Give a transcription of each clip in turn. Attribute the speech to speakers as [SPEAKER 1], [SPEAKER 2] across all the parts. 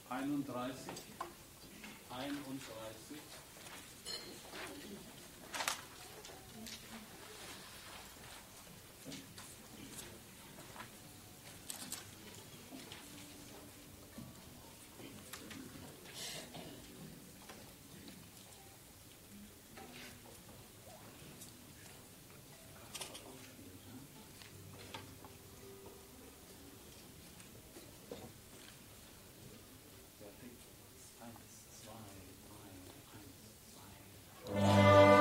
[SPEAKER 1] 31, 31, 1, 2, 1, 2.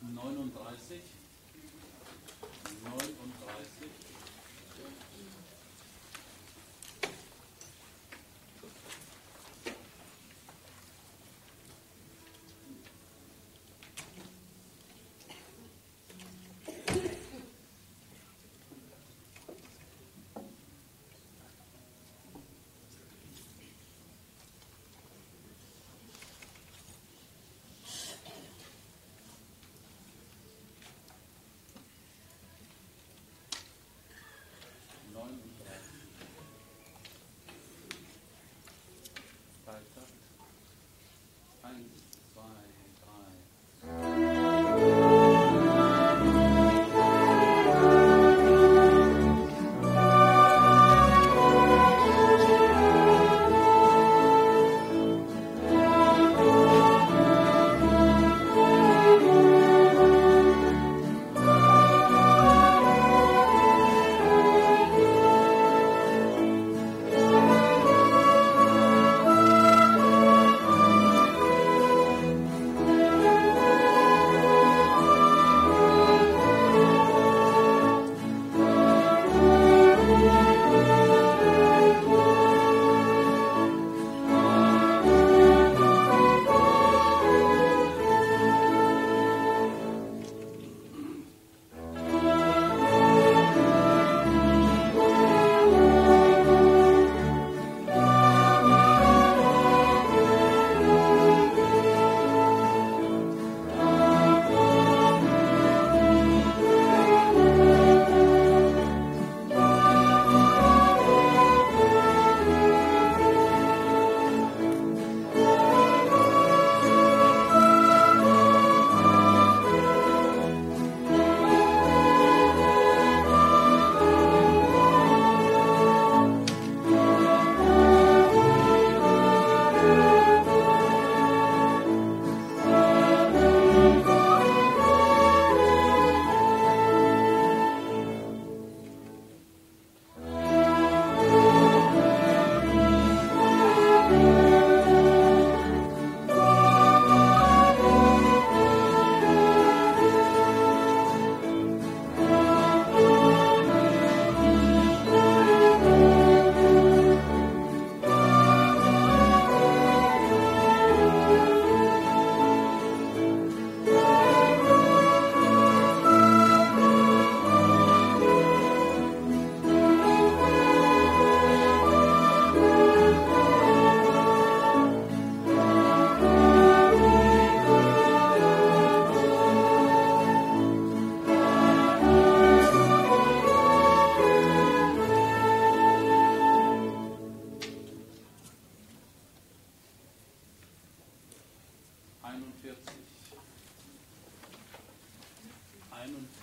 [SPEAKER 1] neununddreißig, neununddreißig, 39. Freitag. Eins, zwei, drei.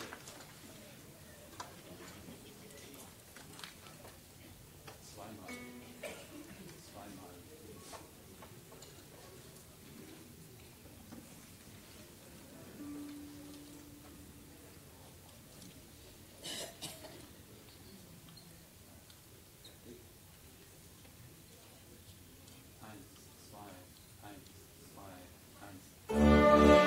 [SPEAKER 1] 41. Zweimal. Zweimal. Eins, zwei, eins, zwei, eins.
[SPEAKER 2] Thank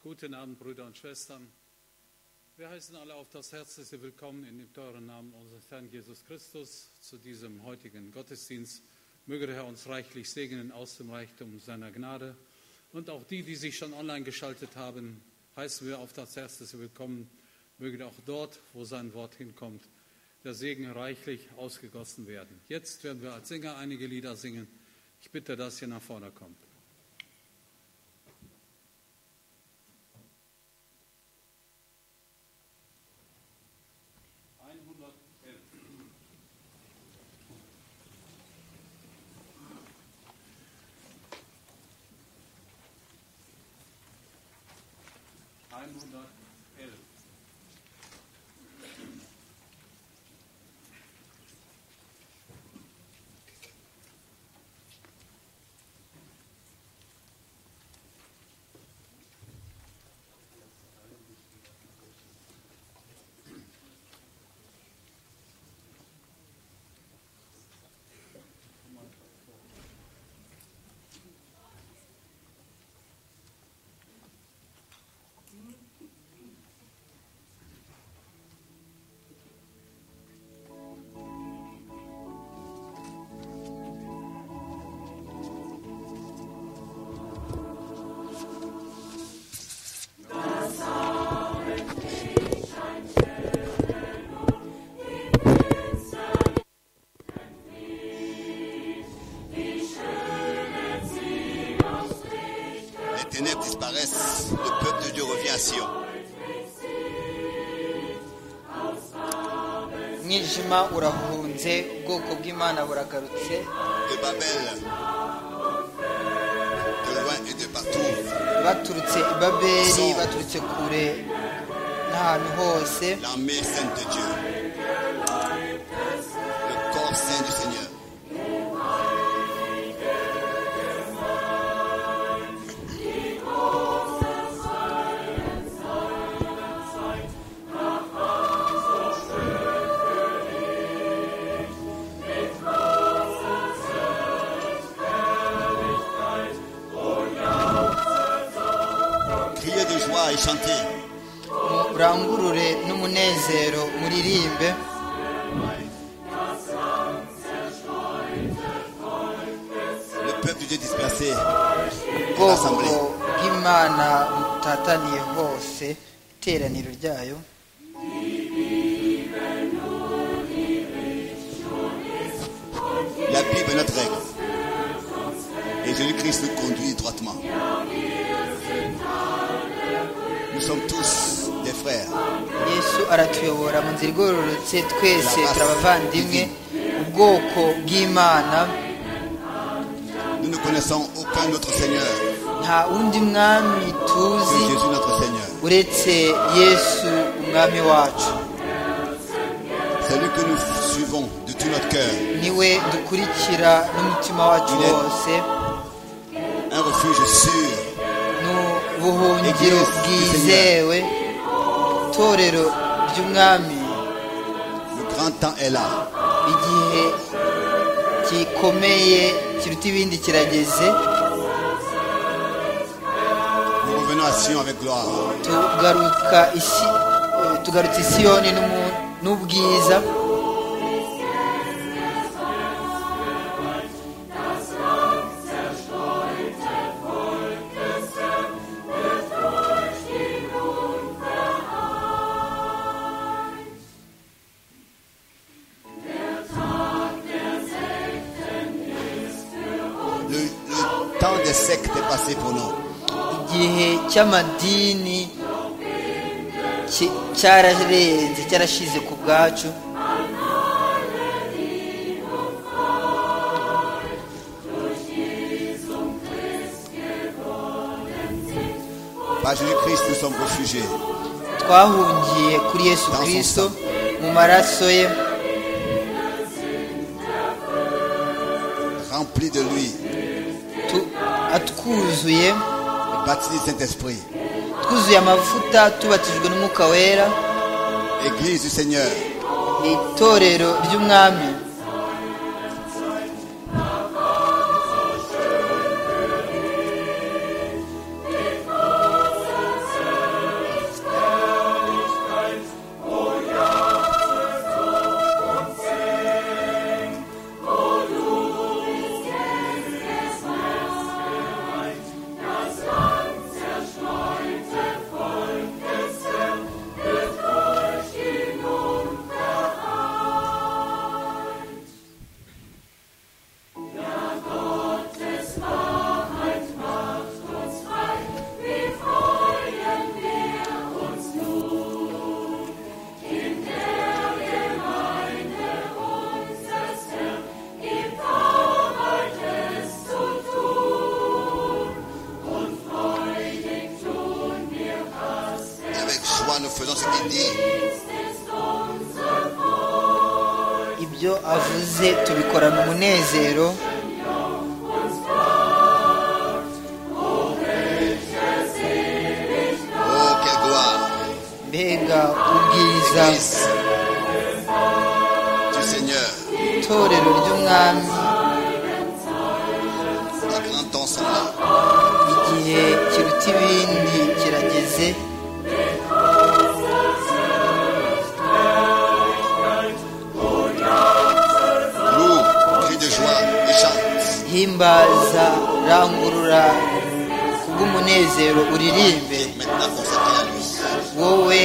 [SPEAKER 3] Guten Abend, Brüder und Schwestern. Wir heißen alle auf das herzlichste Willkommen in dem teuren Namen unseres Herrn Jesus Christus zu diesem heutigen Gottesdienst. Möge der Herr uns reichlich segnen aus dem Reichtum seiner Gnade. Und auch die, die sich schon online geschaltet haben, heißen wir auf das herzlichste Willkommen. Möge auch dort, wo sein Wort hinkommt, der Segen reichlich ausgegossen werden. Jetzt werden wir als Sänger einige Lieder singen. Ich bitte, dass ihr nach vorne kommt. Einhundertelf.
[SPEAKER 4] Les ténèbres disparaissent, le peuple de Dieu revient à Sion.
[SPEAKER 5] umwijima urahunze ubwoko bw'imana buragarutse
[SPEAKER 4] De Babel, de loin et de partout,
[SPEAKER 5] baturutse i babeli baturutse kure n'ahantu hose
[SPEAKER 4] l'armée sainte de Dieu, le corps saint du Seigneur. Criez de joie et chantez.
[SPEAKER 5] murangurure n'umunezero muririmbe
[SPEAKER 4] Le peuple de Dieu dispersé,
[SPEAKER 5] ubwoko bw'imana butataniye hose iteraniro ryayo
[SPEAKER 4] la Bible est notre règle. Et Jésus-Christ nous conduit étroitement. Nous sommes tous des frères.
[SPEAKER 5] yesu aratuyobora mu nzira igororotse twese turabavandimwe ubwoko bw'imana
[SPEAKER 4] Nous ne connaissons aucun autre Seigneur
[SPEAKER 5] nta wundi mwami
[SPEAKER 4] que
[SPEAKER 5] tuzi
[SPEAKER 4] Jésus notre Seigneur.
[SPEAKER 5] uretse yesu umwami wacu
[SPEAKER 4] C'est lui que nous suivons de tout notre cœur.
[SPEAKER 5] niwe dukurikira n'umutima wacu
[SPEAKER 4] Amen.
[SPEAKER 5] wose
[SPEAKER 4] Un refuge sûr,
[SPEAKER 5] n'ubuhungiro
[SPEAKER 4] Église du
[SPEAKER 5] bwizewe itorero ry'umwami
[SPEAKER 4] le grand temps est là.
[SPEAKER 5] igihe gikomeye kiruta ibindi kirageze
[SPEAKER 4] Nous revenons à Sion avec gloire.
[SPEAKER 5] tugaruka isi eh, tugarutse isiyoni n'umu- n'ubwiza
[SPEAKER 4] Le, le temps des sectes est passé pour nous.
[SPEAKER 5] igihe cy'amadini ki- cyararenze cyarashize ku bwacu
[SPEAKER 4] Par Jésus-Christ, nous sommes réfugiés.
[SPEAKER 5] twahungiye kuri yesu
[SPEAKER 4] Dans son
[SPEAKER 5] kirisito
[SPEAKER 4] sang.
[SPEAKER 5] mu maraso ye
[SPEAKER 4] Remplis de lui,
[SPEAKER 5] tu- atwuzuye
[SPEAKER 4] baptisé du Saint-Esprit.
[SPEAKER 5] twuzuye amavuta tubatijwe n'umwuka wera
[SPEAKER 4] Église du Seigneur,
[SPEAKER 5] ni itorero ry'umwami ibyo avuze tubikorana umunezero
[SPEAKER 4] Oh, quelle gloire.
[SPEAKER 5] mbega ubwiza
[SPEAKER 4] Église du Seigneur.
[SPEAKER 5] itorero ry'umwami
[SPEAKER 4] Les grands temps sont là.
[SPEAKER 5] igihe kiruta ibindi kirageze
[SPEAKER 4] Loue, crie de joie et chante.
[SPEAKER 5] himbaza rangurura kubw'umunezero uririmbe
[SPEAKER 4] Et maintenant consacré à lui.
[SPEAKER 5] wowe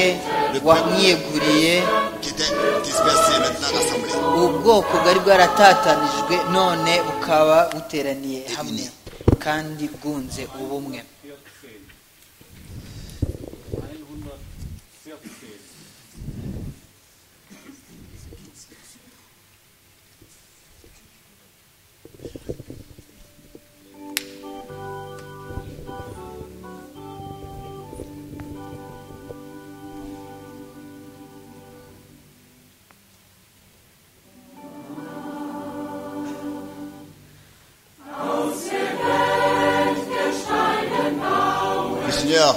[SPEAKER 5] wamwiyeguriye
[SPEAKER 4] Qui était dispersé maintenant rassemblé.
[SPEAKER 5] ubwoko bwari bwaratatanijwe none bukaba buteraniye hamwe kandi bwunze ubumwe
[SPEAKER 3] 14. 114.
[SPEAKER 4] Le Seigneur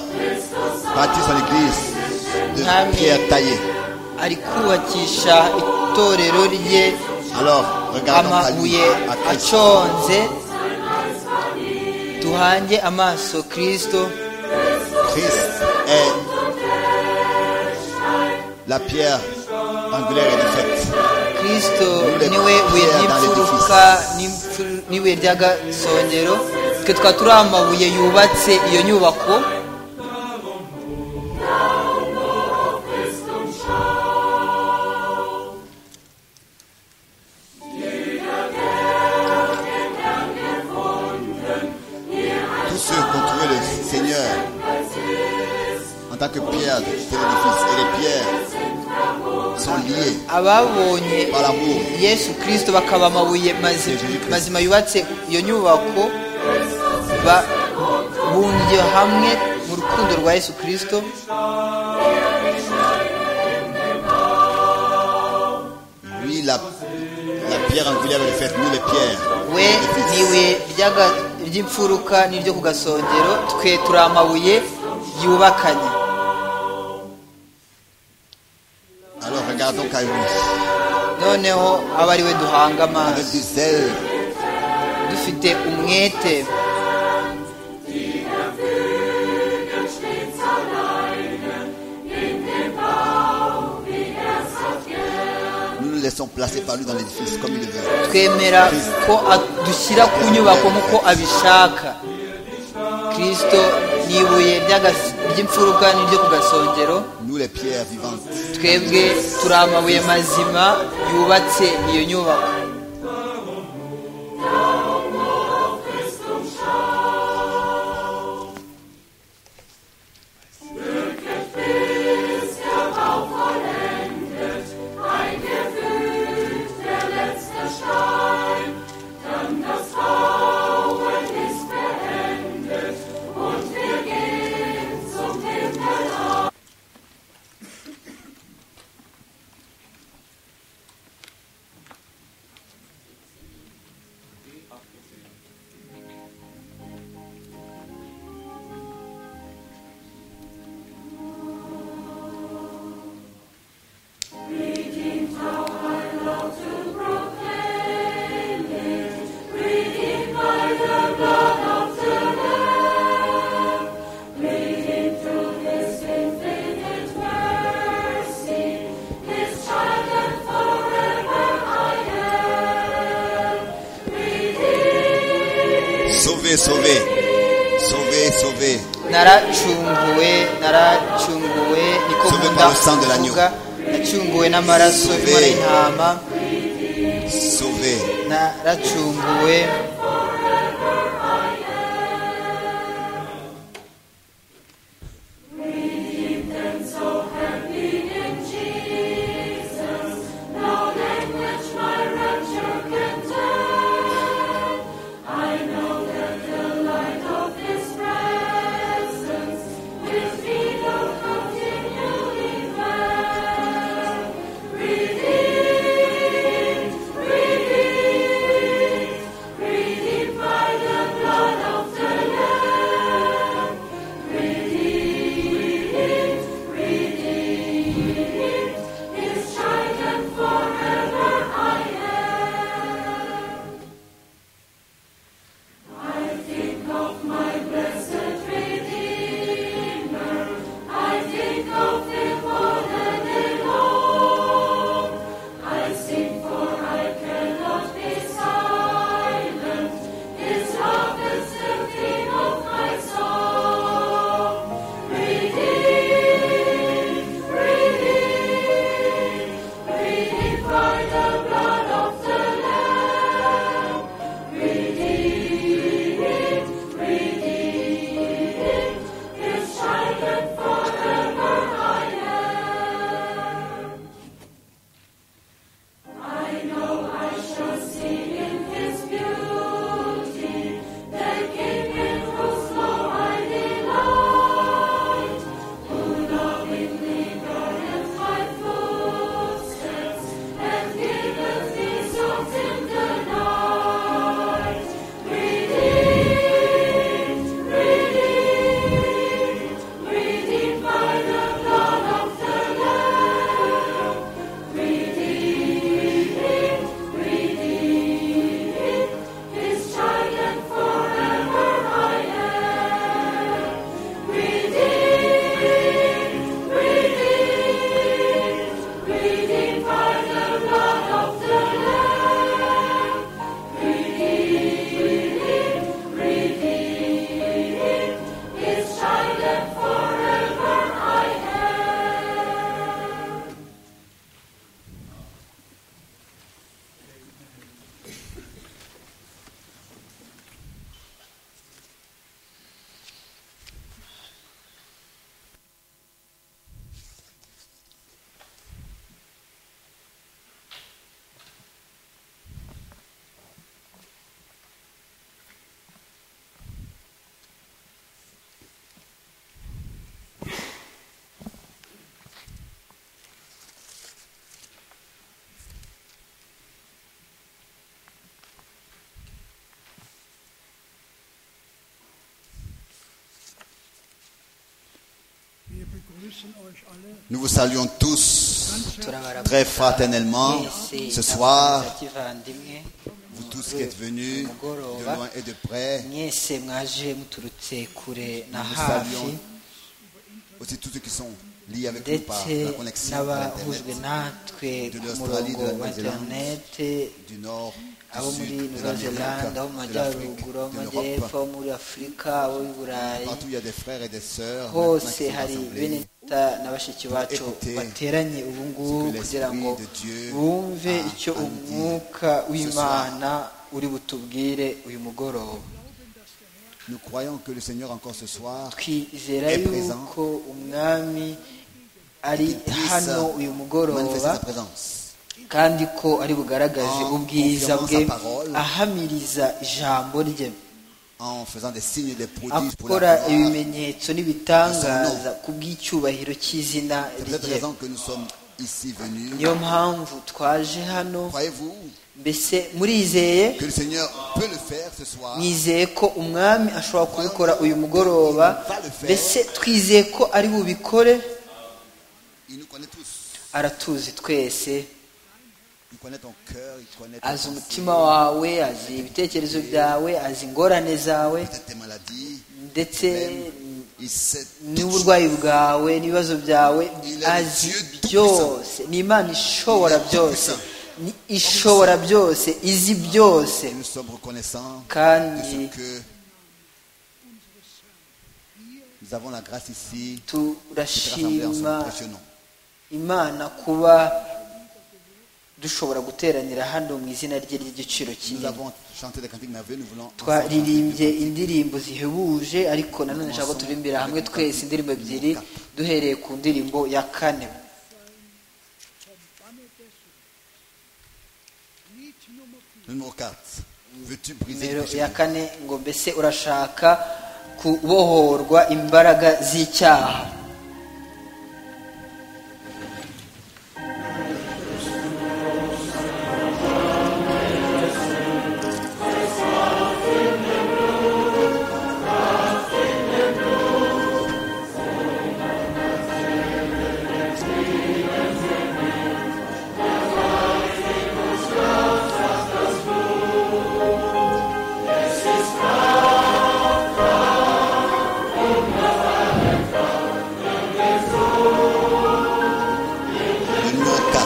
[SPEAKER 4] bâtit son église
[SPEAKER 5] Amen.
[SPEAKER 4] de pierre taillée.
[SPEAKER 5] ari kubakisha itorero rye
[SPEAKER 4] Alors, regardons à lui,
[SPEAKER 5] amabuye
[SPEAKER 4] à Christ.
[SPEAKER 5] aconze duhange amaso kirisito
[SPEAKER 4] Christ est la pierre angulaire et défaite.
[SPEAKER 5] kirisito niwe buye ry'imfuruka n'imfu- n'ibuye ry'agasongero twe tukaba turi amabuye yubatse iyo nyubako
[SPEAKER 4] Tous ceux qui ont trouvé le Seigneur en tant que pierre de l'édifice. Et les pierres sont liées
[SPEAKER 5] ababonye
[SPEAKER 4] par l'amour.
[SPEAKER 5] yesu kirisito bakaba amabuye mazi- mazima yubatse iyo nyubako ba- bungiye hamwe mu rukundo rwa yesu kirisito
[SPEAKER 4] Lui, la, la pierre angulaire et défaite. Nous, les pierres.
[SPEAKER 5] we niwe ry'aga- ry'imfuruka n'iryo ku gasongero twe turi amabuye yubakanye
[SPEAKER 4] Alors, regardons qu'à lui,
[SPEAKER 5] noneho abe ari we duhanga
[SPEAKER 4] avec
[SPEAKER 5] amaso
[SPEAKER 4] du zèle,
[SPEAKER 5] dufite umwete
[SPEAKER 4] nous nous laissons placer par lui dans l'édifice comme il le veut.
[SPEAKER 5] twemera ko dushyira ku nyubako nk'uko abishaka kirisito ni ibuye ry'agas- ry'imfuruka n'iryo ku gasongero
[SPEAKER 4] Nous, les pierres vivantes.
[SPEAKER 5] twebwe turi amabuye mazima yubatse iyo nyubako
[SPEAKER 4] Sauver, sauver. Sauver, sauver.
[SPEAKER 5] naracunguwe naracunguwe niko
[SPEAKER 4] Sauvé
[SPEAKER 5] nkunda
[SPEAKER 4] par le sang de l'agneau.
[SPEAKER 5] kuvuga nacunguwe n'amaraso
[SPEAKER 4] Sauvé.
[SPEAKER 5] y'umwana intama
[SPEAKER 4] Sauver.
[SPEAKER 5] naracunguwe
[SPEAKER 4] Nous vous saluons tous très fraternellement ce soir, vous tous qui êtes venus de loin et de près.
[SPEAKER 5] mwese mwaje muturutse kure na
[SPEAKER 4] Nous vous
[SPEAKER 5] hafi
[SPEAKER 4] saluons aussi tous ceux qui sont liés avec nous par
[SPEAKER 5] ndetse
[SPEAKER 4] la connexion par Internet,
[SPEAKER 5] n'abahujwe natwe
[SPEAKER 4] de
[SPEAKER 5] ku
[SPEAKER 4] l'Australie,
[SPEAKER 5] murongo
[SPEAKER 4] de la
[SPEAKER 5] wa
[SPEAKER 4] Nouvelle-Zélande,
[SPEAKER 5] interinete
[SPEAKER 4] du Nord,
[SPEAKER 5] abo
[SPEAKER 4] du Sud, de
[SPEAKER 5] muri
[SPEAKER 4] l'Amérique,
[SPEAKER 5] nouvelle-zelande abo mu
[SPEAKER 4] de l'Afrique,
[SPEAKER 5] majyaruguru abo mu
[SPEAKER 4] de l'Europe.
[SPEAKER 5] majyepfo abo muri afurika abo i burayi
[SPEAKER 4] Partout il y a des frères et des sœurs maintenant qui
[SPEAKER 5] hose
[SPEAKER 4] sont
[SPEAKER 5] hari bene
[SPEAKER 4] rassemblés.
[SPEAKER 5] data na bashiki bacu
[SPEAKER 4] Écoutez
[SPEAKER 5] bateranye ubu ngubu
[SPEAKER 4] ce que
[SPEAKER 5] kugira ngo
[SPEAKER 4] l'Esprit de Dieu
[SPEAKER 5] bumve
[SPEAKER 4] a
[SPEAKER 5] icyo
[SPEAKER 4] à nous dire
[SPEAKER 5] umwuka w'imana uri butubwire uyu mugoroba
[SPEAKER 4] Nous croyons que le Seigneur encore ce soir
[SPEAKER 5] twizera
[SPEAKER 4] est présent.
[SPEAKER 5] yuko umwami ari
[SPEAKER 4] qu'il puisse
[SPEAKER 5] hano uyu
[SPEAKER 4] manifester
[SPEAKER 5] mugoroba
[SPEAKER 4] sa présence.
[SPEAKER 5] kandi ko ari bugaragaje
[SPEAKER 4] En
[SPEAKER 5] ubwiza bwe
[SPEAKER 4] confirmant sa parole.
[SPEAKER 5] ahamiriza ijambo rye
[SPEAKER 4] en faisant des signes, des prodiges pour la
[SPEAKER 5] akora
[SPEAKER 4] gloire.
[SPEAKER 5] ibimenyetso n'ibitangaza ku bw'icyubahiro cy'izina
[SPEAKER 4] C'est pour cette
[SPEAKER 5] rye
[SPEAKER 4] raison que nous sommes ici venus.
[SPEAKER 5] niyo mpamvu twaje hano
[SPEAKER 4] Croyez-vous
[SPEAKER 5] mbese murizeye
[SPEAKER 4] que le Seigneur peut le faire ce soir
[SPEAKER 5] mwizeye ko umwami ashobora kubikora uyu mugoroba mbese twizeye ko ari bubikore
[SPEAKER 4] Il nous connaît tous.
[SPEAKER 5] aratuzi twese
[SPEAKER 4] Il connaît ton cœur, il connaît ta
[SPEAKER 5] azi
[SPEAKER 4] pensée,
[SPEAKER 5] umutima wawe azi ibitekerezo byawe azi ingorane zawe
[SPEAKER 4] peut-être tes maladies.
[SPEAKER 5] ndetse
[SPEAKER 4] Même, il sait tout de suite.
[SPEAKER 5] n'uburwayi bwawe n'ibibazo byawe azi byose ni imana ishobora byose ni ishobora byose izi byose
[SPEAKER 4] Nous sommes reconnaissants de
[SPEAKER 5] kandi
[SPEAKER 4] ce que nous avons la grâce ici de rassembler ensemble
[SPEAKER 5] turashima
[SPEAKER 4] pour ce nom.
[SPEAKER 5] imana kuba dushobora guteranira hano mu izina rye ry'igiciro
[SPEAKER 4] Nous
[SPEAKER 5] kinini
[SPEAKER 4] avons chanté des cantiques merveilleux, nous voulons ensemble chanter
[SPEAKER 5] twaririmbye
[SPEAKER 4] des cantiques.
[SPEAKER 5] indirimbo zihebuje ariko nanone nshaka ko turirimbira hamwe twese indirimbo ebyiri duhereye ku ndirimbo ya kane
[SPEAKER 4] Le numéro 4. Veux-tu briser
[SPEAKER 5] nimero
[SPEAKER 4] les chaînes
[SPEAKER 5] ya kane ngo mbese urashaka kubohorwa imbaraga z'icyaha
[SPEAKER 4] Le numéro 4.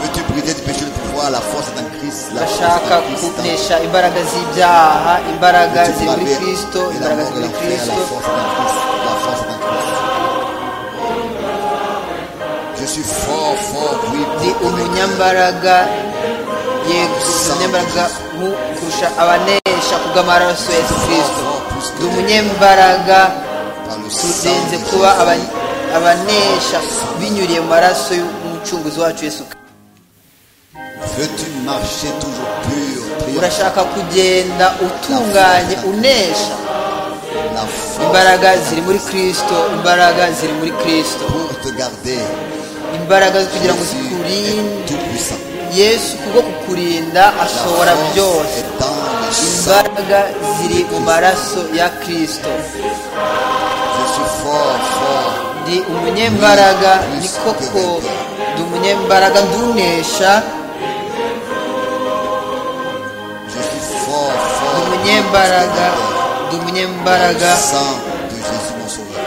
[SPEAKER 4] Veux-tu briser du péché le pouvoir, la force est en Christ, la force
[SPEAKER 5] urashaka
[SPEAKER 4] est en Christ.
[SPEAKER 5] kunesha imbaraga z'ibyaha imbaraga
[SPEAKER 4] Veux-tu
[SPEAKER 5] ziri muri
[SPEAKER 4] braver
[SPEAKER 5] kirisito
[SPEAKER 4] et la
[SPEAKER 5] imbaraga
[SPEAKER 4] mort
[SPEAKER 5] ziri
[SPEAKER 4] et l'enfer, la
[SPEAKER 5] muri kirisito
[SPEAKER 4] force est en Christ, la force est en Christ. Je suis fort, fort, oui,
[SPEAKER 5] ndi
[SPEAKER 4] pour
[SPEAKER 5] umunyambaraga yego ndi umunyambaraga mu kurusha abanesha kubw'amaraso ya yesu kirisito ndi umunyembaraga
[SPEAKER 4] par le sang
[SPEAKER 5] turenze
[SPEAKER 4] de
[SPEAKER 5] kuba
[SPEAKER 4] Jésus.
[SPEAKER 5] aba- abanesha binyuriye mu maraso y'umucunguzi wacu yesu kirisito
[SPEAKER 4] Veux-tu marcher toujours pur, triomphant
[SPEAKER 5] urashaka kugenda utunganye unesha
[SPEAKER 4] la force
[SPEAKER 5] imbaraga ziri muri kirisito imbaraga ziri muri kirisito
[SPEAKER 4] pour te garder.
[SPEAKER 5] imbaraga zo kugira ngo
[SPEAKER 4] Jésus est
[SPEAKER 5] zikurinde
[SPEAKER 4] tout puissant.
[SPEAKER 5] yesu kubwo kukurinda
[SPEAKER 4] La
[SPEAKER 5] ashobora
[SPEAKER 4] force
[SPEAKER 5] byose
[SPEAKER 4] est dans le sang.
[SPEAKER 5] imbaraga ziri mu maraso ya kirisito
[SPEAKER 4] Je suis fort, fort.
[SPEAKER 5] ndi umunyembaraga ni koko ndi umunyembaraga ndunesha
[SPEAKER 4] Je suis fort, fort.
[SPEAKER 5] ndi umunyembaraga ndi umunyembaraga
[SPEAKER 4] Le sang de Jésus mon sauveur.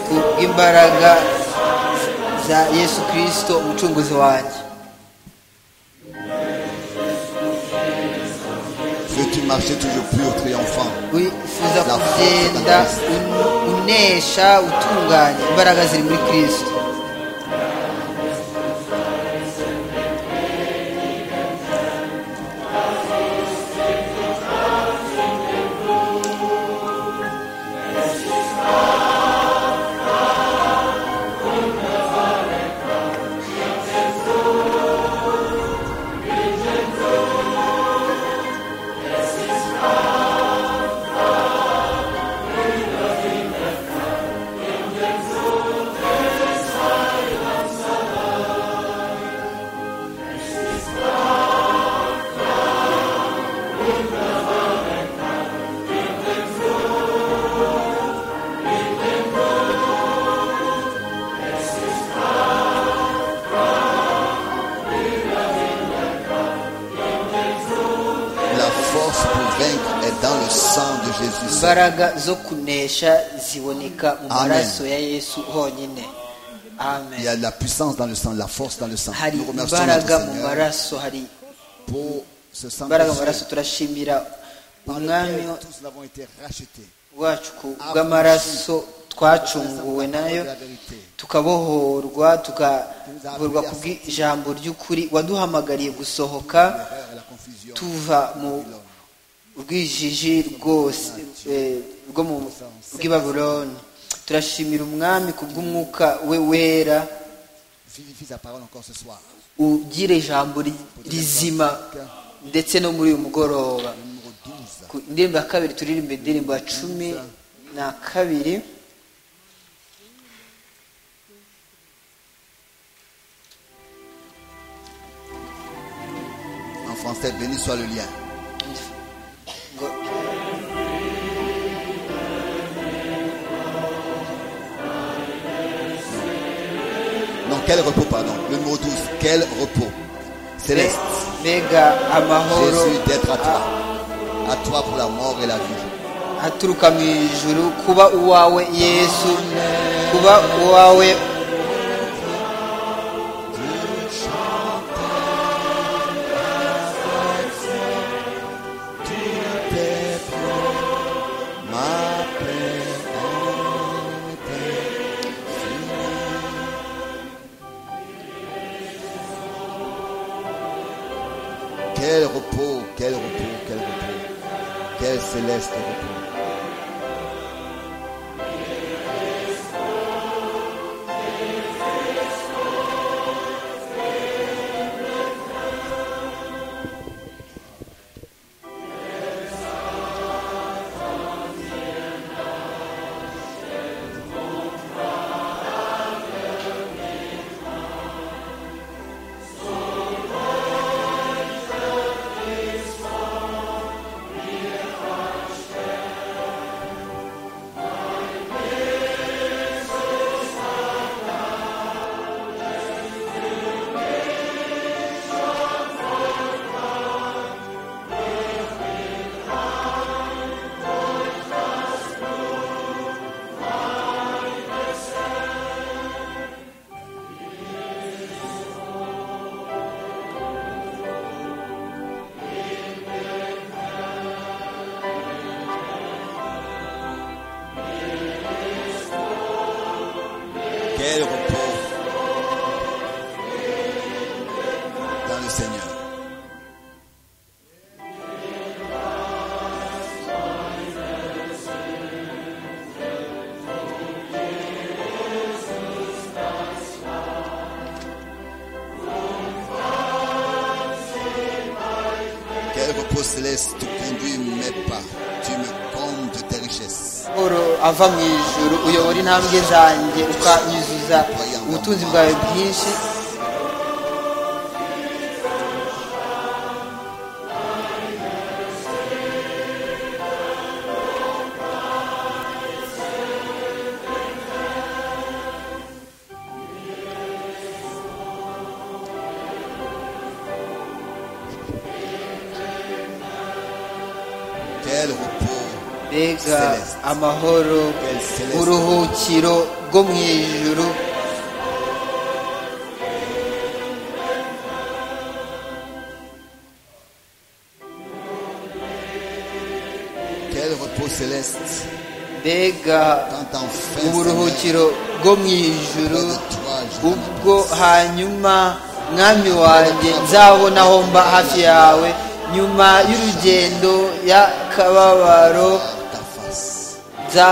[SPEAKER 5] ku bw'imbaraga za yesu kirisito umucunguzi wanjye
[SPEAKER 4] Veux-tu marcher toujours pur, triomphant
[SPEAKER 5] wifuza kugenda un- unesha utunganye imbaraga ziri muri kirisito
[SPEAKER 4] force pour vaincre est dans le sang de Jésus. Seigneur.
[SPEAKER 5] imbaraga zo kunesha ziboneka mu
[SPEAKER 4] Amen.
[SPEAKER 5] maraso ya yesu honyine
[SPEAKER 4] Il y a
[SPEAKER 5] amen
[SPEAKER 4] de la puissance dans le sang, de la force dans le sang.
[SPEAKER 5] hari
[SPEAKER 4] Nous remercions notre
[SPEAKER 5] imbaraga mu
[SPEAKER 4] Seigneur
[SPEAKER 5] maraso hari
[SPEAKER 4] pour ce sang
[SPEAKER 5] imbaraga mu
[SPEAKER 4] précieux
[SPEAKER 5] maraso turashimira
[SPEAKER 4] par
[SPEAKER 5] umwami
[SPEAKER 4] lequel tous n'avons été rachetés.
[SPEAKER 5] wacu ku bw'amaraso twacunguwe nayo tukabohorwa tukabohorwa ku bw'ijambo ry'ukuri waduhamagariye gusohoka
[SPEAKER 4] L'erreur et la confusion.
[SPEAKER 5] tuva mu rwijiji rwose eh, rwo mu bw'i babuloni turashimira umwami ku bw'umwuka we wera
[SPEAKER 4] Vivifie sa parole encore ce soir.
[SPEAKER 5] ugira ijambo ri- rizima ndetse no muri uyu mugoroba
[SPEAKER 4] Le numéro 12.
[SPEAKER 5] ku indirimbo ya kabiri turirimba indirimbo ya cumi na kabiri
[SPEAKER 4] En français, béni soit le lien.
[SPEAKER 5] ngo
[SPEAKER 4] Non, quel repos, pardon. Le numéro 12. Quel repos. Céleste.
[SPEAKER 5] mbega amahoro
[SPEAKER 4] Jésus d'être à toi. À toi pour la mort et la vie.
[SPEAKER 5] aturuka mu ijuru kuba uwawe yesu kuba uwawe
[SPEAKER 4] Ma paix. Quel repos, quel repos, quel repos. Quel céleste repos. Quel repos dans le Seigneur. Quel repos céleste te conduit mes pas. Tu me combles de tes richesses.
[SPEAKER 5] amahoro ava mu ijuru uyobora intambwe zanjye ukanyuzuza ubutunzi bwawe bwinshi
[SPEAKER 4] Quel repos,
[SPEAKER 5] mbega amahoro
[SPEAKER 4] quel céleste
[SPEAKER 5] uruhukiro rwo mu ijuru
[SPEAKER 4] Quel repos céleste
[SPEAKER 5] mbega
[SPEAKER 4] quand enfin Seigneur,
[SPEAKER 5] uburuhukiro bwo mu ijuru ubwo hanyuma mwami wanjye nzabona aho mba hafi yawe nyuma y'urugendo y'akababaro
[SPEAKER 4] par ta face.
[SPEAKER 5] nza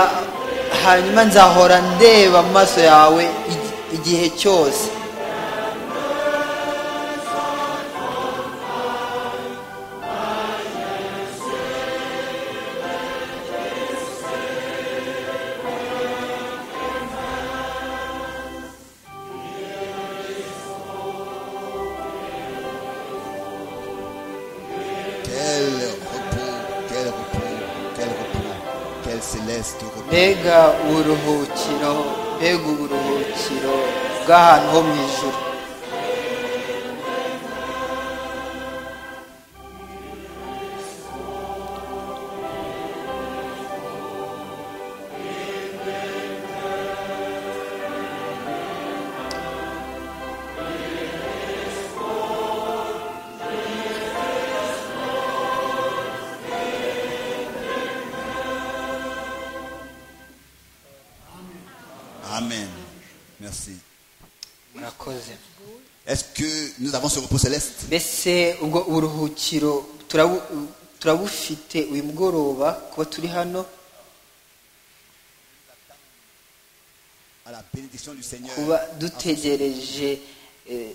[SPEAKER 5] hanyuma nzahora ndeba mu maso yawe igi- igihe cyose
[SPEAKER 4] Quel repos, quel repos, quel repos, quel céleste repos.
[SPEAKER 5] mbega uburuhukiro mbega uburuhukiro bw'ahantu ho mu ijuru
[SPEAKER 4] Quel Amen. Merci.
[SPEAKER 5] murakoze
[SPEAKER 4] Est-ce que nous avons ce repos céleste
[SPEAKER 5] mbese ubwo uburuhukiro turabu- turabufite uyu mugoroba kuba turi hano
[SPEAKER 4] à la bénédiction du Seigneur
[SPEAKER 5] kuba dutegereje eh,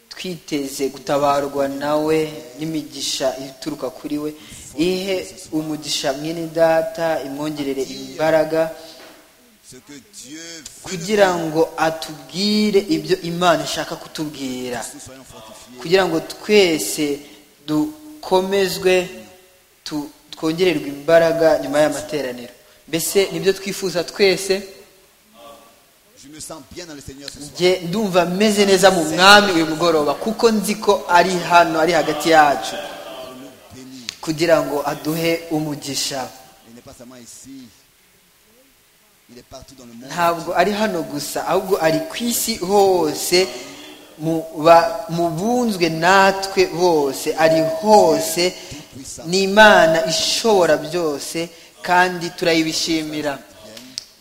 [SPEAKER 5] twiteze gutabarwa nawe n'imigisha ituruka kuri we ihe umugisha mwene data imwongerere imbaraga
[SPEAKER 4] Ce que Dieu veut nous
[SPEAKER 5] kugira ngo atubwire ibyo imana ishaka kutubwira
[SPEAKER 4] nous soyons fortifiés
[SPEAKER 5] kugira ngo twese dukomezwe tu- twongererwe imbaraga nyuma y'amateraniro mbese nibyo twifuza twese
[SPEAKER 4] Je me sens bien dans le Seigneur ce soir.
[SPEAKER 5] njye ndumva meze neza mu mwami uyu mugoroba kuko nzi ko ari hano ari hagati yacu
[SPEAKER 4] Pour nous bénir.
[SPEAKER 5] kugira ngo aduhe umugisha
[SPEAKER 4] Il n'est pas seulement ici. Il est partout dans le monde.
[SPEAKER 5] ntabwo ari hano gusa ahubwo ari ku isi hose mu ba- mu bunzwe natwe bose ari hose ni imana ishobora byose kandi turayibishimira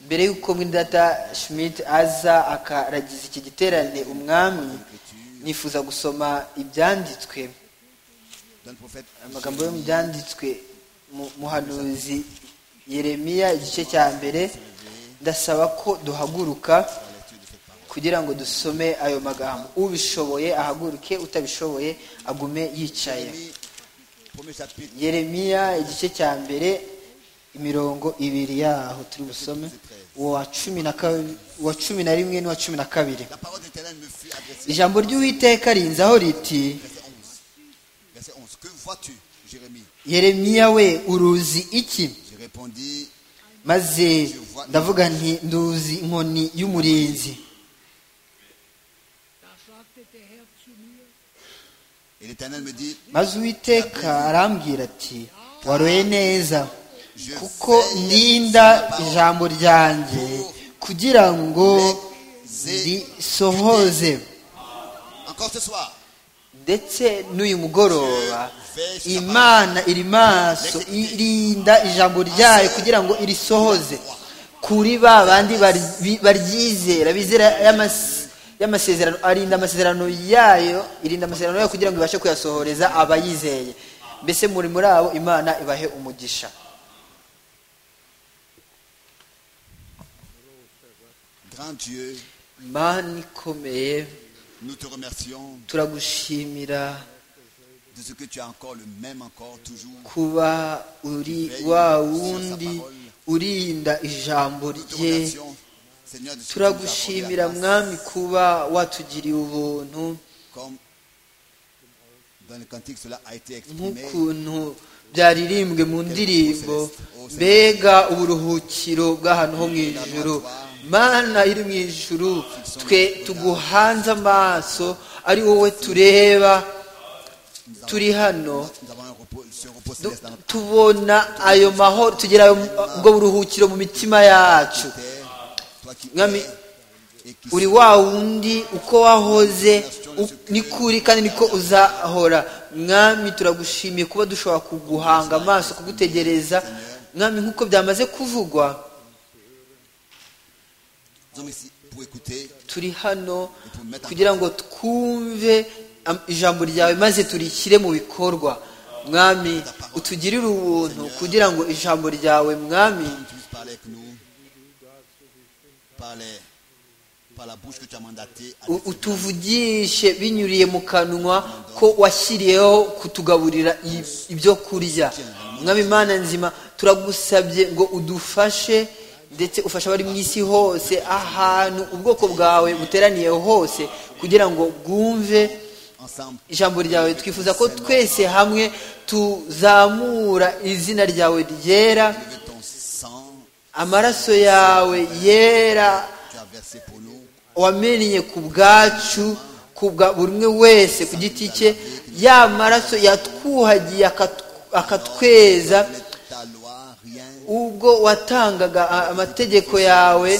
[SPEAKER 5] mbere y'uko mwidata schmidt aza akaragiza iki giterane umwami nifuza gusoma ibyanditswe
[SPEAKER 4] Dans le prophète.
[SPEAKER 5] amagambo yo mu byanditswe mu- muhanuzi yeremiya igice cya mbere ndasaba ko duhaguruka kugira ngo dusome ayo magambo ubishoboye ahaguruke utabishoboye agume yicaye
[SPEAKER 4] Jérémie, Premier chapitre.
[SPEAKER 5] yeremiya igice cya mbere imirongo ibiri yaho turi busome uwa cumi na kabi- uwa cumi na rimwe n'uwa cumi na kabiri
[SPEAKER 4] La parole de l'Éternel me fut adressée.
[SPEAKER 5] ijambo ry'uwiteka rinzaho riti
[SPEAKER 4] Verset 11. Verset 11. Que vois-tu, Jérémie
[SPEAKER 5] yeremiya we uruzi iki
[SPEAKER 4] Je répondis,
[SPEAKER 5] maze ndavuga nti nduzi inkoni y'umurinzi
[SPEAKER 4] et l'Éternel me dit,
[SPEAKER 5] maze uwiteka arambwira ati waroye neza kuko ndinda ijambo ryanjye kugira ngo risohoze
[SPEAKER 4] encore ce soir,
[SPEAKER 5] ndetse n'uyu mugoroba imana iri maso irinda ijambo ryayo kugira ngo irisohoze kuri ba bandi bari- baryizera bizera y'amas- y'amasezerano arinda amasezerano yayo irinda amasezerano yayo kugira ngo ibashe kuyasohoreza abayizeye mbese muri muri abo imana ibahe umugisha
[SPEAKER 4] grand Dieu,
[SPEAKER 5] imana ikomeye
[SPEAKER 4] nous te remercions
[SPEAKER 5] turagushimira
[SPEAKER 4] de ce que tu es encore le même, encore toujours.
[SPEAKER 5] kuba uri wa wundi urinda ijambo
[SPEAKER 4] Nous te
[SPEAKER 5] rye
[SPEAKER 4] remercions, Seigneur, de ce que tu nous as accordé
[SPEAKER 5] turagushimira
[SPEAKER 4] la grâce,
[SPEAKER 5] mwami kuba watugiriye ubuntu
[SPEAKER 4] comme dans le cantique cela a été exprimé.
[SPEAKER 5] nk'ukuntu byaririmbwe mu ndirimbo mbega uburuhukiro bw'ahantu ho mu ijuru mana iri mu ijuru twe tuguhanze amaso ari wowe tureba turi hano
[SPEAKER 4] Nous avons un repos, ce repos
[SPEAKER 5] tu-
[SPEAKER 4] céleste dans notre
[SPEAKER 5] tubona ayo mahoro tugira ayo- ubwo buruhukiro mu mitima yacu
[SPEAKER 4] terre. Toi qui
[SPEAKER 5] Mwami,
[SPEAKER 4] es et qui
[SPEAKER 5] uri
[SPEAKER 4] sais,
[SPEAKER 5] wa wundi uko wahoze u- ni kuri kandi niko uzahora mwami turagushimiye kuba dushobora kuguhanga amaso kugutegereza mwami nk'uko byamaze kuvugwa
[SPEAKER 4] nous sommes ici pour écouter
[SPEAKER 5] turi hano kugira ngo twumve am- ijambo ryawe maze turishyire mu bikorwa mwami utugirire ubuntu kugira ngo ijambo ryawe mwami
[SPEAKER 4] que tu puisses parler avec nous par, les- par la bouche que tu as mandatée. à
[SPEAKER 5] u-
[SPEAKER 4] nous.
[SPEAKER 5] utuvugishe binyuriye mu kanwa ko washyiriyeho kutugaburira i- ibyo kurya mwami imana nzima turagusabye ngo udufashe ndetse ufashe abari mu isi hose ahantu ubwoko bwawe buteraniye hose kugira ngo bwumve
[SPEAKER 4] Ensemble,
[SPEAKER 5] ijambo ryawe twifuza ko twese hamwe tuzamura izina ryawe ryera
[SPEAKER 4] levez ton sang
[SPEAKER 5] amaraso yawe yera
[SPEAKER 4] que tu as versé pour nous.
[SPEAKER 5] wamennye ku bwacu ku bwa buri umwe wese ku giti cye ya maraso yatwuhagiye akatw- akatweza
[SPEAKER 4] Ta loi, rien.
[SPEAKER 5] ubwo watangaga a- amategeko yawe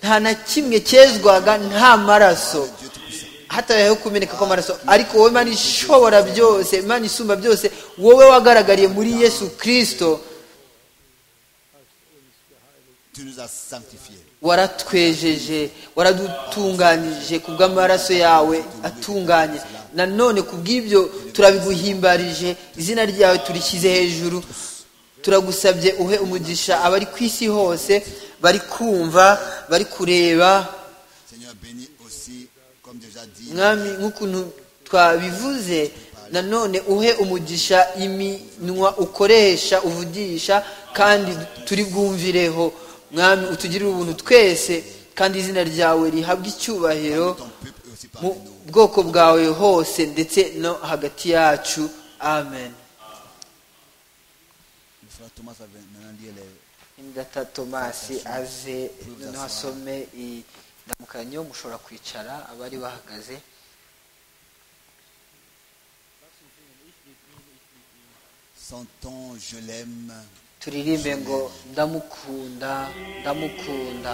[SPEAKER 5] nta na kimwe cyezwaga nta maraso
[SPEAKER 4] Dieu Tout-Puissant.
[SPEAKER 5] hatabayeho kumeneka kw'amaraso ariko wowe imana ishobora byose imana isumba byose wowe wagaragariye muri yesu kirisito
[SPEAKER 4] tu nous as sanctifiés.
[SPEAKER 5] waratwejeje waradutunganije ku bw'amaraso yawe atunganye nanone ku bw'ibyo turabiguhimbarije izina ryawe turishyize hejuru turagusabye uhe umugisha abari ku isi hose bari kumva bari kureba
[SPEAKER 4] Seigneur, bénis aussi, comme déjà dit,
[SPEAKER 5] mwami nk'ukuntu twabivuze nanone uhe umugisha iminwa ukoresha uvugisha kandi turi bwumvireho mwami utugirire ubuntu twese kandi izina ryawe rihabwe icyubahiro
[SPEAKER 4] ton peuple et aussi
[SPEAKER 5] mu
[SPEAKER 4] parmi nous.
[SPEAKER 5] bwoko bwawe hose ndetse no hagati yacu amen
[SPEAKER 4] Le frère Thomas va maintenant lire les-
[SPEAKER 5] ingata tomasi aze noneho asome indamukanyo mushobora kwicara abari bahagaze
[SPEAKER 4] Sentons, je l'aime.
[SPEAKER 5] turirimbe ngo ndamukunda ndamukunda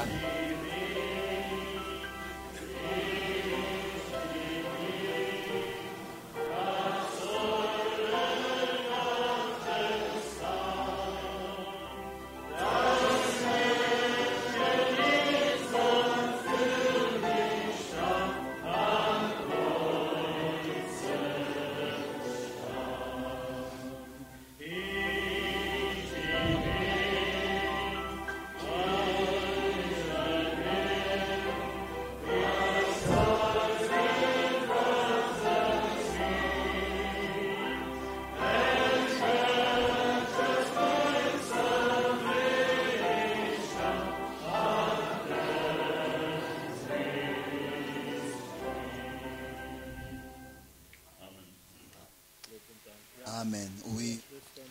[SPEAKER 4] Amen. Oui.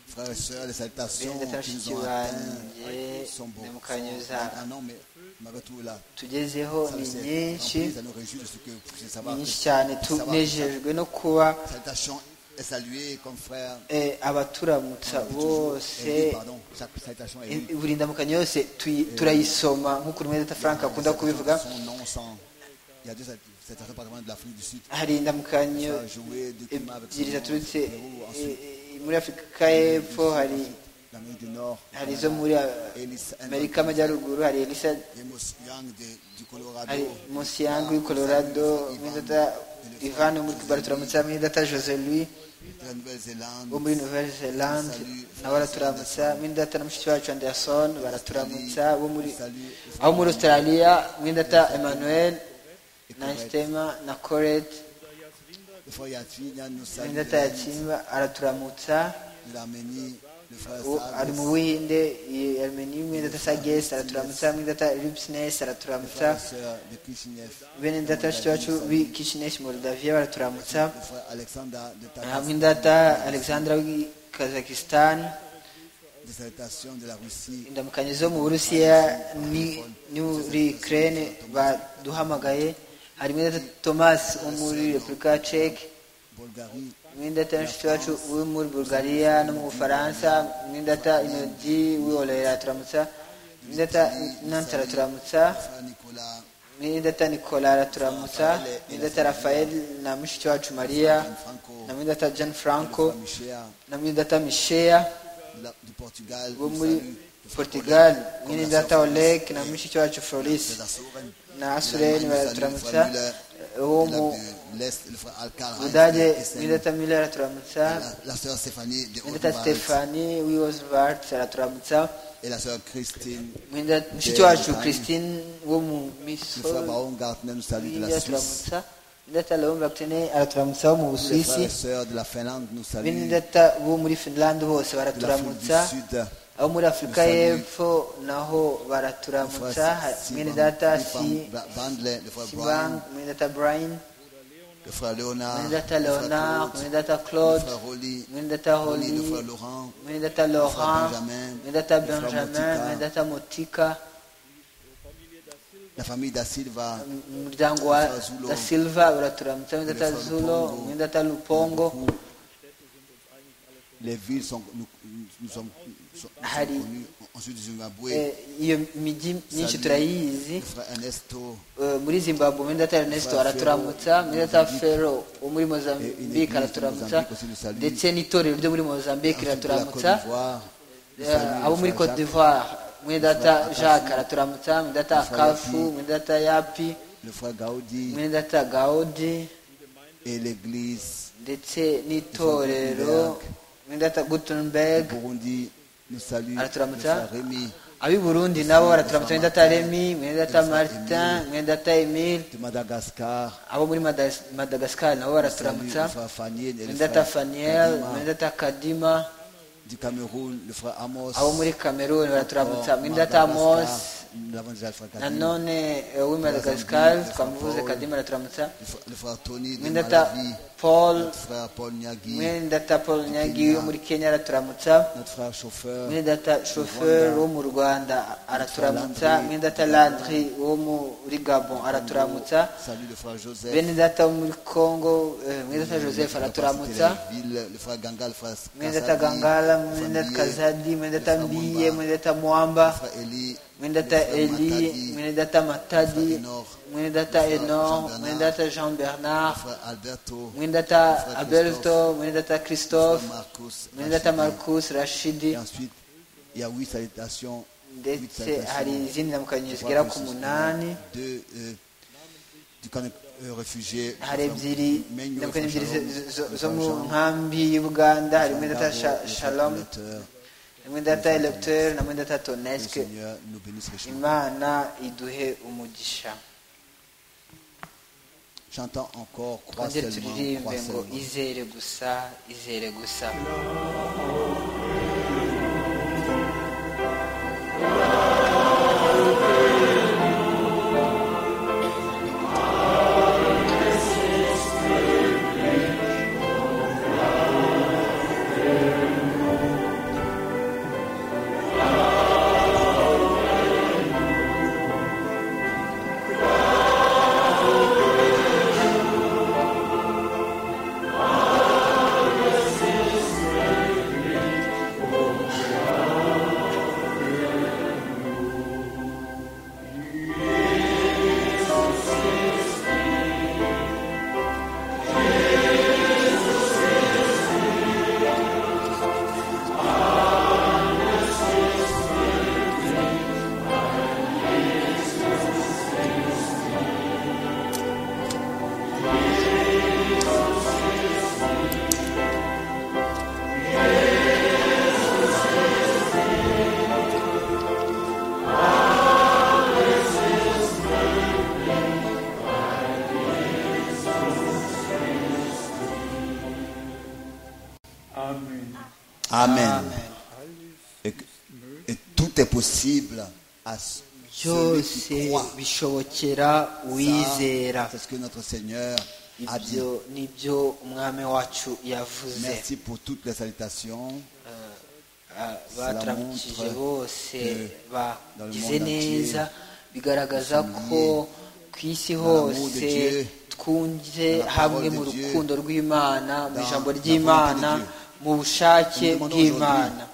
[SPEAKER 4] Frères et sœurs, les salutations
[SPEAKER 5] Bene
[SPEAKER 4] qui nous ont
[SPEAKER 5] tashikiranye
[SPEAKER 4] atteints sont beaucoup fortes.
[SPEAKER 5] n'imukanyuza.
[SPEAKER 4] Ah non, mais malgré tout là,
[SPEAKER 5] tugezeho
[SPEAKER 4] ça,
[SPEAKER 5] ni
[SPEAKER 4] c'est-
[SPEAKER 5] nyinshi
[SPEAKER 4] rempli, ça nous réjouit de ce que je
[SPEAKER 5] ni
[SPEAKER 4] savoir. que-
[SPEAKER 5] nyinshi cyane
[SPEAKER 4] savoir que
[SPEAKER 5] tunejejwe no kuba
[SPEAKER 4] sa- Salutation est saluée comme frère.
[SPEAKER 5] eh, abaturamutsa
[SPEAKER 4] Toujours
[SPEAKER 5] bose
[SPEAKER 4] aidé, pardon. Chaque salutation est
[SPEAKER 5] eh,
[SPEAKER 4] lue.
[SPEAKER 5] buri ndamukanyo yose tuyi- turayisoma nk'uko rumwete frank akunda kubivuga
[SPEAKER 4] Son nom sans. Il y a deux salutations particulièrement de l'Afrique du Sud.
[SPEAKER 5] hari indamukanyo
[SPEAKER 4] Ça a joué du climat avec son
[SPEAKER 5] ebyiri
[SPEAKER 4] nom,
[SPEAKER 5] zaturutse
[SPEAKER 4] Pérou,
[SPEAKER 5] eh,
[SPEAKER 4] ensuite
[SPEAKER 5] eh, muri afurika y'epfo hari
[SPEAKER 4] l'Amérique du Nord.
[SPEAKER 5] hari izo muri
[SPEAKER 4] Elisa-
[SPEAKER 5] amerika y'amajyaruguru hari elisa
[SPEAKER 4] Amos Young de- du Colorado.
[SPEAKER 5] hari munsi yangu y colorado mwidata ivan wo muri kigali turamutsa mwidata jose louis
[SPEAKER 4] de la Nouvelle-Zélande.
[SPEAKER 5] wo muri nouvelle zelande nawe araturamutsa mwidata na mushiki wacu anderson baraturamutsa bo muri aho muri australia mwidata emmanuel nanstema na coret
[SPEAKER 4] Le frère Yatinia nous salue
[SPEAKER 5] mwidata yakimba araturamutsa
[SPEAKER 4] de l'Arménie. Le frère
[SPEAKER 5] uwo ari mu
[SPEAKER 4] Salas.
[SPEAKER 5] buhinde i armeni mwidata sages araturamutsa mwidata lipsnes
[SPEAKER 4] Le
[SPEAKER 5] araturamutsa
[SPEAKER 4] frère et sœur de Kishinev.
[SPEAKER 5] bene data bashiki bacu b'i kishineshi moldavia baraturamutsa
[SPEAKER 4] Le frère Alexandre de
[SPEAKER 5] hamwe
[SPEAKER 4] Tatarstan.
[SPEAKER 5] ndata alexandra w'i kazakistan
[SPEAKER 4] Des salutations de la Russie.
[SPEAKER 5] indamukanyo zo mu burusiya ni ni muri ukraine baduhamagaye harimo data thomas wo muri repubulika ya ceke
[SPEAKER 4] Bulgarie.
[SPEAKER 5] mwindata mushiki wacu wo muri bulgaria no mu bufaransa mwindata inodi wiolera araturamutsa mwindata nansi araturamutsa
[SPEAKER 4] Le frère Nicolas.
[SPEAKER 5] mwindata nikola araturamutsa mwindata rafael na mushiki wacu mariya na mwindata jean
[SPEAKER 4] Le
[SPEAKER 5] franco
[SPEAKER 4] frère Michea
[SPEAKER 5] na mwindata misheya
[SPEAKER 4] de la- du Portugal.
[SPEAKER 5] bo
[SPEAKER 4] nous
[SPEAKER 5] muri
[SPEAKER 4] salue. Le frère
[SPEAKER 5] portugal
[SPEAKER 4] Oleg,
[SPEAKER 5] mwene
[SPEAKER 4] comme la
[SPEAKER 5] data
[SPEAKER 4] sœur
[SPEAKER 5] olek
[SPEAKER 4] Florence
[SPEAKER 5] na
[SPEAKER 4] et
[SPEAKER 5] mushiki wacu
[SPEAKER 4] les
[SPEAKER 5] florisi
[SPEAKER 4] Azores.
[SPEAKER 5] na
[SPEAKER 4] De
[SPEAKER 5] asureni
[SPEAKER 4] l'Allemagne, nous salue le
[SPEAKER 5] baraturamutsa
[SPEAKER 4] frère Müller.
[SPEAKER 5] eh, wo
[SPEAKER 4] De
[SPEAKER 5] mu
[SPEAKER 4] la- de l'Est, le frère Alcaraz.
[SPEAKER 5] budage
[SPEAKER 4] Et c'est-
[SPEAKER 5] mwene data miller araturamutsa
[SPEAKER 4] La, la sœur Stéphanie de
[SPEAKER 5] mwene data
[SPEAKER 4] Haute-Maritz
[SPEAKER 5] stefani wiosvart araturamutsa
[SPEAKER 4] et la sœur Christine,
[SPEAKER 5] mwene data- mushiki
[SPEAKER 4] Yeah,
[SPEAKER 5] wacu
[SPEAKER 4] Brian.
[SPEAKER 5] christine wo mu
[SPEAKER 4] le frère
[SPEAKER 5] misoro
[SPEAKER 4] Baron Gartner nous salue de la Suisse,
[SPEAKER 5] araturamutsa mwene data leon bactene araturamutsa wo mu
[SPEAKER 4] les frères
[SPEAKER 5] busuwisi
[SPEAKER 4] et sœurs de la Finlande nous
[SPEAKER 5] mwene
[SPEAKER 4] saluent, de
[SPEAKER 5] data bo muri finland bose
[SPEAKER 4] l'Afrique du
[SPEAKER 5] baraturamutsa
[SPEAKER 4] Sud,
[SPEAKER 5] abo muri afurika
[SPEAKER 4] Musabe.
[SPEAKER 5] y'epfo naho
[SPEAKER 4] le
[SPEAKER 5] baraturamutsa
[SPEAKER 4] frère
[SPEAKER 5] mwene
[SPEAKER 4] Simon
[SPEAKER 5] data si
[SPEAKER 4] Ivan Ba- Bandler, le frère
[SPEAKER 5] sibang
[SPEAKER 4] Brian,
[SPEAKER 5] mwene data brian
[SPEAKER 4] le frère Léonard, le
[SPEAKER 5] mwene data
[SPEAKER 4] frère
[SPEAKER 5] leonard
[SPEAKER 4] Claude,
[SPEAKER 5] mwene data
[SPEAKER 4] le
[SPEAKER 5] claude
[SPEAKER 4] frère Rolly,
[SPEAKER 5] mwene data
[SPEAKER 4] Rolly, le frère
[SPEAKER 5] holly
[SPEAKER 4] Laurent,
[SPEAKER 5] mwene data laurent
[SPEAKER 4] Benjamin,
[SPEAKER 5] mwene data
[SPEAKER 4] le frère
[SPEAKER 5] benjamin
[SPEAKER 4] Motika.
[SPEAKER 5] mwene data motika
[SPEAKER 4] la famille da Silva,
[SPEAKER 5] m- umuryango
[SPEAKER 4] Le
[SPEAKER 5] wa
[SPEAKER 4] frère Zulo.
[SPEAKER 5] da silva uraturamutsa mwene
[SPEAKER 4] Le
[SPEAKER 5] data
[SPEAKER 4] frère
[SPEAKER 5] zulo
[SPEAKER 4] Lupongo.
[SPEAKER 5] mwene data lupongo
[SPEAKER 4] beaucoup. les villes sont, nous, nous sommes, sont- nous sommes
[SPEAKER 5] Hari.
[SPEAKER 4] connues, ensuite du Zimbabwe,
[SPEAKER 5] Eh, iyo migi myinshi
[SPEAKER 4] Salut.
[SPEAKER 5] turayizi
[SPEAKER 4] le frère Ernesto,
[SPEAKER 5] Eh, muri zimbabwe mwene data ernesto
[SPEAKER 4] Frère
[SPEAKER 5] araturamutsa
[SPEAKER 4] Ferro,
[SPEAKER 5] mwene data
[SPEAKER 4] Mozambique.
[SPEAKER 5] fero wo muri
[SPEAKER 4] Et une
[SPEAKER 5] mozambique
[SPEAKER 4] église
[SPEAKER 5] araturamutsa
[SPEAKER 4] de Mozambique aussi nous salue.
[SPEAKER 5] ndetse n'itorero ryo muri mozambique
[SPEAKER 4] ensuite de la Côte
[SPEAKER 5] iraturamutsa
[SPEAKER 4] d'Ivoire, nous
[SPEAKER 5] Eh,
[SPEAKER 4] saluons le
[SPEAKER 5] abo muri
[SPEAKER 4] frère
[SPEAKER 5] Côte
[SPEAKER 4] Jacques.
[SPEAKER 5] d'Ivoire mwene data jacques araturamutsa mwene data akafu mwene data yapi
[SPEAKER 4] le frère Gaudi
[SPEAKER 5] mwene data gawudi
[SPEAKER 4] et l'église
[SPEAKER 5] ndetse n'itorero mwene data gutenberg
[SPEAKER 4] du Burundi nous salue le
[SPEAKER 5] Araturamutsa.
[SPEAKER 4] frère Rémi.
[SPEAKER 5] ab'i burundi nabo baraturamutsa mwene data remi mwene data martin mwene data emile
[SPEAKER 4] De Madagascar,
[SPEAKER 5] abo muri Madas- madagascar nabo
[SPEAKER 4] salut
[SPEAKER 5] baraturamutsa
[SPEAKER 4] le frère Faniel et le
[SPEAKER 5] mwene data
[SPEAKER 4] frère
[SPEAKER 5] faniel
[SPEAKER 4] Kadima.
[SPEAKER 5] mwene data kadima
[SPEAKER 4] du Cameroun, le frère Amos.
[SPEAKER 5] abo muri cameroon baraturamutsa
[SPEAKER 4] Or,
[SPEAKER 5] mwene data
[SPEAKER 4] Madagascar,
[SPEAKER 5] amos
[SPEAKER 4] nous l'avons déjà le frère Kadima.
[SPEAKER 5] nanone eh, w'i madagascar twamuvuze kadima araturamutsa
[SPEAKER 4] Le frère- le frère Tony de
[SPEAKER 5] mwene data
[SPEAKER 4] Malawi,
[SPEAKER 5] paul
[SPEAKER 4] notre frère Paul Nyagi,
[SPEAKER 5] mwene data paul nyagi wo muri kenya araturamutsa
[SPEAKER 4] notre frère chauffeur,
[SPEAKER 5] mwene data shoferi wo mu rwanda araturamutsa mwene data landry wo muri gabon araturamutsa
[SPEAKER 4] salut le frère Joseph,
[SPEAKER 5] bene data wo muri congo eh, mwene data joseph
[SPEAKER 4] le frère
[SPEAKER 5] araturamutsa
[SPEAKER 4] Téléville, le frère Ganga, le frère
[SPEAKER 5] mwene data
[SPEAKER 4] Kasadi,
[SPEAKER 5] gangala
[SPEAKER 4] le frère
[SPEAKER 5] mwene data
[SPEAKER 4] Millet,
[SPEAKER 5] kazadi mwene data
[SPEAKER 4] le frère
[SPEAKER 5] mbiye
[SPEAKER 4] Mwamba,
[SPEAKER 5] mwene data
[SPEAKER 4] le
[SPEAKER 5] mwamba
[SPEAKER 4] frère Eli,
[SPEAKER 5] mwene
[SPEAKER 4] le
[SPEAKER 5] data
[SPEAKER 4] frère
[SPEAKER 5] eli
[SPEAKER 4] Matadi,
[SPEAKER 5] mwene data matadi
[SPEAKER 4] Enor,
[SPEAKER 5] mwene data
[SPEAKER 4] le frère Jean
[SPEAKER 5] enor
[SPEAKER 4] Bernard,
[SPEAKER 5] mwene data jean bernard
[SPEAKER 4] le frère Alberto,
[SPEAKER 5] mwene
[SPEAKER 4] le
[SPEAKER 5] data
[SPEAKER 4] frère
[SPEAKER 5] alberto
[SPEAKER 4] Christophe,
[SPEAKER 5] mwene data
[SPEAKER 4] le frère
[SPEAKER 5] christophe
[SPEAKER 4] Marcus,
[SPEAKER 5] mwene
[SPEAKER 4] Rachid.
[SPEAKER 5] data marcus
[SPEAKER 4] Et
[SPEAKER 5] rashidi
[SPEAKER 4] ensuite, il y a huit salutations. huit
[SPEAKER 5] ndetse
[SPEAKER 4] salutations.
[SPEAKER 5] hari izindi
[SPEAKER 4] Je
[SPEAKER 5] ndamukanyo
[SPEAKER 4] crois
[SPEAKER 5] zigera
[SPEAKER 4] que
[SPEAKER 5] ku
[SPEAKER 4] ce sont
[SPEAKER 5] munani
[SPEAKER 4] deux, euh, du camp de euh, réfugiés.
[SPEAKER 5] hari ebyiri
[SPEAKER 4] Menyo,
[SPEAKER 5] ndamukanyo ebyiri
[SPEAKER 4] Shalom,
[SPEAKER 5] zo- zo-
[SPEAKER 4] le
[SPEAKER 5] zo
[SPEAKER 4] frère
[SPEAKER 5] mu
[SPEAKER 4] Jean,
[SPEAKER 5] nkambi y'ubuganda hari mwene data
[SPEAKER 4] Gabo,
[SPEAKER 5] Sha-
[SPEAKER 4] le frère
[SPEAKER 5] shalom
[SPEAKER 4] Fondateur.
[SPEAKER 5] mwene data electeur na mwene data
[SPEAKER 4] Le
[SPEAKER 5] toneske
[SPEAKER 4] Seigneur nous bénisse richement.
[SPEAKER 5] imana iduhe umugisha
[SPEAKER 4] J'entends encore, crois
[SPEAKER 5] twongere
[SPEAKER 4] seulement, crois
[SPEAKER 5] turirimbe ngo
[SPEAKER 4] seulement.
[SPEAKER 5] izere gusa izere gusa
[SPEAKER 4] Amen. Et, que- et tout est possible à ce- celui
[SPEAKER 5] byose
[SPEAKER 4] qui croit.
[SPEAKER 5] bishobokera uwizera
[SPEAKER 4] Ça, C'est ce que notre Seigneur a dit.
[SPEAKER 5] ibyo nibyo umwami wacu yavuze
[SPEAKER 4] Merci pour toutes les salutations.
[SPEAKER 5] Ah, bataramukije
[SPEAKER 4] montre
[SPEAKER 5] bose
[SPEAKER 4] que
[SPEAKER 5] bagize
[SPEAKER 4] dans le monde
[SPEAKER 5] neza bigaragaza ko ku isi
[SPEAKER 4] l'amour de
[SPEAKER 5] hose
[SPEAKER 4] Dieu,
[SPEAKER 5] twunze
[SPEAKER 4] dans la
[SPEAKER 5] hamwe
[SPEAKER 4] parole
[SPEAKER 5] mu
[SPEAKER 4] de Dieu,
[SPEAKER 5] rukundo rw'imana mu
[SPEAKER 4] dans
[SPEAKER 5] ijambo
[SPEAKER 4] la
[SPEAKER 5] ry'imana
[SPEAKER 4] volonté de Dieu.
[SPEAKER 5] mu bushake
[SPEAKER 4] Nous demandons
[SPEAKER 5] bw'imana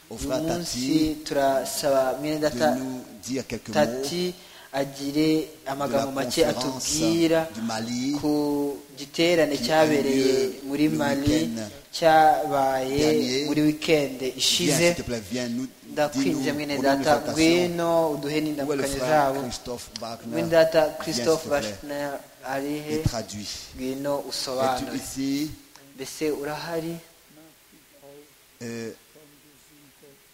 [SPEAKER 4] aujourd'hui au
[SPEAKER 5] uyu
[SPEAKER 4] frère
[SPEAKER 5] munsi
[SPEAKER 4] Tati
[SPEAKER 5] turasaba mwene data
[SPEAKER 4] de nous dire quelques mots
[SPEAKER 5] tati agire
[SPEAKER 4] de la
[SPEAKER 5] amagambo make
[SPEAKER 4] conférence
[SPEAKER 5] atubwira
[SPEAKER 4] du Mali
[SPEAKER 5] ku giterane
[SPEAKER 4] qui a
[SPEAKER 5] cyabereye
[SPEAKER 4] lieu
[SPEAKER 5] muri
[SPEAKER 4] le
[SPEAKER 5] mali
[SPEAKER 4] week-end
[SPEAKER 5] cyabaye
[SPEAKER 4] dernier.
[SPEAKER 5] muri wikende
[SPEAKER 4] Viens,
[SPEAKER 5] ishize
[SPEAKER 4] s'il te plaît, viens nous
[SPEAKER 5] ndakwinze
[SPEAKER 4] dis-nous,
[SPEAKER 5] mwene
[SPEAKER 4] au nom de
[SPEAKER 5] data
[SPEAKER 4] ta nation,
[SPEAKER 5] ngwino uduhe
[SPEAKER 4] où est le
[SPEAKER 5] n'indamukanyo
[SPEAKER 4] frère
[SPEAKER 5] zabo
[SPEAKER 4] Christophe Wagner
[SPEAKER 5] mwene data
[SPEAKER 4] Viens, s'il
[SPEAKER 5] christophe
[SPEAKER 4] te plaît,
[SPEAKER 5] bashner ari he
[SPEAKER 4] et traduis.
[SPEAKER 5] ngwino
[SPEAKER 4] Es-tu
[SPEAKER 5] usobanure
[SPEAKER 4] ici
[SPEAKER 5] mbese urahari
[SPEAKER 4] Euh,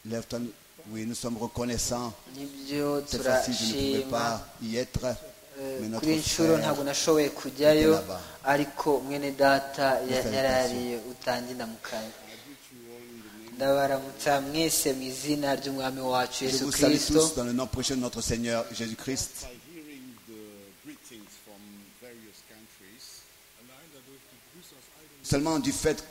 [SPEAKER 4] Lève-toi. nous- Oui, nous sommes reconnaissants.
[SPEAKER 5] nibyo
[SPEAKER 4] Cette fois-ci, je ne pouvais
[SPEAKER 5] turashima
[SPEAKER 4] pas y être.
[SPEAKER 5] Eh,
[SPEAKER 4] Mais notre
[SPEAKER 5] kuri iyi nshuro
[SPEAKER 4] frère,
[SPEAKER 5] ntabwo nashoboye kujyayo
[SPEAKER 4] était là-bas.
[SPEAKER 5] ariko mwene data ya-
[SPEAKER 4] Salutation.
[SPEAKER 5] yarariye utange indamukanya ndabaramutsa mwese mu izina ry'umwami
[SPEAKER 4] je
[SPEAKER 5] wacu yesu
[SPEAKER 4] vous salue
[SPEAKER 5] kirisito
[SPEAKER 4] tous dans le nom précieux de notre Seigneur Jésus-Christ.
[SPEAKER 6] by hearing the greetings from various countries,
[SPEAKER 4] Seulement du fait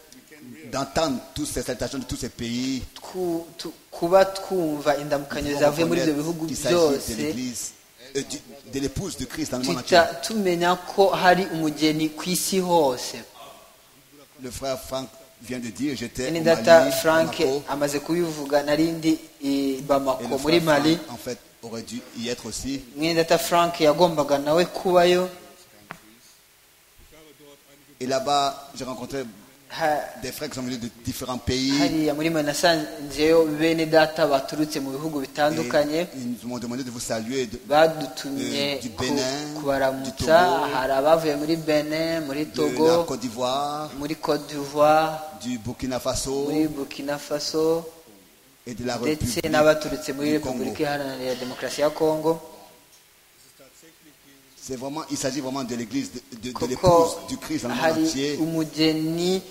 [SPEAKER 4] d'entendre toutes ces salutations de tous ces pays,
[SPEAKER 5] Twu- tu- kuba twumva indamukanyo
[SPEAKER 4] nous
[SPEAKER 5] zavuye muri ibyo
[SPEAKER 4] reconnaître
[SPEAKER 5] bihugu
[SPEAKER 4] qu'il s'agit de
[SPEAKER 5] byose
[SPEAKER 4] l'Église, euh, du- de l'épouse de Christ dans le monde entier.
[SPEAKER 5] duhita tumenya ko hari umugeni ku isi hose
[SPEAKER 4] Le frère Franck vient de dire, j'étais
[SPEAKER 5] mwene
[SPEAKER 4] au
[SPEAKER 5] data
[SPEAKER 4] Mali,
[SPEAKER 5] frank
[SPEAKER 4] Bamako,
[SPEAKER 5] amaze kubivuga narindi i
[SPEAKER 4] et
[SPEAKER 5] bamako
[SPEAKER 4] le
[SPEAKER 5] muri
[SPEAKER 4] frère
[SPEAKER 5] mali
[SPEAKER 4] Franck, en fait, aurait dû y être aussi.
[SPEAKER 5] mwene data frank yagombaga nawe kubayo
[SPEAKER 4] Et là-bas, j'ai rencontré
[SPEAKER 5] ha-
[SPEAKER 4] des frères qui sont venus de différents pays.
[SPEAKER 5] hariya muri mwe nasanzeyo bene data baturutse mu bihugu
[SPEAKER 4] Et
[SPEAKER 5] bitandukanye
[SPEAKER 4] ils m'ont demandé de vous saluer. de-
[SPEAKER 5] badutumye
[SPEAKER 4] Eh, du
[SPEAKER 5] ku-
[SPEAKER 4] Benin, du
[SPEAKER 5] kubaramutsa
[SPEAKER 4] Togo,
[SPEAKER 5] hari abavuye muri benin muri
[SPEAKER 4] de
[SPEAKER 5] togo
[SPEAKER 4] la Côte d'Ivoire,
[SPEAKER 5] muri cote d'ivoire
[SPEAKER 4] du Burkina Faso
[SPEAKER 5] muri burkina faso
[SPEAKER 4] et de la
[SPEAKER 5] ndetse
[SPEAKER 4] République.
[SPEAKER 5] n'abaturutse muri
[SPEAKER 4] du Congo.
[SPEAKER 5] repubulika iharanira demokarasi ya kongo
[SPEAKER 4] C'est vraiment, il s'agit vraiment de l'église, de, de- de
[SPEAKER 5] kuko
[SPEAKER 4] l'épouse du Christ dans le monde
[SPEAKER 5] hari
[SPEAKER 4] entier.
[SPEAKER 5] umugeni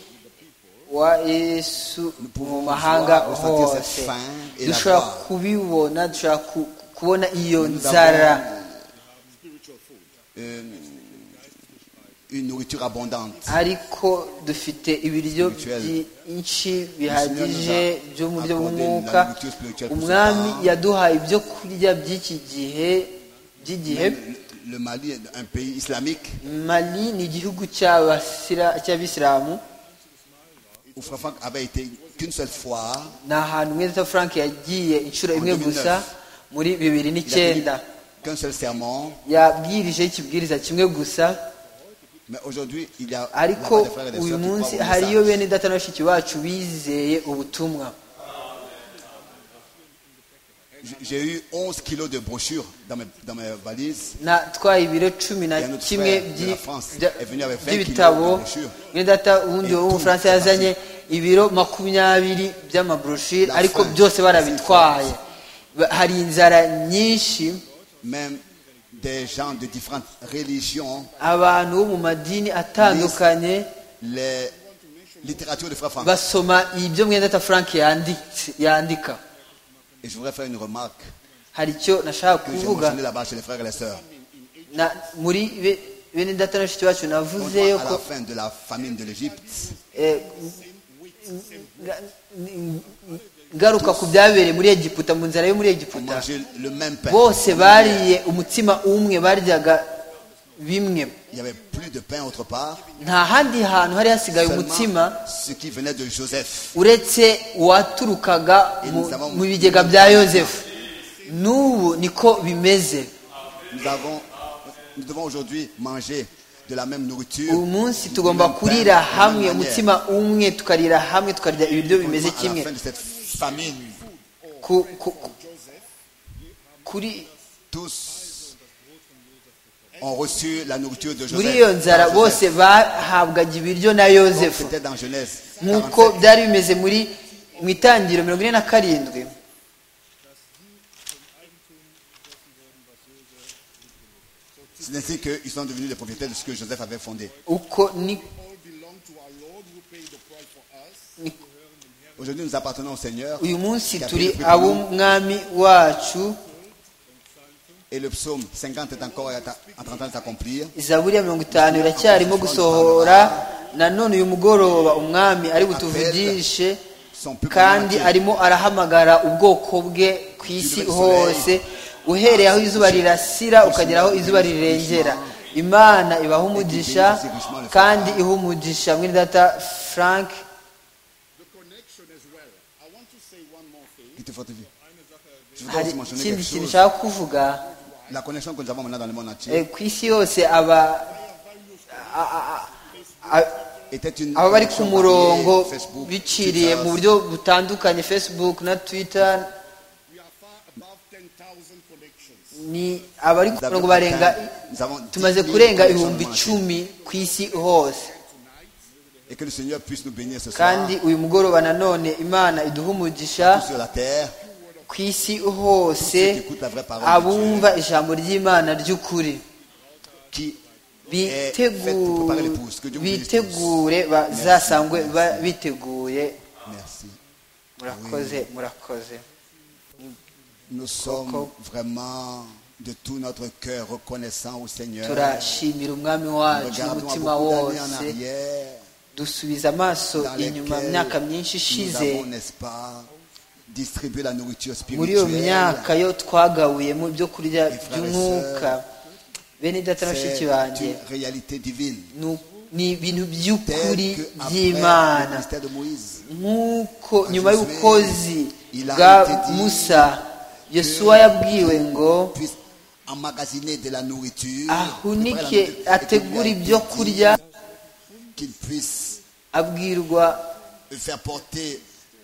[SPEAKER 5] wa yesu mu
[SPEAKER 4] pouvons
[SPEAKER 5] mahanga
[SPEAKER 4] voir, ressentir
[SPEAKER 5] hose
[SPEAKER 4] cette faim et la
[SPEAKER 5] dushobora
[SPEAKER 4] voir.
[SPEAKER 5] kubibona dushobora ku- kubona iyo
[SPEAKER 4] Nous
[SPEAKER 5] nzara
[SPEAKER 4] avons, euh, une nourriture abondante.
[SPEAKER 5] ariko dufite ibiryo
[SPEAKER 4] Spirituel.
[SPEAKER 5] byinshi bihagije
[SPEAKER 4] Seigneur
[SPEAKER 5] byo mu
[SPEAKER 4] nous a
[SPEAKER 5] byo mu
[SPEAKER 4] accordé
[SPEAKER 5] mwuka
[SPEAKER 4] la nourriture spirituelle pour
[SPEAKER 5] umwami
[SPEAKER 4] ce temps.
[SPEAKER 5] yaduhaye ibyo kurya by'iki gihe by'igihe
[SPEAKER 4] Même le Mali est un pays islamique
[SPEAKER 5] mali ni igihugu cy'abasira- cy'abisilamu
[SPEAKER 4] où Frère Franck avait été qu'une seule fois.
[SPEAKER 5] ni ahantu mweza frank yagiye inshuro imwe
[SPEAKER 4] Muri
[SPEAKER 5] gusa muri
[SPEAKER 4] Il
[SPEAKER 5] bibiri
[SPEAKER 4] a tenu
[SPEAKER 5] n'icyenda
[SPEAKER 4] qu'un seul sermon.
[SPEAKER 5] yabwirije ikibwiriza kimwe gusa
[SPEAKER 4] Mais aujourd'hui, il y a la
[SPEAKER 5] ariko
[SPEAKER 4] voix des frères et des
[SPEAKER 5] uyu
[SPEAKER 4] sœurs qui croient
[SPEAKER 5] munsi
[SPEAKER 4] au
[SPEAKER 5] hariyo
[SPEAKER 4] message.
[SPEAKER 5] bene data na bashiki bacu bizeye ubutumwa
[SPEAKER 4] J- J'ai eu 11 kilos de brochures dans mes, dans mes valises.
[SPEAKER 5] natwaye ibiro cumi na
[SPEAKER 4] Il y a notre
[SPEAKER 5] kimwe
[SPEAKER 4] frère
[SPEAKER 5] byi-
[SPEAKER 4] de la France
[SPEAKER 5] bya-
[SPEAKER 4] est venu avec 20
[SPEAKER 5] by'ibitabo
[SPEAKER 4] kilos de brochures.
[SPEAKER 5] bene data ubundi
[SPEAKER 4] Et tout,
[SPEAKER 5] w'umufaransa
[SPEAKER 4] c'est
[SPEAKER 5] yazanye ibiro makumyabiri by'amabroshire
[SPEAKER 4] La
[SPEAKER 5] ariko
[SPEAKER 4] France,
[SPEAKER 5] byose barabitwaye
[SPEAKER 4] c'est
[SPEAKER 5] Ba- hari inzara nyinshi
[SPEAKER 4] Même des gens de différentes religions,
[SPEAKER 5] abantu bo mu madini atandukanye
[SPEAKER 4] les littératures de Frère Franck.
[SPEAKER 5] basoma ibyo mwenda ta frank yanditse- yandika
[SPEAKER 4] Et je voudrais faire une remarque
[SPEAKER 5] hari icyo nashaka
[SPEAKER 4] que j'ai
[SPEAKER 5] kuvuga
[SPEAKER 4] mentionnée là-bas chez les frères et les sœurs.
[SPEAKER 5] Na- muri be- bene data na bashiki bacu
[SPEAKER 4] On
[SPEAKER 5] navuzeyo
[SPEAKER 4] voit à
[SPEAKER 5] ko
[SPEAKER 4] la fin de la famine de l'Égypte,
[SPEAKER 5] eh, nga- ngaruka ku byabereye muri egiputa mu nzara yo muri
[SPEAKER 4] on
[SPEAKER 5] egiputa
[SPEAKER 4] mangeait le même pain.
[SPEAKER 5] bose bariye umutsima umwe baryaga bimwe
[SPEAKER 4] Il n'y avait plus de pain autre part.
[SPEAKER 5] nta handi hantu hari hasigaye umutsima
[SPEAKER 4] Seulement ce qui venait de Joseph.
[SPEAKER 5] uretse uwaturukaga mu- mu bigega bya yosefu n'ubu niko bimeze
[SPEAKER 4] Nous, avons, nous devons aujourd'hui manger de la même nourriture.
[SPEAKER 5] uyu munsi
[SPEAKER 4] du
[SPEAKER 5] tugomba
[SPEAKER 4] même pain, de
[SPEAKER 5] kurira
[SPEAKER 4] la
[SPEAKER 5] hamwe
[SPEAKER 4] même manière.
[SPEAKER 5] umutsima umwe tukarira hamwe tukarya ibiryo
[SPEAKER 4] à
[SPEAKER 5] bimeze
[SPEAKER 4] la
[SPEAKER 5] kimwe
[SPEAKER 4] fin de cette famine,
[SPEAKER 5] Ku- ku- ku- kuri
[SPEAKER 4] tous ont reçu la nourriture de
[SPEAKER 5] muri iyo
[SPEAKER 4] Joseph.
[SPEAKER 5] nzara
[SPEAKER 4] Par
[SPEAKER 5] bose
[SPEAKER 4] Joseph.
[SPEAKER 5] bahabwaga ibiryo na
[SPEAKER 4] Donc,
[SPEAKER 5] yosefu
[SPEAKER 4] C'était dans Genèse. 47.
[SPEAKER 5] nk'uko byari bimeze muri mu itangiriro mirongo ine na karindwi
[SPEAKER 4] C'est ainsi qu'ils sont devenus les propriétaires de ce que Joseph avait fondé.
[SPEAKER 5] uko ni
[SPEAKER 6] All belong to our Lord who paid the price for us.
[SPEAKER 5] ni-
[SPEAKER 4] Aujourd'hui, nous appartenons au Seigneur.
[SPEAKER 5] uyu munsi
[SPEAKER 4] qui a
[SPEAKER 5] turi
[SPEAKER 4] payé le prix pour nous.
[SPEAKER 5] ab'umwami wacu
[SPEAKER 4] Et le psaume 50 est encore en train de s'accomplir.
[SPEAKER 5] izaburi ya mirongo itanu iracyarimo gusohora nanone uyu mugoroba umwami ari butuvugishe
[SPEAKER 4] Son peuple
[SPEAKER 5] kandi
[SPEAKER 4] entier.
[SPEAKER 5] arimo arahamagara ubwoko bwe ku isi hose uhereye aho izuba rirasira ukagera aho izuba rirengera imana ibaha umugisha kandi iha umugisha mwene data frank
[SPEAKER 6] The connection as well. I want to say one more thing.
[SPEAKER 4] Qui te fortifie. Je voudrais
[SPEAKER 5] hari
[SPEAKER 4] aussi mentionner
[SPEAKER 5] ikindi
[SPEAKER 4] quelque
[SPEAKER 5] kintu
[SPEAKER 4] chose.
[SPEAKER 5] nshaka kuvuga
[SPEAKER 4] La connexion que nous avons maintenant dans le monde
[SPEAKER 5] eh,
[SPEAKER 4] entier
[SPEAKER 5] ku isi yose aba a- a- a- a-
[SPEAKER 4] était une
[SPEAKER 5] aba bari ku
[SPEAKER 4] connexion
[SPEAKER 5] murongo
[SPEAKER 4] variée, Facebook,
[SPEAKER 5] biciriye
[SPEAKER 4] Twitter,
[SPEAKER 5] mu buryo butandukanye facebook na twitter
[SPEAKER 6] We are far above 10,000 connections.
[SPEAKER 5] ni abari ku
[SPEAKER 4] nous avons
[SPEAKER 5] murongo barenga
[SPEAKER 4] atteint- nous avons
[SPEAKER 5] tumaze
[SPEAKER 4] 10 000
[SPEAKER 5] kurenga
[SPEAKER 4] connexions
[SPEAKER 5] ibihumbi
[SPEAKER 4] dans le monde entier.
[SPEAKER 5] icumi ku isi hose
[SPEAKER 4] Et que le Seigneur puisse nous bénir ce soir
[SPEAKER 5] kandi uyu mugoroba nanone imana iduha umugisha
[SPEAKER 4] tous sur la terre.
[SPEAKER 5] ku isi hose abumva ijambo ry'imana ry'ukuri
[SPEAKER 4] Qui
[SPEAKER 5] Bitegu- bitegure bazasangwe ba- biteguye
[SPEAKER 4] Merci.
[SPEAKER 5] murakoze murakoze
[SPEAKER 4] Nous sommes vraiment de tout notre cœur reconnaissants au Seigneur.
[SPEAKER 5] turashimira umwami wacu
[SPEAKER 4] Regardons à
[SPEAKER 5] umutima
[SPEAKER 4] beaucoup d'années en
[SPEAKER 5] wose
[SPEAKER 4] arrière.
[SPEAKER 5] dusubiza amaso
[SPEAKER 4] dans
[SPEAKER 5] inyuma mu
[SPEAKER 4] lesquels
[SPEAKER 5] myaka myinshi
[SPEAKER 4] nous
[SPEAKER 5] ishize
[SPEAKER 4] avons, n'est-ce pas, distribué la nourriture
[SPEAKER 5] muri iyo
[SPEAKER 4] spirituelle.
[SPEAKER 5] myaka yo twagabuyemo ibyo kurya
[SPEAKER 4] Frères et
[SPEAKER 5] by'umwuka bene data na
[SPEAKER 4] C'est
[SPEAKER 5] bashiki banjye
[SPEAKER 4] une réalité divine.
[SPEAKER 5] nu- ni
[SPEAKER 4] Tel
[SPEAKER 5] ibintu by'ukuri
[SPEAKER 4] que après le
[SPEAKER 5] by'imana
[SPEAKER 4] ministère de Moïse,
[SPEAKER 5] nk'uko
[SPEAKER 4] Quand
[SPEAKER 5] nyuma
[SPEAKER 4] Josué,
[SPEAKER 5] y'ubukozi
[SPEAKER 4] il a
[SPEAKER 5] bwa
[SPEAKER 4] été dit
[SPEAKER 5] musa yosuwa yabwiwe ngo
[SPEAKER 4] puisse emmagasiner de la nourriture, préparer la
[SPEAKER 5] ahunike
[SPEAKER 4] nourriture, et qu'il lui a
[SPEAKER 5] ategure
[SPEAKER 4] été
[SPEAKER 5] ibyo
[SPEAKER 4] dit
[SPEAKER 5] kurya
[SPEAKER 4] qu'il puisse
[SPEAKER 5] abwirwa
[SPEAKER 4] et faire porter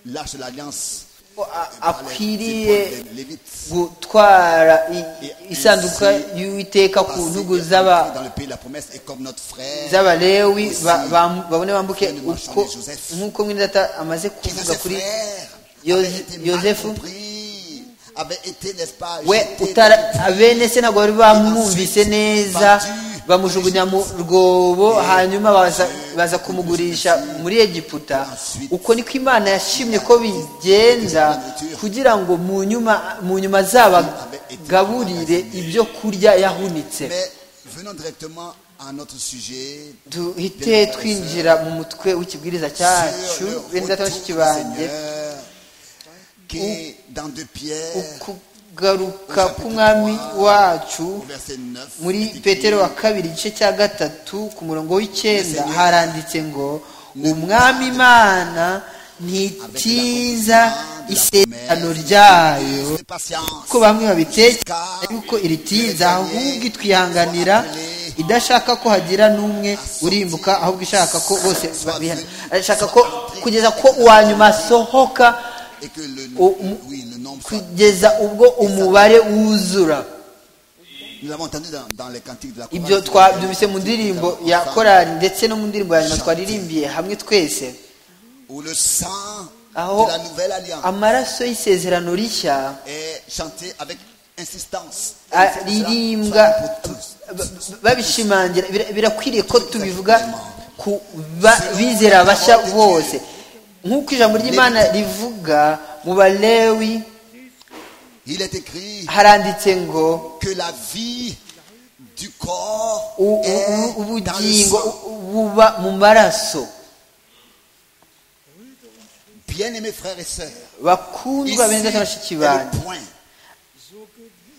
[SPEAKER 4] l'arche de l'alliance
[SPEAKER 5] ko a-
[SPEAKER 4] par les
[SPEAKER 5] akwiriye
[SPEAKER 4] épaules des Lévites.
[SPEAKER 5] gutwara i-
[SPEAKER 4] Et
[SPEAKER 5] isanduka
[SPEAKER 4] ainsi,
[SPEAKER 5] y'uwiteka ku
[SPEAKER 4] Passer
[SPEAKER 5] ntugu
[SPEAKER 4] et
[SPEAKER 5] z'aba-
[SPEAKER 4] entrer dans le pays de la promesse et comme notre frère
[SPEAKER 5] z'abalewi ba-
[SPEAKER 4] Aussi,
[SPEAKER 5] ba- babone bambuke
[SPEAKER 4] frère de Marchand
[SPEAKER 5] uko
[SPEAKER 4] de Joseph.
[SPEAKER 5] nk'uko mwene data amaze
[SPEAKER 4] qui de
[SPEAKER 5] kuvuga
[SPEAKER 4] ses
[SPEAKER 5] kuri
[SPEAKER 4] frères
[SPEAKER 5] Yo-
[SPEAKER 4] avait été mal
[SPEAKER 5] Joseph.
[SPEAKER 4] compris, avait été, n'est-ce pas,
[SPEAKER 5] we
[SPEAKER 4] jeté
[SPEAKER 5] utara
[SPEAKER 4] dans-
[SPEAKER 5] abene se ntabwo bari bamwumvise neza bamujugunya mu rwobo hanyuma baza- baza kumugurisha muri egiputa uko niko imana yashimye ko bigenda kugira ngo mu nyuma mu nyuma zabagaburire ibyo kurya yahunitse
[SPEAKER 4] Mais venons directement à notre sujet.
[SPEAKER 5] duhite twinjira mu mutwe w'ikibwiriza cyacu
[SPEAKER 4] Sur le
[SPEAKER 5] bene data
[SPEAKER 4] retour
[SPEAKER 5] bashiki
[SPEAKER 4] du
[SPEAKER 5] banjye
[SPEAKER 4] Seigneur, qui dans 2 Pierre,
[SPEAKER 5] ukugaruka k'umwami wacu
[SPEAKER 4] au verset 9,
[SPEAKER 5] muri
[SPEAKER 4] est écrit,
[SPEAKER 5] petero wa kabiri igice cya gatatu ku murongo w'icyenda haranditse ngo umwami imana ntitiza isezerano ryayo
[SPEAKER 4] Fais patience,
[SPEAKER 5] ko bamwe babitekereza yuko iritiza ahubwo itwihanganira idashaka ko hagira n'umwe urimbuka ahubwo ishaka ko bose babihana ishaka ko kugeza ko uwa nyuma asohoka
[SPEAKER 4] et que le,
[SPEAKER 5] au- mou-
[SPEAKER 4] oui, le nombre soit-
[SPEAKER 5] kugeza ubwo umubare wuzura
[SPEAKER 4] Nous l'avons entendu dans, dans les cantiques de la
[SPEAKER 5] ibyo
[SPEAKER 4] chorale.
[SPEAKER 5] twabyumvise mu ndirimbo ya korari ndetse no mu ndirimbo ya nyuma
[SPEAKER 4] Chante.
[SPEAKER 5] twaririmbiye hamwe twese
[SPEAKER 4] Où le sang
[SPEAKER 5] aho
[SPEAKER 4] de la nouvelle alliance
[SPEAKER 5] amaraso y'isezerano rishya
[SPEAKER 4] est chanté avec insistance.
[SPEAKER 5] aririmbwa
[SPEAKER 4] Cela pour tous.
[SPEAKER 5] ba- ba- babishimangira bira- birakwiriye ko tubivuga ku ba- bizera bashya bose nk'uko ijambo ry'imana rivuga mu balewi
[SPEAKER 4] Il est écrit
[SPEAKER 5] haranditse ngo
[SPEAKER 4] que la vie du corps
[SPEAKER 5] u- u-
[SPEAKER 4] est dans le
[SPEAKER 5] ubugingo
[SPEAKER 4] sang.
[SPEAKER 5] buba mu maraso
[SPEAKER 4] Bien-aimés frères et sœurs,
[SPEAKER 5] bakundwa bene data bashiki banjye
[SPEAKER 4] le point.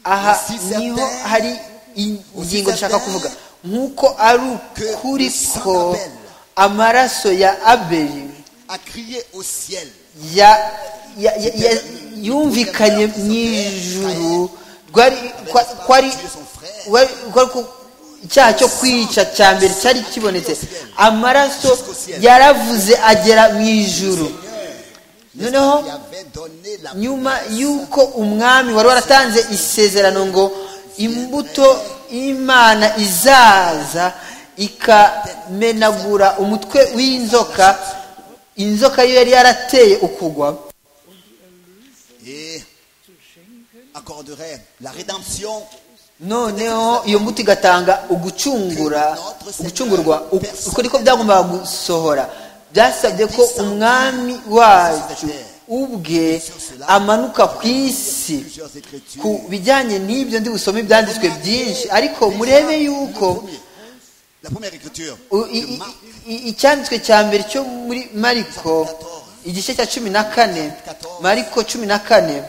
[SPEAKER 5] aha
[SPEAKER 4] Si
[SPEAKER 5] niho
[SPEAKER 4] certain-
[SPEAKER 5] hari ingingo
[SPEAKER 4] certain
[SPEAKER 5] nshaka kuvuga nk'uko ari
[SPEAKER 4] que
[SPEAKER 5] ukuri
[SPEAKER 4] le sang
[SPEAKER 5] ko
[SPEAKER 4] d'Abel-
[SPEAKER 5] amaraso ya abeli
[SPEAKER 4] A crié au ciel.
[SPEAKER 5] ya- ya- ya- ya- yumvikanye mu ijuru rwari- kwa- kwari wari- kwari ku- icyaha cyo kwica cya mbere cyari kibonetse amaraso yaravuze agera mu ijuru noneho
[SPEAKER 4] Il avait donné la
[SPEAKER 5] nyuma y'uko umwami wari waratanze isezerano ngo imbuto imana izaza ikamenagura umutwe w'inzoka inzoka yo yari yarateye ukugwa
[SPEAKER 4] et accorderait la rédemption
[SPEAKER 5] noneho iyo mbuto igatanga ugucungura ugucungurwa uko niko byagombaga gusohora byasabye ko umwami wacu ubwe amanuka ku isi
[SPEAKER 4] plusieurs écritures.
[SPEAKER 5] ku bijyanye n'ibyo ndi busome ibyanditswe byinshi ariko murebe yuko
[SPEAKER 4] La première écriture
[SPEAKER 5] u- i-
[SPEAKER 4] de
[SPEAKER 5] i-
[SPEAKER 4] Marc
[SPEAKER 5] i- icyanditswe cya mbere cyo muri mariko igice cya cumi na kane mariko cumi na kane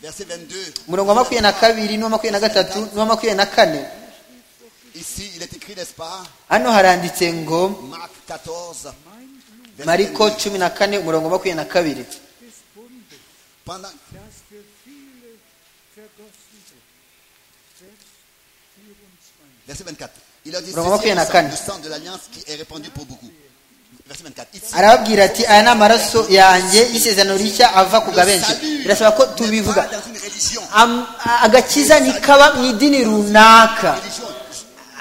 [SPEAKER 4] verset 22.
[SPEAKER 5] umurongo wa makumyabiri na kabiri n'uwa makumyabiri na gatatu n'uwa makumyabiri na kane
[SPEAKER 4] Ici, il est écrit, n'est-ce pas
[SPEAKER 5] hano haranditse ngo
[SPEAKER 4] Marc 14. verset
[SPEAKER 5] mariko
[SPEAKER 4] 22.
[SPEAKER 5] cumi na kane umurongo wa makumyabiri na kabiri
[SPEAKER 4] Pendant, verset 24. Il a dit
[SPEAKER 5] Romains
[SPEAKER 4] ceci est le
[SPEAKER 5] 24.
[SPEAKER 4] sang- le sang de l'alliance qui est répandu pour beaucoup. Verset 24. Ici,
[SPEAKER 5] arababwira ati aya ni amaraso yanjye y'isezerano rishya ava ku bwa benshi birasaba ko tubivuga
[SPEAKER 4] n'est pas dans une religion.
[SPEAKER 5] Am- agakiza ntikaba mu idini runaka
[SPEAKER 4] Religion,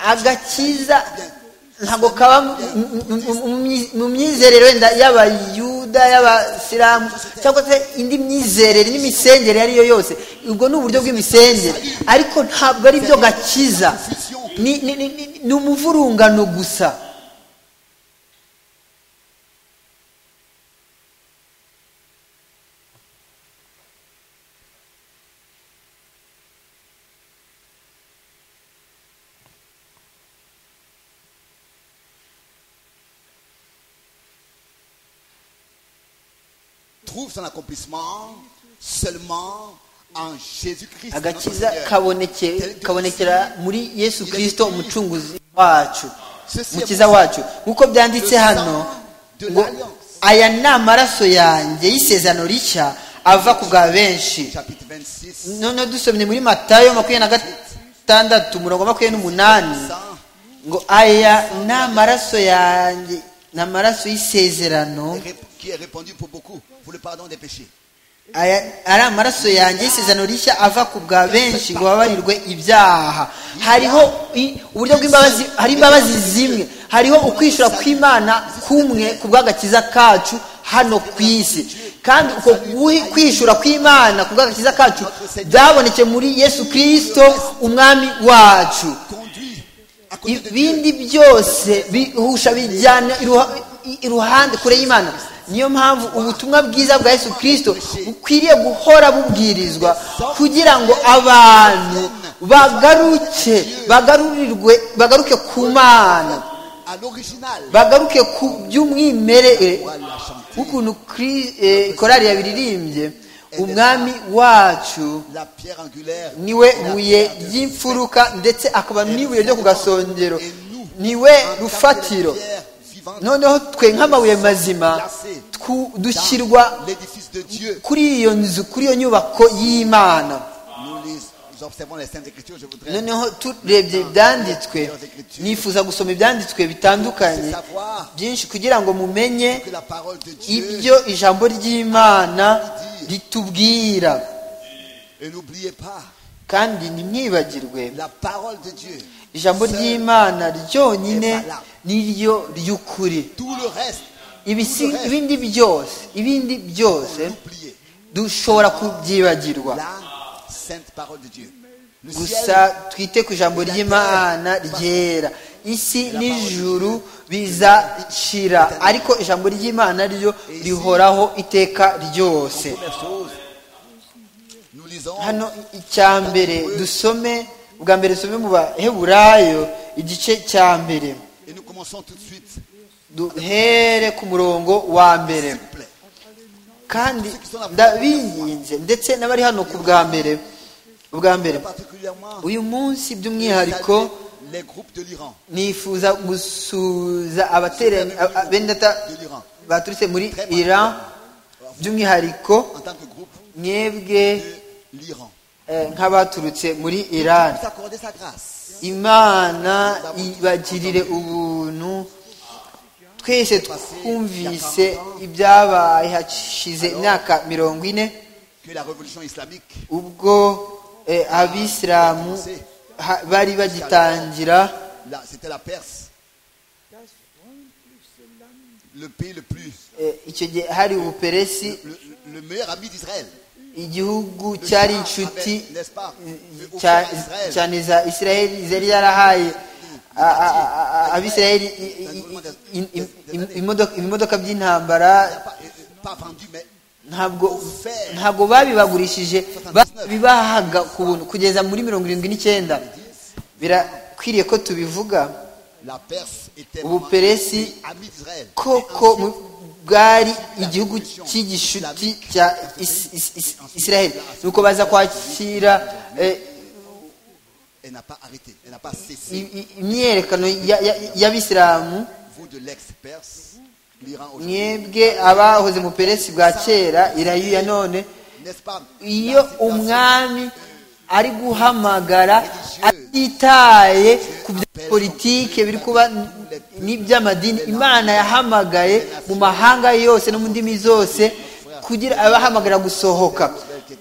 [SPEAKER 5] agakiza ntabwo kaba mu- mu- mu- mu- mu myizerere wenda y'abayuda y'abasilamu cyangwa se indi myizerere n'imisengere iyo ari yo yose ubwo ni uburyo bw'imisengere ariko ntabwo ari byo gakiza Ni- ni- ni- ni- ni umuvurungano gusa
[SPEAKER 4] trouve son accomplissement seulement en Jésus-Christ. notre
[SPEAKER 5] agakiza
[SPEAKER 4] Seigneur.
[SPEAKER 5] kaboneke- kabonekera muri yesu kirisito umucunguzi wacu
[SPEAKER 4] Ceci est
[SPEAKER 5] mukiza
[SPEAKER 4] pour-
[SPEAKER 5] wacu nk'uko byanditse
[SPEAKER 4] Le
[SPEAKER 5] hano
[SPEAKER 4] sang de
[SPEAKER 5] ngo
[SPEAKER 4] l'alliance.
[SPEAKER 5] aya ni amaraso yanjye y'isezerano rishya ava ku bwa benshi
[SPEAKER 4] Chapitre 26.
[SPEAKER 5] noneho dusomye muri matayo makumyabiri na gatandatu umurongo wa makumyabiri n'umunani
[SPEAKER 4] sang
[SPEAKER 5] ngo aya ni amaraso yanjye ni amaraso y'isezerano
[SPEAKER 4] qui est répandu pour beaucoup, pour le pardon des péchés.
[SPEAKER 5] aya ari amaraso yanjye y'isezerano rishya ava ku bwa benshi ngo babarirwe ibyaha hariho i- uburyo bw'imbabazi hari imbabazi zimwe hariho ukwishura kw'imana kumwe ku bw'agakiza kacu hano ku isi kandi uko guhi- kwishura kw'imana ku bw'agakiza kacu byaboneke muri yesu kirisito umwami wacu
[SPEAKER 4] Conduit à côté de Dieu.
[SPEAKER 5] ibindi byose bihusha bijyana iruha- i- iruhande kure y'imana niyo mpamvu ubutumwa bwiza bwa yesu kirisito bukwiriye guhora bubwirizwa kugira ngo abantu bagaruke bagarurirwe bagaruke ku mana
[SPEAKER 4] À l'original.
[SPEAKER 5] bagaruke ku by'umwimerere
[SPEAKER 4] Voilà, chanter.
[SPEAKER 5] w'ukuntu Kri- eh, korari yabiririmbye umwami wacu
[SPEAKER 4] La pierre angulaire.
[SPEAKER 5] niwe
[SPEAKER 4] la
[SPEAKER 5] buye
[SPEAKER 4] pierre de-
[SPEAKER 5] ry'imfuruka ndetse akaba n'ibuye ryo ku gasongero
[SPEAKER 4] Et nous, en
[SPEAKER 5] niwe
[SPEAKER 4] tant que
[SPEAKER 5] rufatiro
[SPEAKER 4] pierre vivante,
[SPEAKER 5] noneho twe nk'amabuye mazima
[SPEAKER 4] placée
[SPEAKER 5] twu-
[SPEAKER 4] dans
[SPEAKER 5] dushyirwa
[SPEAKER 4] l'édifice de Dieu.
[SPEAKER 5] kuri iyo nzu kuri iyo nyubako y'imana
[SPEAKER 4] Nous, les, nous observons les saintes écritures, je voudrais
[SPEAKER 5] noneho turebye ibyanditswe nifuza gusoma ibyanditswe bitandukanye
[SPEAKER 4] savoir
[SPEAKER 5] byinshi kugira ngo mumenye
[SPEAKER 4] que la parole de Dieu
[SPEAKER 5] ibyo ijambo ry'imana ritubwira
[SPEAKER 4] et n'oubliez pas
[SPEAKER 5] kandi ntimwibagirwe
[SPEAKER 4] la parole de Dieu.
[SPEAKER 5] ijambo ry'imana ryonyine niryo ry'ukuri
[SPEAKER 4] Tout le reste,
[SPEAKER 5] Ibisi- ibindi byose ibindi byose
[SPEAKER 4] oubliez
[SPEAKER 5] dushobora kubyibagirwa
[SPEAKER 4] la sainte parole de Dieu. Le
[SPEAKER 5] gusa
[SPEAKER 4] ciel,
[SPEAKER 5] twite ku ijambo ry'imana ryera isi n'ijuru bizacira ariko ijambo ry'imana ryo rihoraho iteka ryose
[SPEAKER 4] première chose, nous lisons
[SPEAKER 5] hano icya mbere dusome ubwa mbere dusome mu baheburayo igice cya mbere
[SPEAKER 4] et nous commençons tout de suite. S'il
[SPEAKER 5] duhere ku murongo wa mbere
[SPEAKER 4] vous plaît,
[SPEAKER 5] kandi ndabinginze ndetse n'abari hano ku bwa mbere ubwa mbere
[SPEAKER 4] particulièrement
[SPEAKER 5] uyu munsi by'umwihariko
[SPEAKER 4] les groupes de l'Iran.
[SPEAKER 5] nifuza gusuhuza abateranye a- a- bene data
[SPEAKER 4] De l'Iran.
[SPEAKER 5] baturutse muri
[SPEAKER 4] Très
[SPEAKER 5] iran by'umwihariko
[SPEAKER 4] En tant que groupe
[SPEAKER 5] mwebwe
[SPEAKER 4] de l'Iran.
[SPEAKER 5] eh, nk'abaturutse muri iran
[SPEAKER 4] Vous accordez sa grâce.
[SPEAKER 5] imana ibagirire ubuntu twese twumvise ibyabaye hashize imyaka mirongo ine
[SPEAKER 4] Que la révolution islamique
[SPEAKER 5] ubwo eh, abisilamu ha- bari bagitangira
[SPEAKER 4] Là, c'était la Perse. Le pays le plus.
[SPEAKER 5] eh, icyo gihe hari ubuperesi
[SPEAKER 4] Le, le meilleur ami d'Israël.
[SPEAKER 5] igihugu
[SPEAKER 4] Le
[SPEAKER 5] cyari
[SPEAKER 4] Shah
[SPEAKER 5] inshuti
[SPEAKER 4] Ahmed, n'est-ce pas Le
[SPEAKER 5] cya-
[SPEAKER 4] offert à Israël.
[SPEAKER 5] cyane za isiraheli zari yarahaye a- a- a- a- abisiraheli i- i- i- i- i- imodoka- ibimodoka
[SPEAKER 4] Pas,
[SPEAKER 5] by'intambara
[SPEAKER 4] euh, pas vendu, mais
[SPEAKER 5] ntabwo ntabwo babibagurishije bibahaga ku buntu kugeza muri mirongo irindwi n'icyenda birakwiriye ko tubivuga
[SPEAKER 4] la Perse était
[SPEAKER 5] Vous
[SPEAKER 4] vraiment
[SPEAKER 5] Pérez-ci,
[SPEAKER 4] un pays ami d'Israël.
[SPEAKER 5] koko mu- bwari igihugu cy'igishuti cya Is- Is- Is- isiraheli nuko baza kwakira eh,
[SPEAKER 4] Elle n'a pas arrêté, elle n'a pas cessé.
[SPEAKER 5] i- i- imyerekano ya- ya- y'abisilamu
[SPEAKER 4] Vous de l'ex-Perse, l'Iran aujourd'hui.
[SPEAKER 5] mwebwe abahoze mu peresi bwa kera irayu ya none
[SPEAKER 4] N'est-ce pas
[SPEAKER 5] iyo
[SPEAKER 4] La citation
[SPEAKER 5] umwami ari guhamagara atitaye ku bya politike biri kuba n- n'iby'amadini imana yahamagaye mu mahanga yose no mu ndimi zose kugira abahamagarira gusohoka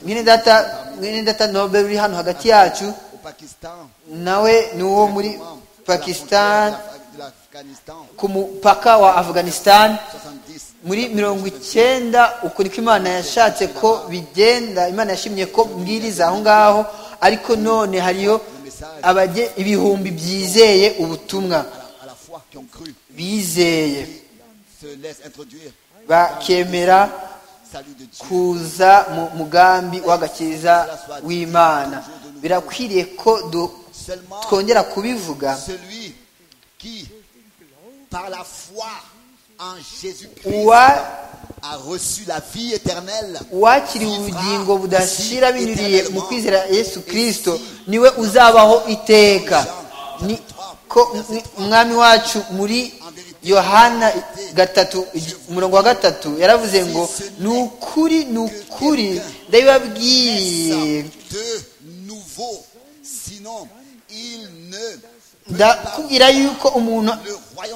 [SPEAKER 5] mwene data mwene data nobel uri hano hagati yacu
[SPEAKER 4] au Pakistan,
[SPEAKER 5] nawe ni uwo muri pakistan
[SPEAKER 4] de l'Afghanistan,
[SPEAKER 5] ku mupaka wa afghanistan
[SPEAKER 4] 70.
[SPEAKER 5] muri mirongo icyenda uko niko imana yashatse ko bigenda imana yashimye ko mbwiriza aho ngaho ariko none hariyo abajye ibihumbi byizeye
[SPEAKER 4] à
[SPEAKER 5] ubutumwa
[SPEAKER 4] la- à la foi qui ont cru,
[SPEAKER 5] bizeye
[SPEAKER 4] se laissent introduire.
[SPEAKER 5] bakemera
[SPEAKER 4] Salut de Dieu.
[SPEAKER 5] kuza mu mugambi w'agakiza w'imana birakwiriye ko du-
[SPEAKER 4] Seulement
[SPEAKER 5] twongera kubivuga
[SPEAKER 4] celui qui, par la foi en Jésus-Christ,
[SPEAKER 5] uwa
[SPEAKER 4] a reçu la vie éternelle.
[SPEAKER 5] uwakiriye ubugingo budashira binyuriye mu kwizera yesu kirisito niwe uzabaho iteka ni ko umwe- umwami wacu muri yohana gatatu umurongo wa gatatu yaravuze ngo ni ukuri ni ukuri ndabibabwiye
[SPEAKER 4] De nouveau. Sinon, il ne
[SPEAKER 5] ndakubwira yuko umuntu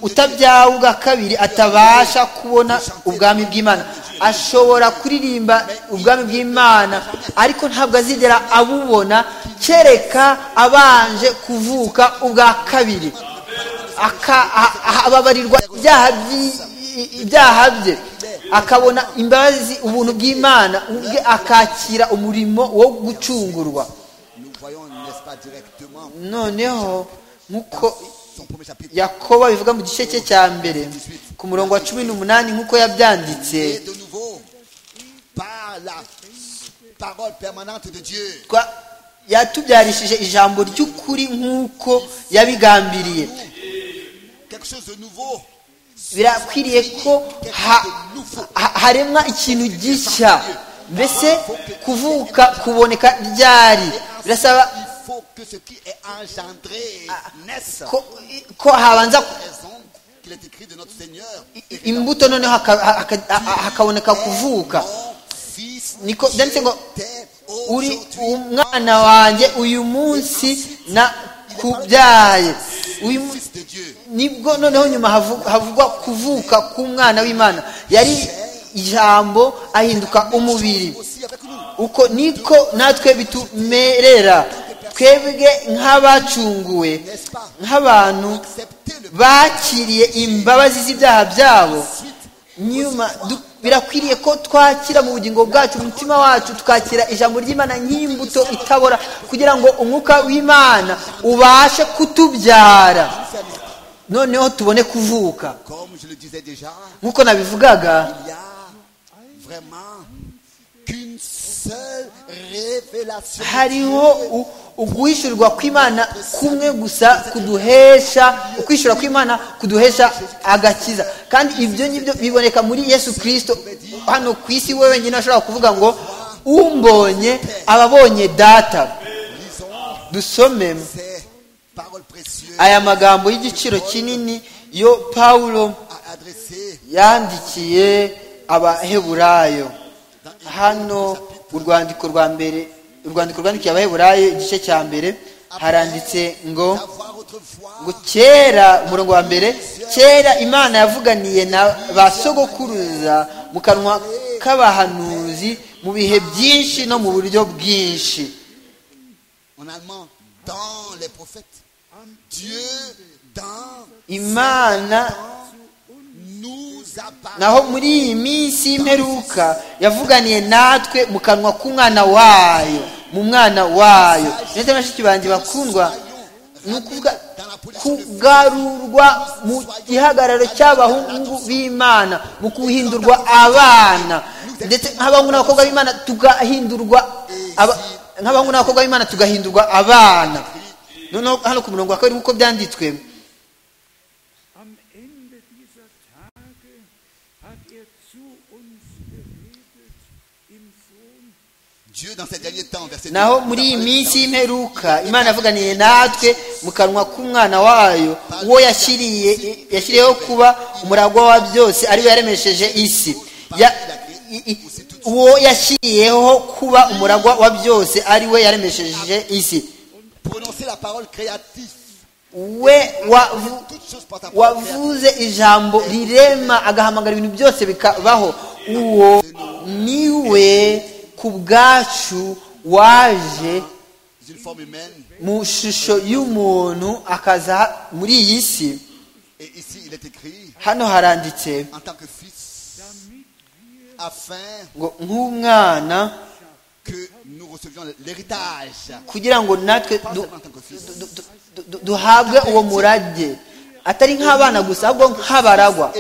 [SPEAKER 5] utabyawe ubwa kabiri atabasha kubona ubwami bw'imana ashobora kuririmba ubwami bw'imana ariko ntabwo azigera abubona kereka abanje kuvuka ubwa kabiri ababarirwa ibyaha bye akabona imbabazi ubuntu bw'imana ubwe akakira umurimo wo gucungurwa noneho nk'uko yakoba bivuga mu gice cye cya mbere ku murongo wa cumi n'umunani nk'uko yabyanditse yatubyarishije ijambo ry'ukuri nk'uko yabigambiriye birakwiriye ko haremwa ikintu gishya mbese kuvuka kuboneka ryari birasaba ko habanza imbuto noneho hakaboneka kuvuka niko byanditse ngo uri umwana wanjye uyu munsi na kubyaye nibwo noneho nyuma havugwa kuvuka k'umwana w'imana yari ijambo ahinduka umubiri uko niko natwe bitumerera twebwe nk'abacunguwe nk'abantu bakiriye imbabazi z'ibyaha byabo nyuma birakwiriye ko twakira mu bugingo bwacu umutima wacu tukakira ijambo ry'imana nk'imbuto itabora kugira ngo umwuka w'imana ubashe kutubyara noneho tubone kuvuka nk'uko nabivugaga hariho uguhishurwa kw'imana kumwe gusa kuduhesha ukwishyura kw'imana kuduhesha agakiza kandi ibyo ngibyo biboneka muri yesu kirisito hano ku isi we wenyine ashobora kuvuga ngo umbonye aba abonye data dusome aya magambo y'igiciro kinini yo paulo yandikiye abaheburayo hano urwandiko rwa mbere urwandiko rwandikiye abaheburayo igice cya mbere haranditse ngo ngo kera umurongo wa mbere kera imana yavuganiye na ba sogokuruza mu kanwa k'abahanuzi mu bihe byinshi no mu buryo bwinshi imana naho muri iyi minsi y'imperuka yavuganiye natwe mu kanwa k'umwana wayo mu mwana wayo ndetse bashiki banjye bakundwa ni ukuvuga kugarurwa mu gihagararo cy'abahungu b'imana mu guhindurwa abana ndetse nk'abahungu n'abakobwa b'imana tugahindurwa nk'abahungu n'abakobwa b'imana tugahindurwa abana noneho hano ku murongo wa kabiri nk'uko byanditswe naho muri iyi minsi y'imperuka imana yavuganiye natwe mu kanwa k'umwana wayo uwo yashyiriyeho kuba umuragwa wa byose ariwe yaremesheje isi uwo yashyiriyeho kuba umuragwa wa byose ariwe yaremesheje isi we wavuze ijambo rirema agahamagara ibintu byose bikabaho uwo niwe ku bwacu waje mu shusho y'umuntu akaza muri iyi si hano haranditse ngo nk'umwana kugira ngo natwe duhabwe uwo murage atari nk'abana gusa ahubwo nk'abaragwa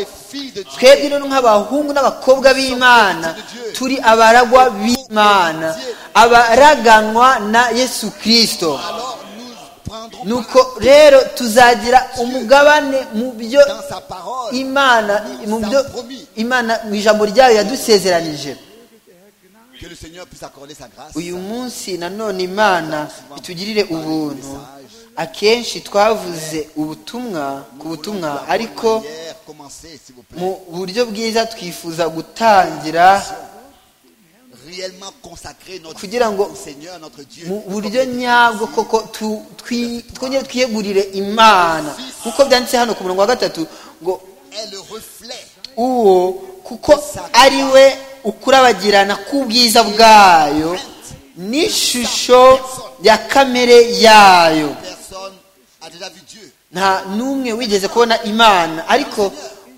[SPEAKER 5] twebwe rero nk'abahungu n'abakobwa b'imana turi abaragwa b'imana abaraganwa na yesu kirisito nuko rero tuzagira umugabane mu byo imana mu byo imana mu ijambo ryayo yadusezeranije uyu munsi nanone imana itugirire ubuntu akenshi twavuze ubutumwa ku butumwa ariko mu buryo bwiza twifuza gutangira
[SPEAKER 4] réellement consacrer notre
[SPEAKER 5] kugira ngo
[SPEAKER 4] au Seigneur, notre Dieu.
[SPEAKER 5] mu
[SPEAKER 4] Comme
[SPEAKER 5] buryo
[SPEAKER 4] Église,
[SPEAKER 5] nyabwo koko tu- twi- twongere twiyegurire imana kuko byanditse hano ku murongo wa gatatu ngo
[SPEAKER 4] Est le reflet
[SPEAKER 5] uwo kuko ari we ukurabagirana k'ubwiza bwayo n'ishusho ya kamere yayo
[SPEAKER 4] personne a déjà vu Dieu.
[SPEAKER 5] nta n'umwe wigeze kubona imana ariko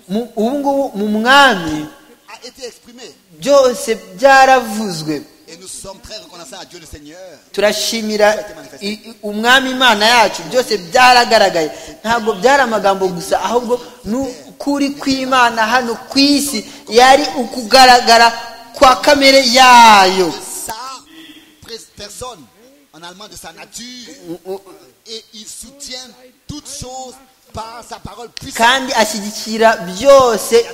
[SPEAKER 5] mu- ubu ngubu mu mwami
[SPEAKER 4] A été exprimé.
[SPEAKER 5] byose byaravuzwe
[SPEAKER 4] Et nous sommes très reconnaissants à Dieu le Seigneur.
[SPEAKER 5] turashimira i- i- umwami imana yacu byose byaragaragaye ntabwo byari amagambo gusa ahubwo n'ukuri kw'imana hano ku isi yari ukugaragara kwa kamere yayo
[SPEAKER 4] Sa pres- personne, en allemand de sa nature, et il soutient toutes choses par sa parole puissante.
[SPEAKER 5] kandi ashyigikira byose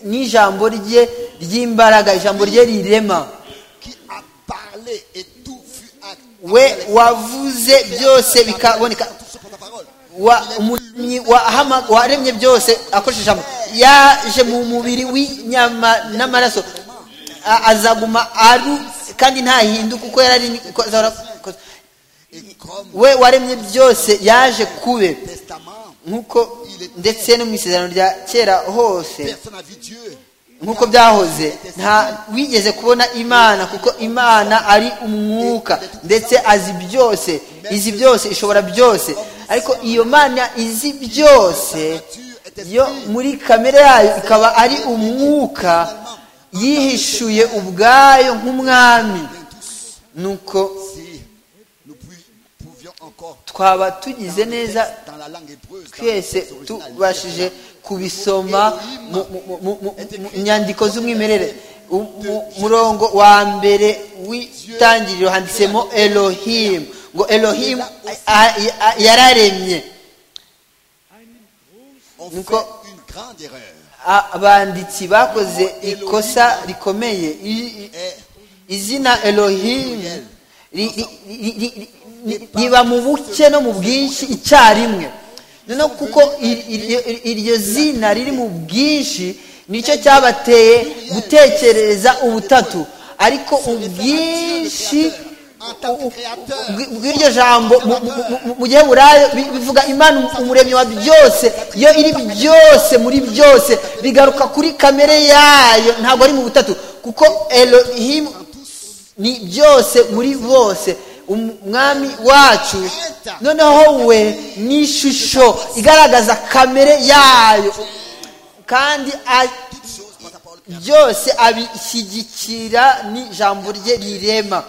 [SPEAKER 5] n'ijambo rye ry'imbaraga ijambo rye rirema
[SPEAKER 4] qui a parlé et tout fut acte.
[SPEAKER 5] we wavuze byose bikaboneka wa umuremyi wahama- waremye byose akoresheje ijambo yaje mu mubiri w'inyama n'amaraso A- azaguma aru kandi ntahinduka uko yari ari ko- zahora- ko-
[SPEAKER 4] Et comme
[SPEAKER 5] we waremye byose yaje kube
[SPEAKER 4] le testament,
[SPEAKER 5] nk'uko ndetse no mu isezerano rya kera hose
[SPEAKER 4] personne n'a vu Dieu.
[SPEAKER 5] nk'uko byahoze nta wigeze kubona imana kuko imana ari umwuka ndetse azi byose izi byose ishobora byose ariko iyo mana izi byose yo muri kamere yayo ikaba ari umwuka yihishuye ubwayo nk'umwami nuko
[SPEAKER 4] Si nous pu- pouvions encore
[SPEAKER 5] twaba tugize neza
[SPEAKER 4] dans la langue hébreuse, dans le
[SPEAKER 5] twese
[SPEAKER 4] texte original,
[SPEAKER 5] tubashije kubisoma mu- mu- mu- mu- mu- mu nyandiko z'umwimerere U- mu- murongo wa mbere w'itangiriro handitsemo elohimu ngo elohimu a- a- yararemye
[SPEAKER 4] on
[SPEAKER 5] Nico-
[SPEAKER 4] fait une grande erreur.
[SPEAKER 5] A- abanditsi bakoze ikosa rikomeye I- i-
[SPEAKER 4] Et
[SPEAKER 5] izina elohimu ri- ri- ri- ri- ri- riba mu buke no mu bwinshi icyarimwe noneho kuko ir- iryo- iryo zina riri mu bwinshi nicyo cyabateye gutekereza ubutatu ariko ubwinshi u- u- bw- bw'iryo jambo mu- mu- mu- mu gihe burayo bi- bivuga imana umuremyi wa byose iyo iri byose muri byose bigaruka kuri kamere yayo ntabwo ari mu butatu kuko elohimu ni byose muri bose umwami wacu noneho we ni ishusho igaragaza kamere yayo kandi a-
[SPEAKER 4] toutes choses par sa parole.
[SPEAKER 5] byose abishyigikira n'ijambo rye rirema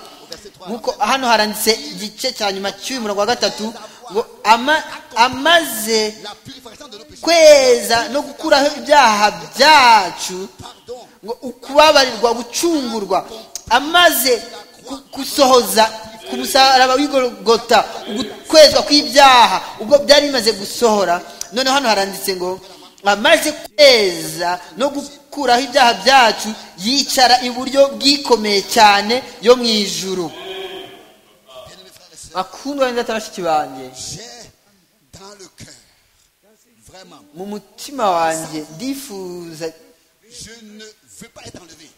[SPEAKER 5] nkuko hano haranditse igice cya nyuma cy'uyu murongo wa gatatu ngo ama- amaze
[SPEAKER 4] La purification de nos péchés.
[SPEAKER 5] kweza no gukuraho ibyaha byacu
[SPEAKER 4] Pardon.
[SPEAKER 5] ngo ukubabarirwa gucungurwa amaze ku- gusohoza ku musaraba w'igorogota ukwezwa kw'ibyaha ubwo byari bimaze gusohora noneho hano haranditse ngo amaze kweza no gukuraho ibyaha byacu yicara iburyo bwikomeye cyane yo mu ijuru
[SPEAKER 4] Bien-aimés frères et sœurs,
[SPEAKER 5] bakundwa neza bashiki banjye
[SPEAKER 4] j'ai dans le cœur, vraiment,
[SPEAKER 5] mu mutima wanjye ndifuza
[SPEAKER 4] je ne veux pas être enlevé.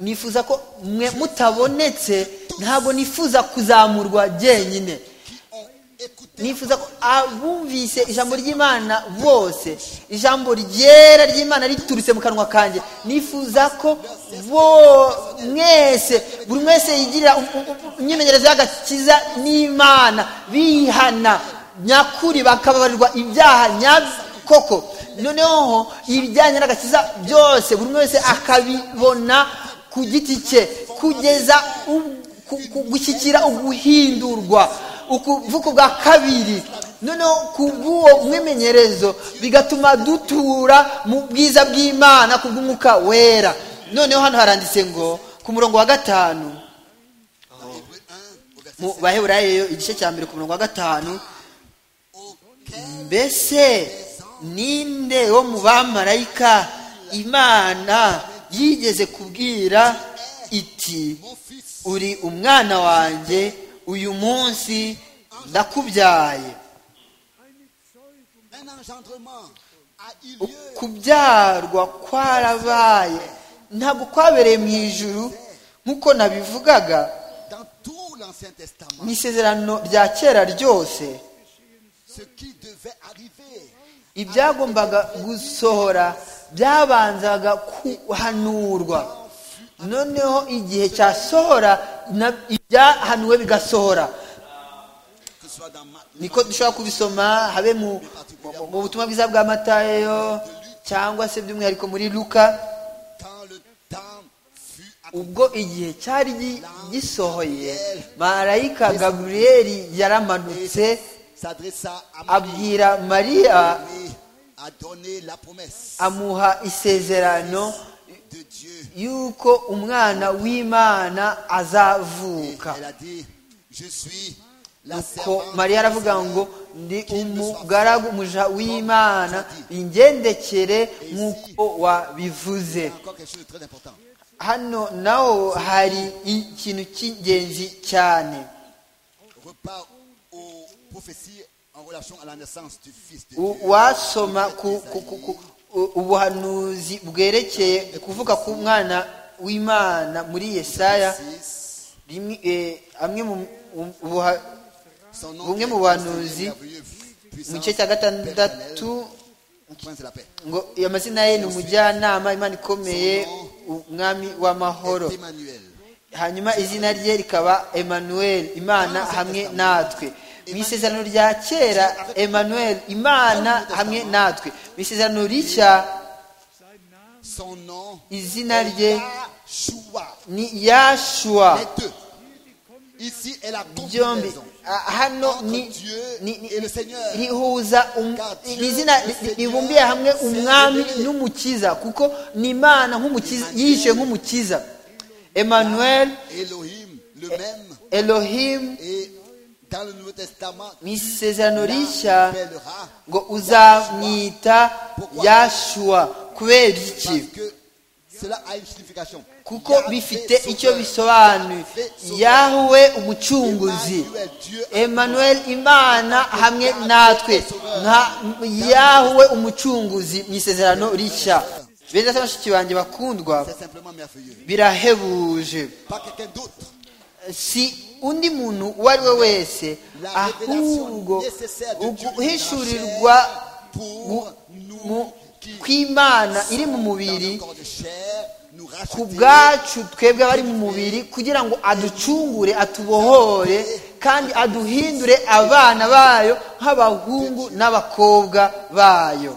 [SPEAKER 5] nifuza ko mwe mutabonetse ntabwo nifuza kuzamurwa jyenyine
[SPEAKER 4] Qui ont écouté
[SPEAKER 5] nifuza ko abumvise ijambo ry'imana bose ijambo ryera ry'imana riturutse mu kanwa kanjye nifuza ko bo mwese buri wese yigirira u- u- u- imyimenyerezo y'agakiza n'imana bihana nyakuri bakababarirwa ibyaha nyakoko noneho ibijyanye n'agakiza byose buri wese akabibona ku giti cye kugeza u- ku- ku- gushyikira uguhindurwa ukuvuko bwa kabiri noneho kubw'uwo mwimenyerezo bigatuma dutura mu bwiza bw'imana kubw'umwuka wera noneho hano haranditse ngo ku murongo wa gatanu
[SPEAKER 4] dans Hébreu 1 au verset
[SPEAKER 5] mu baheburayeyo igice cya mbere ku murongo wa gatanu
[SPEAKER 4] auquel
[SPEAKER 5] mbese ninde wo mu bamarayika imana yigeze kubwira iti
[SPEAKER 4] mon fils
[SPEAKER 5] uri umwana wanjye uyu munsi ndakubyaye
[SPEAKER 4] un engendrement a eu
[SPEAKER 5] U-
[SPEAKER 4] lieu
[SPEAKER 5] kubyarwa kwarabaye ntabwo kwabereye mu ijuru nk'uko nabivugaga
[SPEAKER 4] Dans tout l'Ancien Testament,
[SPEAKER 5] mu isezerano rya kera ryose
[SPEAKER 4] ce qui devait arriver
[SPEAKER 5] ibyagombaga gusohora byabanzaga kuhanurwa noneho igihe cyasohora na- ibyahanuwe bigasohora
[SPEAKER 4] que ce soit dans Marc,
[SPEAKER 5] niko dushobora kubisoma habe mu mu- mu butumwa bwiza bwa matayo cyangwa se by'umwihariko muri luka
[SPEAKER 4] quand le temps fut
[SPEAKER 5] ubwo igihe cyari gi- gisohoye marayika gaburiyeli yaramanutse
[SPEAKER 4] accompli, s'adressa à Marie
[SPEAKER 5] abwira mariya
[SPEAKER 4] et a donné la promesse
[SPEAKER 5] amuha isezerano
[SPEAKER 4] de Dieu.
[SPEAKER 5] yuko umwana w'imana
[SPEAKER 4] Et
[SPEAKER 5] azavuka
[SPEAKER 4] elle a dit, je suis la
[SPEAKER 5] nuko
[SPEAKER 4] servante
[SPEAKER 5] mariya
[SPEAKER 4] du
[SPEAKER 5] aravuga
[SPEAKER 4] Seigneur.
[SPEAKER 5] ngo ndi umugaragu umuja w'imana ingendekere nk'uko wabivuze
[SPEAKER 4] C'est encore quelque chose de très important.
[SPEAKER 5] hano naho hari ikintu cy'ingenzi cyane
[SPEAKER 4] Repart aux prophéties en relation à la naissance du Fils de Dieu.
[SPEAKER 5] U- wasoma ku, ku, ku, ku, u- ubuhanuzi bwerekeye kuvuka ku mwana w'imana muri yesaya
[SPEAKER 4] 6,
[SPEAKER 5] rimwe eh, amwe mu mu- ubuha-
[SPEAKER 4] son
[SPEAKER 5] Bumwe
[SPEAKER 4] est
[SPEAKER 5] mu bahanuzi,
[SPEAKER 4] merveilleux, puissance,
[SPEAKER 5] mu gice cya gatandatu
[SPEAKER 4] éternelle, prince de la paix.
[SPEAKER 5] ngo iyo mazina ye ni umujyanama imana ikomeye umwami w'amahoro
[SPEAKER 4] Et Emmanuel.
[SPEAKER 5] hanyuma izina rye rikaba emanuel imana hamwe natwe mu isezerano rya kera emanuel imana hamwe natwe mu isezerano rishya
[SPEAKER 4] Son nom
[SPEAKER 5] izina rye
[SPEAKER 4] Yahshua.
[SPEAKER 5] ni yashuwa
[SPEAKER 4] Les deux. Ici est la
[SPEAKER 5] byombi
[SPEAKER 4] combinaison.
[SPEAKER 5] Ah, hano ni
[SPEAKER 4] Dieu
[SPEAKER 5] ni- ni-
[SPEAKER 4] et le Seigneur.
[SPEAKER 5] rihuza um-
[SPEAKER 4] Car Dieu,
[SPEAKER 5] ni izina
[SPEAKER 4] le
[SPEAKER 5] ri-
[SPEAKER 4] Seigneur,
[SPEAKER 5] ribumbiye hamwe
[SPEAKER 4] s'est
[SPEAKER 5] umwami
[SPEAKER 4] révélé.
[SPEAKER 5] n'umukiza kuko ni imana nk'umukiza yishe nk'umukiza emanuel
[SPEAKER 4] Elohim, le même.
[SPEAKER 5] elohim
[SPEAKER 4] Et dans le Nouveau Testament,
[SPEAKER 5] mu isezerano rishya
[SPEAKER 4] l'appellera
[SPEAKER 5] ngo uzamwita yashuwa kubera
[SPEAKER 4] parce
[SPEAKER 5] iki
[SPEAKER 4] que cela a une signification.
[SPEAKER 5] kuko
[SPEAKER 4] Yahvé
[SPEAKER 5] bifite
[SPEAKER 4] sauveur.
[SPEAKER 5] icyo bisobanuye
[SPEAKER 4] Yahvé sauveur.
[SPEAKER 5] yahuwe umucunguzi
[SPEAKER 4] Emmanuel, Dieu a-
[SPEAKER 5] emanuel imana hamwe natwe nka yahuwe umucunguzi mu isezerano rishya beza se bashiki banjye bakundwa
[SPEAKER 4] C'est simplement merveilleux.
[SPEAKER 5] birahebuje
[SPEAKER 4] Pas quelqu'un d'autre.
[SPEAKER 5] si undi muntu uwo ari we wese
[SPEAKER 4] La
[SPEAKER 5] ahubwo
[SPEAKER 4] révélation nécessaire de Dieu
[SPEAKER 5] uguhishurirwa
[SPEAKER 4] pour
[SPEAKER 5] mu- mu-
[SPEAKER 4] nous qui
[SPEAKER 5] kw'imana iri mu
[SPEAKER 4] dans
[SPEAKER 5] mubiri
[SPEAKER 4] le corps de chair, nous
[SPEAKER 5] ku
[SPEAKER 4] racheter
[SPEAKER 5] bwacu twebwe abari mu mubiri kugira ngo aducungure atubohore kandi aduhindure abana bayo nk'abahungu n'abakobwa bayo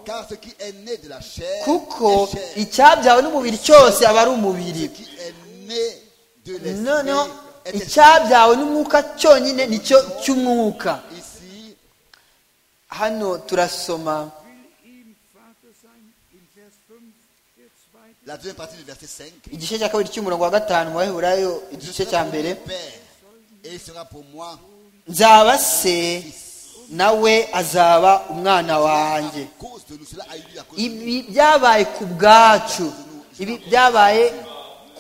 [SPEAKER 4] Car ce qui est né de la chair,
[SPEAKER 5] kuko
[SPEAKER 4] est chair.
[SPEAKER 5] icyabyawe n'umubiri cyose aba ari umubiri
[SPEAKER 4] Ce qui est né de
[SPEAKER 5] noneho
[SPEAKER 4] l'esprit est esprit.
[SPEAKER 5] icyabyawe n'umwuka cyonyine nicyo cy'umwuka
[SPEAKER 4] Ici,
[SPEAKER 5] hano turasoma
[SPEAKER 4] la deuxième partie du verset 5.
[SPEAKER 5] igice cya kabiri cy'umurongo wa gatanu mu baheburayo
[SPEAKER 4] Je
[SPEAKER 5] igice
[SPEAKER 4] serai
[SPEAKER 5] cya
[SPEAKER 4] pour
[SPEAKER 5] mbere
[SPEAKER 4] mon père, et il sera pour moi
[SPEAKER 5] nzaba se nawe azaba umwana wanjye
[SPEAKER 4] à cause de nous. Cela a eu lieu à cause de nous.
[SPEAKER 5] ibi byabaye ku bwacu ibi byabaye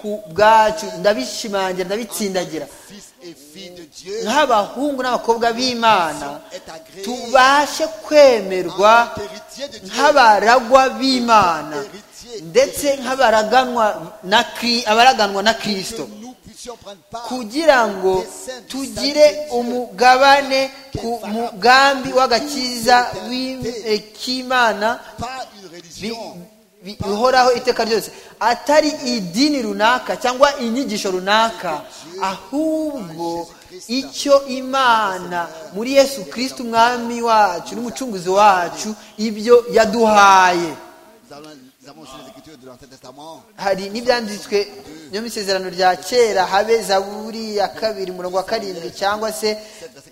[SPEAKER 5] ku bwacu ndabishimangira ndabitsindagira
[SPEAKER 4] Fils et filles de Dieu
[SPEAKER 5] nk'abahungu n'abakobwa b'imana
[SPEAKER 4] est agréé
[SPEAKER 5] tubashe kwemerwa
[SPEAKER 4] héritier de Dieu.
[SPEAKER 5] nk'abaragwa b'imana
[SPEAKER 4] héritier
[SPEAKER 5] ndetse nk'abaraganwa na Kri- abaraganwa na
[SPEAKER 4] que
[SPEAKER 5] kirisito
[SPEAKER 4] nous puissions prendre part
[SPEAKER 5] kugira ngo tugire umugabane ku mugambi w'agakiza w'im- eh, k'imana
[SPEAKER 4] par une
[SPEAKER 5] bi-
[SPEAKER 4] religion,
[SPEAKER 5] bi- bihoraho iteka ryose atari idini runaka cyangwa inyigisho runaka ahubwo icyo imana muri yesu kirisiti umwami wacu n'umucunguzi wacu ibyo yaduhaye
[SPEAKER 4] Nous allons- nous avons aussi les écritures de l'Ancien Testament.
[SPEAKER 5] hari n'ibyanditswe byo mu isezerano rya kera habe zaburi ya kabiri umurongo wa karindwi cyangwa se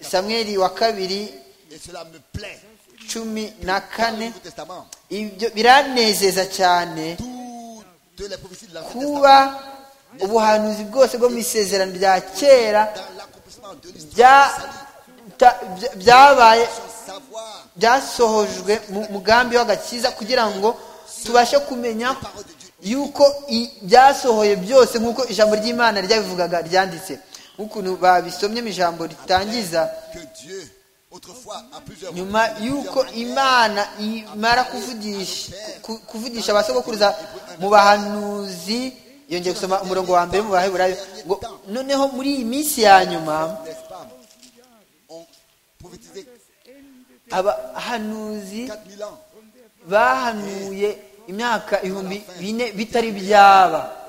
[SPEAKER 5] samweri wa kabiri
[SPEAKER 4] Et cela me plaît.
[SPEAKER 5] cumi na
[SPEAKER 4] Dans le
[SPEAKER 5] kane
[SPEAKER 4] Nouveau Testament,
[SPEAKER 5] ibyo biranezeza cyane
[SPEAKER 4] toutes les prophéties de l'Ancien
[SPEAKER 5] kuba
[SPEAKER 4] Testament,
[SPEAKER 5] ubuhanuzi bwose bwo mu isezerano rya kera
[SPEAKER 4] dans l'accomplissement de l'histoire,
[SPEAKER 5] bya-
[SPEAKER 4] du salut,
[SPEAKER 5] ta- bya- byabaye
[SPEAKER 4] sans savoir
[SPEAKER 5] byasohojwe mu mugambi w'agakiza kugira ngo tubashe kumenya
[SPEAKER 4] la parole de Dieu.
[SPEAKER 5] yuko i- byasohoye byose nk'uko ijambo ry'imana ryabivugaga ryanditse nk'ukuntu babisomye mu ijambo ritangiza
[SPEAKER 4] Que Dieu, autrefois, à plusieurs
[SPEAKER 5] nyuma
[SPEAKER 4] reprises, de
[SPEAKER 5] y'uko
[SPEAKER 4] plusieurs manières,
[SPEAKER 5] imana imara kuvugisha ku- kuvugisha abasogokuruza mu bahanuzi yongeye gusoma umurongo wa mbere mu baheburayo ngo noneho muri iyi minsi ya nyuma
[SPEAKER 4] n'est-ce pas On prophétisait
[SPEAKER 5] abahanuzi
[SPEAKER 4] 4000 ans.
[SPEAKER 5] bahanuye imyaka ibihumbi bine bitari byaba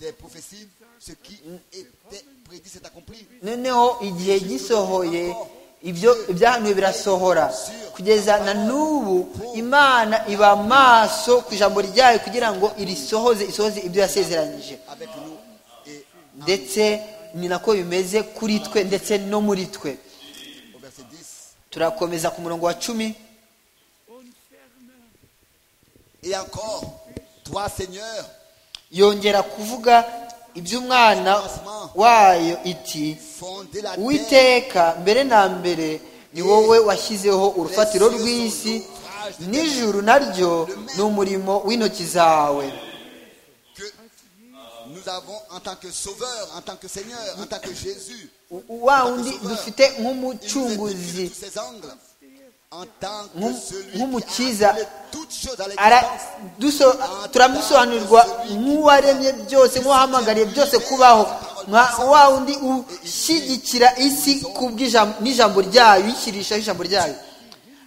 [SPEAKER 4] Des prophéties, ce qui était prédit s'est accompli.
[SPEAKER 5] noneho igihe gisohoye ibyo ibyahanuwe birasohora kugeza na n'ubu imana iba maso ku ijambo ryayo kugira ngo irisohoze isohoze ibyo yasezeranyije
[SPEAKER 4] avec nous et
[SPEAKER 5] ndetse ni nako bimeze kuri twe ndetse no muri twe
[SPEAKER 4] au verset 10.
[SPEAKER 5] turakomeza ku murongo wa cumi
[SPEAKER 4] Et encore, toi Seigneur,
[SPEAKER 5] yongera kuvuga iby'umwana wayo iti
[SPEAKER 4] fondé la terre,
[SPEAKER 5] witeka mbere na mbere ni wowe washyizeho urufatiro rw'isi n'ijuru naryo ni umurimo w'intoki zawe
[SPEAKER 4] que nous avons en tant que sauveur, en tant que Seigneur, en tant que Jésus.
[SPEAKER 5] U- wa wundi dufite nk'umucunguzi
[SPEAKER 4] tous ses angles. En tant que
[SPEAKER 5] Nkum-
[SPEAKER 4] celui qui
[SPEAKER 5] nk'umukiza.
[SPEAKER 4] a appelé toutes choses à
[SPEAKER 5] Ara-
[SPEAKER 4] l'existence,
[SPEAKER 5] duso- turamusobanurirwa nk'uwaremye byose nk'uwahamagariye byose kubaho nka wa wundi ushyigikira isi ku bw'ijam- n'ijambo ryayo uyishyirishaho ijambo ryayo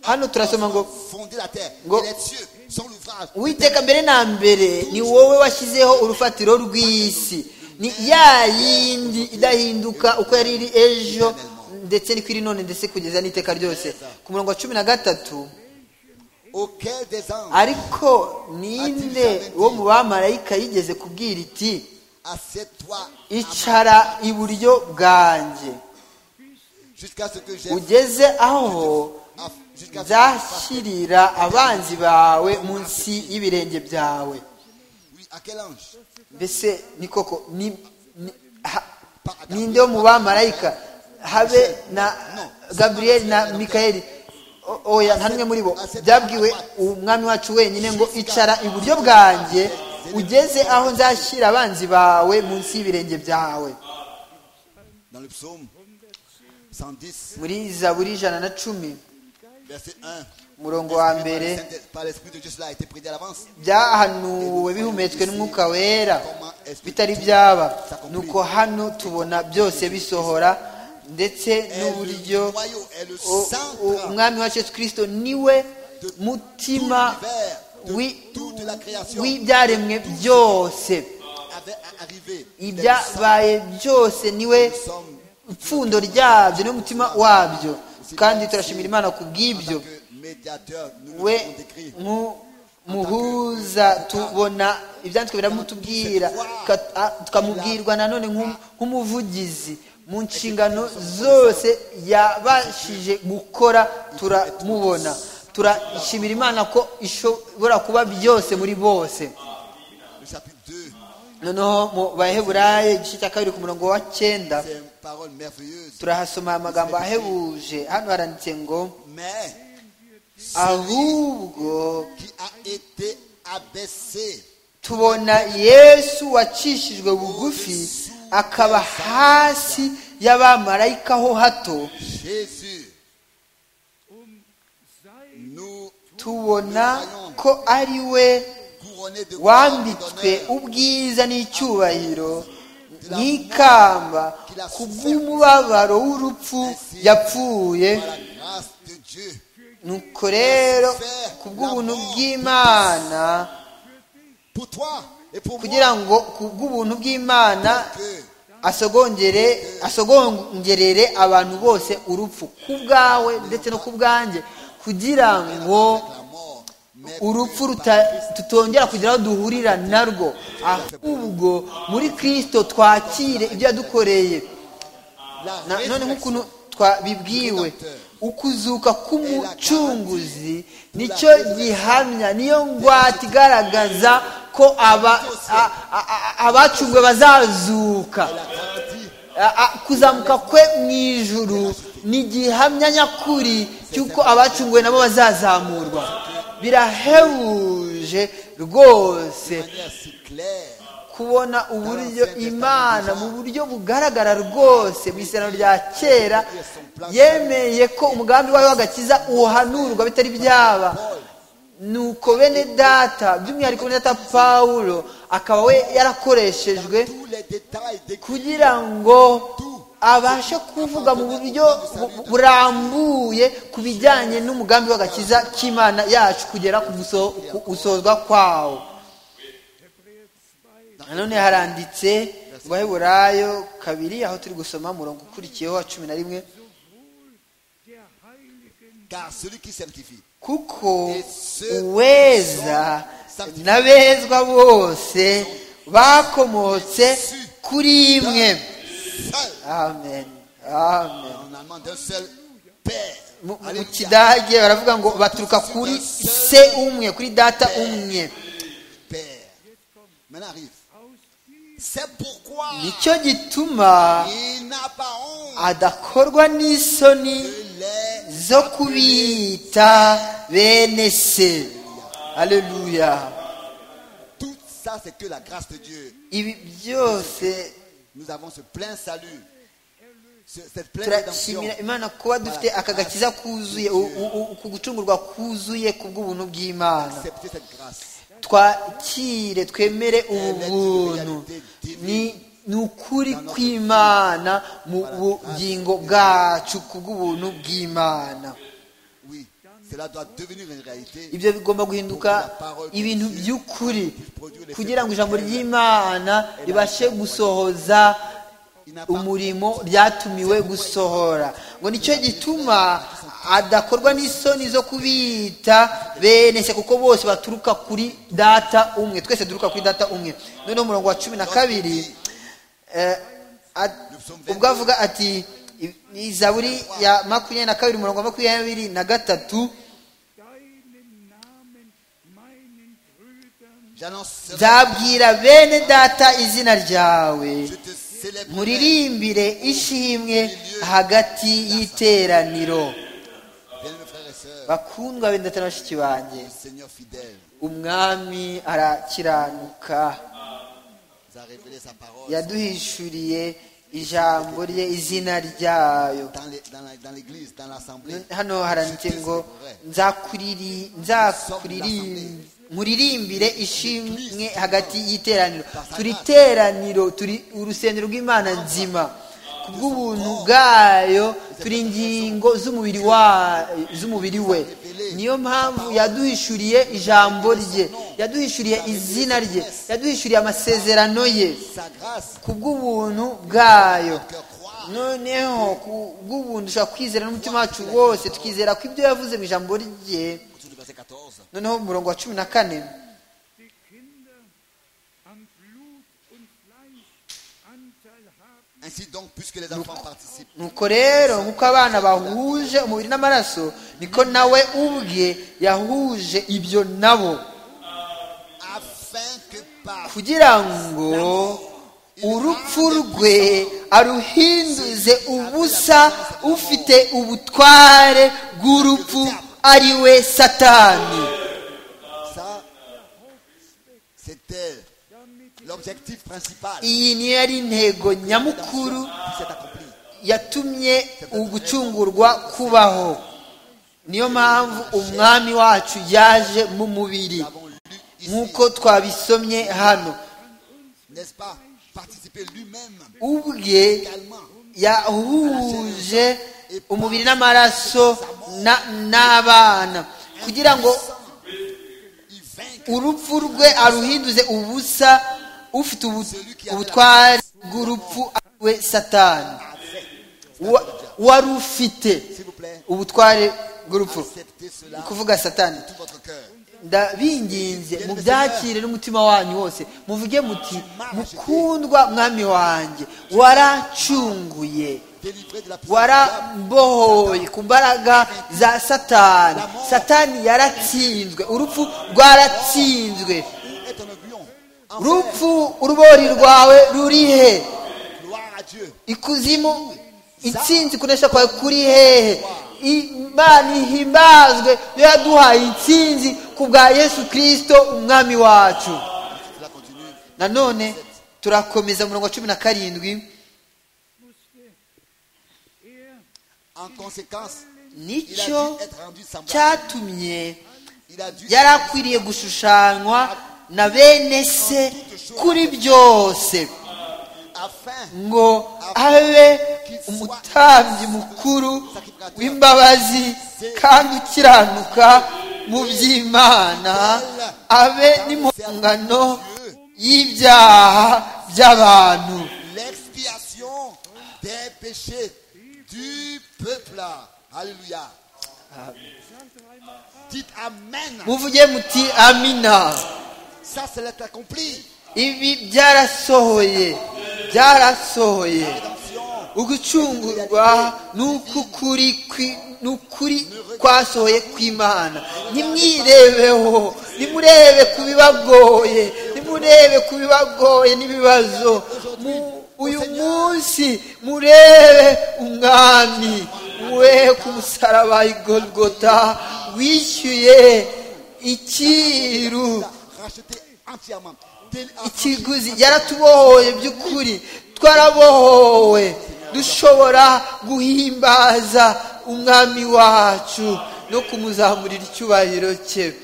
[SPEAKER 5] hano turasoma ngo
[SPEAKER 4] fondé la terre
[SPEAKER 5] Ngo-
[SPEAKER 4] et les cieux, son ouvrage.
[SPEAKER 5] witeka mbere na mbere ni wowe washyizeho urufatiro rw'isi ni ya yindi idahinduka uko yari iri ejo ndetse niko iri none ndetse kugeza n'iteka ryose ku murongo wa cumi na gatatu
[SPEAKER 4] Auquel des anges
[SPEAKER 5] ariko ninde wo mu bamarayika yigeze kubwira iti
[SPEAKER 4] assieds-toi
[SPEAKER 5] icara iburyo bwanjye
[SPEAKER 4] jusqu'à ce que j'ai
[SPEAKER 5] ugeze aho
[SPEAKER 4] jusqu'à ce que
[SPEAKER 5] nzashyirira abanzi bawe munsi y'ibirenge byawe
[SPEAKER 4] oui, à quel ange
[SPEAKER 5] mbese ni koko ni- ni- ha- ninde wo mu bamarayika habe na gaburiyeli na mikayeli O- oya nta n'umwe muri bo byabwiwe umwami wacu wenyine ngo icara iburyo bwanjye ugeze aho nzashyira abanzi bawe munsi y'ibirenge byawe
[SPEAKER 4] Dans le psaume 110,
[SPEAKER 5] muri zaburi ijana na cumi
[SPEAKER 4] verset 1.
[SPEAKER 5] umurongo wa
[SPEAKER 4] Par le
[SPEAKER 5] mbere
[SPEAKER 4] Saint- Par l'Esprit de Dieu, cela a été prédit à l'avance.
[SPEAKER 5] byahanuwe bihumetswe n'umwuka wera bitari byaba nuko hano tubona byose bisohora ndetse n'uburyo o- o- umwami wacu yesu kirisito niwe mutima wi- w'ibyaremwe byose
[SPEAKER 4] Avait arrivé.
[SPEAKER 5] ibyabaye byose niwe
[SPEAKER 4] Nous sommes
[SPEAKER 5] ipfundo ryabyo niwe mutima wabyo kandi turashimira imana ku bw'ibyo
[SPEAKER 4] que médiateurs, nous nous
[SPEAKER 5] we
[SPEAKER 4] avons décrit.
[SPEAKER 5] nk'umuhuza tubona ibyanditswe biramutubwira ka- a- tukamubwirwa nanone nk'um- nk'umuvugizi mu nshingano zose yabashije gukora turamubona turashimira imana ko ishobora kuba byose muri bose
[SPEAKER 4] Le chapitre 2,
[SPEAKER 5] noneho mu baheburayo igice cya kabiri ku murongo wa cyenda
[SPEAKER 4] c'est une parole merveilleuse.
[SPEAKER 5] turahasoma aya magambo ahebuje hano haranditse ngo
[SPEAKER 4] Mais
[SPEAKER 5] ahubwo
[SPEAKER 4] qui a été abaissé
[SPEAKER 5] tubona yesu wacishijwe bugufi akaba hasi y'abamarayika ho hato
[SPEAKER 4] Jésus. Nous
[SPEAKER 5] tubona ko ari we
[SPEAKER 4] couronnés de gloire et
[SPEAKER 5] wambitswe
[SPEAKER 4] d'honneur.
[SPEAKER 5] ubwiza n'icyubahiro n'ikamba ku bw'umubabaro w'urupfu yapfuye
[SPEAKER 4] Par la grâce de Dieu.
[SPEAKER 5] nuko rero ku bw'ubuntu bw'imana
[SPEAKER 4] Pour toi et pour
[SPEAKER 5] kugira
[SPEAKER 4] moi.
[SPEAKER 5] ngo ku bw'ubuntu bw'imana
[SPEAKER 4] Que
[SPEAKER 5] asogongere asogongerere abantu bose urupfu ku bwawe ndetse no ku bwanjye kugira ngo
[SPEAKER 4] la mort. Mais
[SPEAKER 5] urupfu
[SPEAKER 4] plus
[SPEAKER 5] ruta tutongera kugira aho duhurira narwo ahubwo muri kirisito twakire ibyo yadukoreye
[SPEAKER 4] la
[SPEAKER 5] Na- none
[SPEAKER 4] résurrection.
[SPEAKER 5] nk'ukuntu twabibwiwe ukuzuka k'umucunguzi nicyo gihamya niyo ngwate igaragaza ko aba- a- a- a- abacunguwe bazazuka
[SPEAKER 4] Elle a grandi.
[SPEAKER 5] A- a- kuzamuka kwe mu ijuru ni igihamya nyakuri cy'uko abacunguwe nabo bazazamurwa birahebuje rwose
[SPEAKER 4] De manière si claire.
[SPEAKER 5] kubona uburyo imana mu buryo bugaragara rwose mu isezerano rya kera yemeye ko umugambi wawe w'agakiza uhanurwa bitari byaba nuko bene data by'umwihariko bene data pawulo akaba we yarakoreshejwe
[SPEAKER 4] Tous les détails décrits,
[SPEAKER 5] kugira ngo abashe kuvuga mu buryo bu- burambuye ku bijyanye n'umugambi w'agakiza k'imana yacu kugera ku muso- ku usozwa kwawo nanone haranditse mu baheburayo kabiri aho turi gusoma umurongo ukurikiyeho wa cumi na rimwe
[SPEAKER 4] car celui qui sanctifie,
[SPEAKER 5] kuko uweza n'abezwa bose bakomotse kuri imwe
[SPEAKER 4] seul,
[SPEAKER 5] amen amen
[SPEAKER 4] en allemand d'un seul Père.
[SPEAKER 5] Mu- mu- mu
[SPEAKER 4] Alléluia.
[SPEAKER 5] kidage baravuga ngo baturuka kuri se umwe kuri data umwe
[SPEAKER 4] Père. Maintenant arrive. C'est pourquoi
[SPEAKER 5] nicyo gituma
[SPEAKER 4] il n'a pas honte
[SPEAKER 5] adakorwa n'isoni
[SPEAKER 4] de les
[SPEAKER 5] zo kubita bene se aleluya
[SPEAKER 4] Tout ça, c'est que la grâce de Dieu.
[SPEAKER 5] ibi byose
[SPEAKER 4] Nous avons ce plein salut. Ce- cette pleine rédemption.
[SPEAKER 5] turashimira imana kuba dufite aka gakiza kuzuye u- u- u- ku gucungurwa kuzuye ku bw'ubuntu bw'imana
[SPEAKER 4] Acceptez cette grâce.
[SPEAKER 5] twakire twemere ubu buntu ni ni ukuri kw'imana mu bugingo bwacu ku bw'ubuntu bw'imana
[SPEAKER 4] Oui. Cela doit devenir une réalité.
[SPEAKER 5] ibyo bigomba guhinduka ibintu by'ukuri kugira ngo ijambo ry'imana ribashe gusohoza
[SPEAKER 4] Il n'a pas
[SPEAKER 5] umurimo ryatumiwe gusohora ngo nicyo gituma adakorwa n'isoni zo kubita bene se kuko bose baturuka kuri data umwe twese duturuka kuri data umwe noneho umurongo wa cumi na kabiri eh, at- ubwo avuga ati i- izaburi ya makumyabiri na kabiri umurongo wa makumyabiri na gatatu
[SPEAKER 4] J'annonce.
[SPEAKER 5] nzabwira bene data izina ryawe
[SPEAKER 4] Je te célèbre.
[SPEAKER 5] muririmbire ishimwe hagati y'iteraniro
[SPEAKER 4] Bien-aimés frères et sœurs.
[SPEAKER 5] bakundwa bene data na bashiki banjye
[SPEAKER 4] Le Seigneur fidèle
[SPEAKER 5] umwami arakiranuka
[SPEAKER 4] nous a révélé sa parole.
[SPEAKER 5] yaduhishuriye ijambo rye izina ryayo
[SPEAKER 4] Dans les- dans la- dans l'église, dans l'assemblée.
[SPEAKER 5] hano haranditse ngo nzakuriri- nzakuririm- nkuririmbire ishimwe hagati y'iteraniro turi teraniro turi urusengero rw'imana nzima ku bw'ubuntu bwayo turi ingingo z'umubiri wa- z'umubiri we niyo mpamvu yaduhishuriye ijambo rye yaduhishuriye izina rye yaduhishuriye amasezerano ye
[SPEAKER 4] Sa grâce.
[SPEAKER 5] ku bw'ubuntu bwayo
[SPEAKER 4] Que croire.
[SPEAKER 5] noneho ku bw'ubuntu dushobora kwizera n'umutima wacu wose tukizera ko ibyo yavuze mu ijambo rye
[SPEAKER 4] Autour du verset 14.
[SPEAKER 5] noneho mu murongo wa cumi na kane
[SPEAKER 7] die Kinder an Blut und Fleisch Anteil haben,
[SPEAKER 4] Ainsi donc, puisque les enfants participent
[SPEAKER 5] nuko rero nk'uko abana bahuje umubiri n'amaraso niko nawe ubwe yahuje ibyo nabo
[SPEAKER 4] afin que par
[SPEAKER 5] kugira ngo urupfu rwe aruhinduze ubusa ufite ubutware bw'urupfu ari we satani
[SPEAKER 4] ça, c'était l'objectif principal qui
[SPEAKER 5] iyi niyo yari intego nyamukuru
[SPEAKER 4] s'est accompli.
[SPEAKER 5] yatumye ugucungurwa kubaho niyo mpamvu umwami wacu yaje mu mubiri
[SPEAKER 4] Nous avons lu ici,
[SPEAKER 5] nk'uko twabisomye hano
[SPEAKER 4] n'est-ce pas, participer lui-même
[SPEAKER 5] ubwe
[SPEAKER 4] également
[SPEAKER 5] yahuje umubiri n'amaraso na- n'abana kugira ngo
[SPEAKER 4] Il vainc
[SPEAKER 5] urupfu rwe aruhinduze ubusa ufite ubu- ubutware bw'urupfu ari we satani
[SPEAKER 4] avec.
[SPEAKER 5] Wa- wari ufite
[SPEAKER 4] S'il vous plaît,
[SPEAKER 5] ubutware bw'urupfu
[SPEAKER 4] acceptez
[SPEAKER 5] ni
[SPEAKER 4] cela
[SPEAKER 5] kuvuga satani
[SPEAKER 4] de tout votre cœur.
[SPEAKER 5] ndabinginze mubyakire n'umutima wanyu wose muvuge muti mukundwa mwami wanjye waracunguye
[SPEAKER 4] Délivré de la puissance du diable.
[SPEAKER 5] warambohoye ku mbaraga za satani satani yaratsinzwe urupfu rwaratsinzwe
[SPEAKER 4] Où est ton oblion
[SPEAKER 5] rupfu urubori rwawe ruri he
[SPEAKER 4] Gloire à Dieu.
[SPEAKER 5] ikuzimu intsinzi kunesha kwawe kuri hehe imana ihimbazwe yo yaduhaye intsinzi ku bwa yesu kirisito umwami wacu
[SPEAKER 4] Cela continue.
[SPEAKER 5] nanone turakomeza umurongo wa cumi na karindwi
[SPEAKER 4] En conséquence, il a
[SPEAKER 5] nicyo
[SPEAKER 4] dû être rendu semblable.
[SPEAKER 5] cyatumye
[SPEAKER 4] Il a dû
[SPEAKER 5] yari akwiriye gushushanywa na bene se kuri byose
[SPEAKER 4] afin
[SPEAKER 5] ngo abe umutambyi mukuru w'imbabazi kandi ukiranuka mu by'imana abe n'impongano y'ibyaha by'abantu
[SPEAKER 4] l'expiation des péchés du peuple. Alléluia. Dites Amen.
[SPEAKER 5] muvuge muti amina
[SPEAKER 4] Ça, c'est l'être accompli.
[SPEAKER 5] ibi byarasohoye byarasohoye
[SPEAKER 4] Attention.
[SPEAKER 5] ugucungurwa n'ukukuri n'ukuri kwasohoye kw'imana ntimwirebeho nimurebe ku bibagoye nimurebe ku bibagoye n'ibibazo Mu- uyu munsi murebe umwami we ku musaraba i golgota wishyuye icyiru
[SPEAKER 4] Racheté entièrement. Dé-
[SPEAKER 5] ikiguzi yaratubohoye by'ukuri twarabohowe dushobora guhimbaza umwami wacu no kumuzamurira icyubahiro cye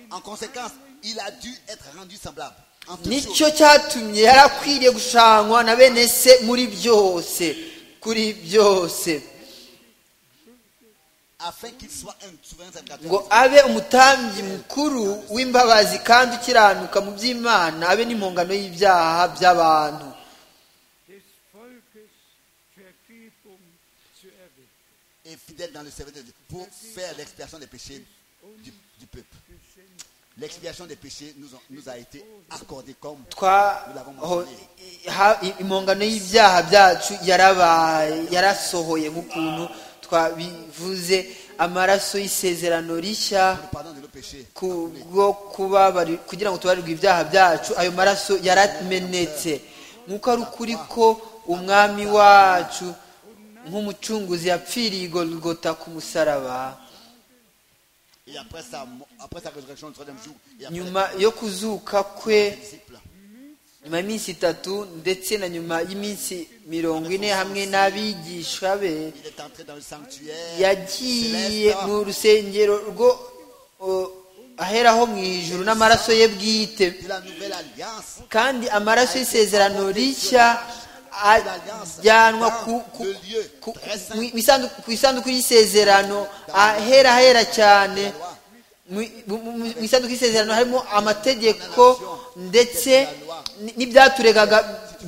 [SPEAKER 4] En conséquence, il a dû être rendu semblable. En toute
[SPEAKER 5] nicyo cyatumye yari akwiriye gushangwa na bene se muri byose kuri byose
[SPEAKER 4] afin qu'il soit un souverain
[SPEAKER 5] ngo
[SPEAKER 4] sacrificateur.
[SPEAKER 5] abe umutambyi mukuru w'imbabazi kandi ukiranuka mu by'imana abe n'impongano y'ibyaha by'abantu
[SPEAKER 7] des Volkes Vergebung zu erwirken.
[SPEAKER 4] Et fidèle dans le service de Dieu pour faire l'expiation des péchés du, du peuple. L'expiation des péchés nous, ont- nous a été accordée comme
[SPEAKER 5] twa ho- ha- impongano y'ibyaha byacu yarabaye yarasohoye nk'ukuntu twabivuze amaraso y'isezerano rishya
[SPEAKER 4] le pardon de nos péchés.
[SPEAKER 5] kubwo kubabari kugira ngo tubarirwe ibyaha byacu ayo maraso yaramenetse nk'uko ari ukuri ko umwami wacu nk'umucunguzi yapfiriye i Golgotha ku musaraba
[SPEAKER 4] Et après sa, mo- après sa résurrection le troisième jour, et après
[SPEAKER 5] nyuma yo kuzuka kwe
[SPEAKER 4] les disciples,
[SPEAKER 5] nyuma y'iminsi itatu ndetse na nyuma y'iminsi mirongo ine hamwe n'abigisha be
[SPEAKER 4] il est entré dans le sanctuaire.
[SPEAKER 5] yagiye
[SPEAKER 4] céleste.
[SPEAKER 5] mu rusengero rwo o, aheraho mu ijuru n'amaraso ye bwite
[SPEAKER 4] de la nouvelle alliance.
[SPEAKER 5] kandi amaraso y'isezerano rishya ajyanwa ku- ku- ku- mu isandu- ku isanduku y'isezerano ahera hera cyane mu mu- mu- mu isanduku y'isezerano harimo amategeko ndetse n- n'ibyaturegaga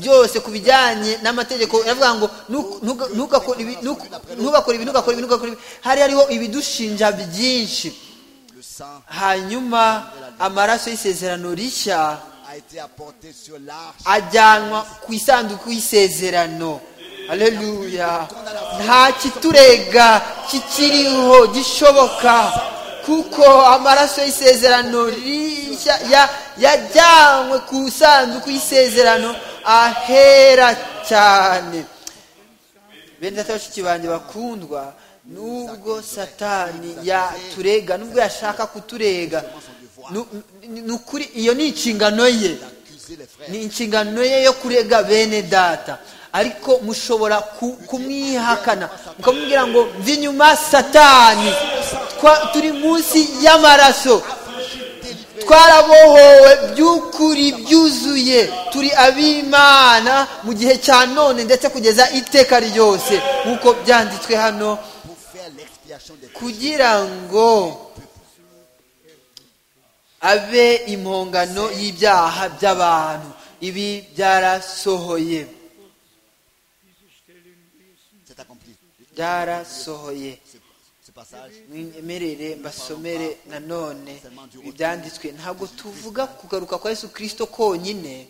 [SPEAKER 5] byose ku bijyanye n'amategeko yaravuga ngo "Ntu- ntuga- ntugakore ibi- ntuku- ntugakore ibi ntugakore ibi ntugakore ibi hari hariho ibidushinja byinshi
[SPEAKER 4] Le sang
[SPEAKER 5] hanyuma amaraso y'isezerano rishya
[SPEAKER 4] a été apporté sur l'arche.
[SPEAKER 5] ajyanwa ku isanduku y'isezerano aleluya nta kiturega kikiriho gishoboka kuko amaraso y'isezerano rishya ya- yajyanywe ku isanduku y'isezerano ahera cyane bene data bashiki banjye bakundwa nubwo satani yaturega nubwo yashaka kuturega nu- ni ni ukuri iyo ni inshingano ye
[SPEAKER 4] d'accuser les frères.
[SPEAKER 5] ni inshingano ye yo kurega bene data ariko mushobora ku- kumwihakana mukamubwira ngo mva inyuma satani Twa- turi munsi y'amaraso twarabohowe by'ukuri byuzuye turi ab'imana mu gihe cya none ndetse kugeza iteka ryose nk'uko byanditswe hano
[SPEAKER 4] Pour faire l'expiation des
[SPEAKER 5] kugira ngo abe impongano y'ibyaha by'abantu ibi byarasohoye
[SPEAKER 4] C'est accompli.
[SPEAKER 5] byarasohoye
[SPEAKER 4] Ce, ce passage,
[SPEAKER 5] mwemerere mbasomere nanone ibyanditswe ntabwo tuvuga kugaruka kwa yesu kirisito konyine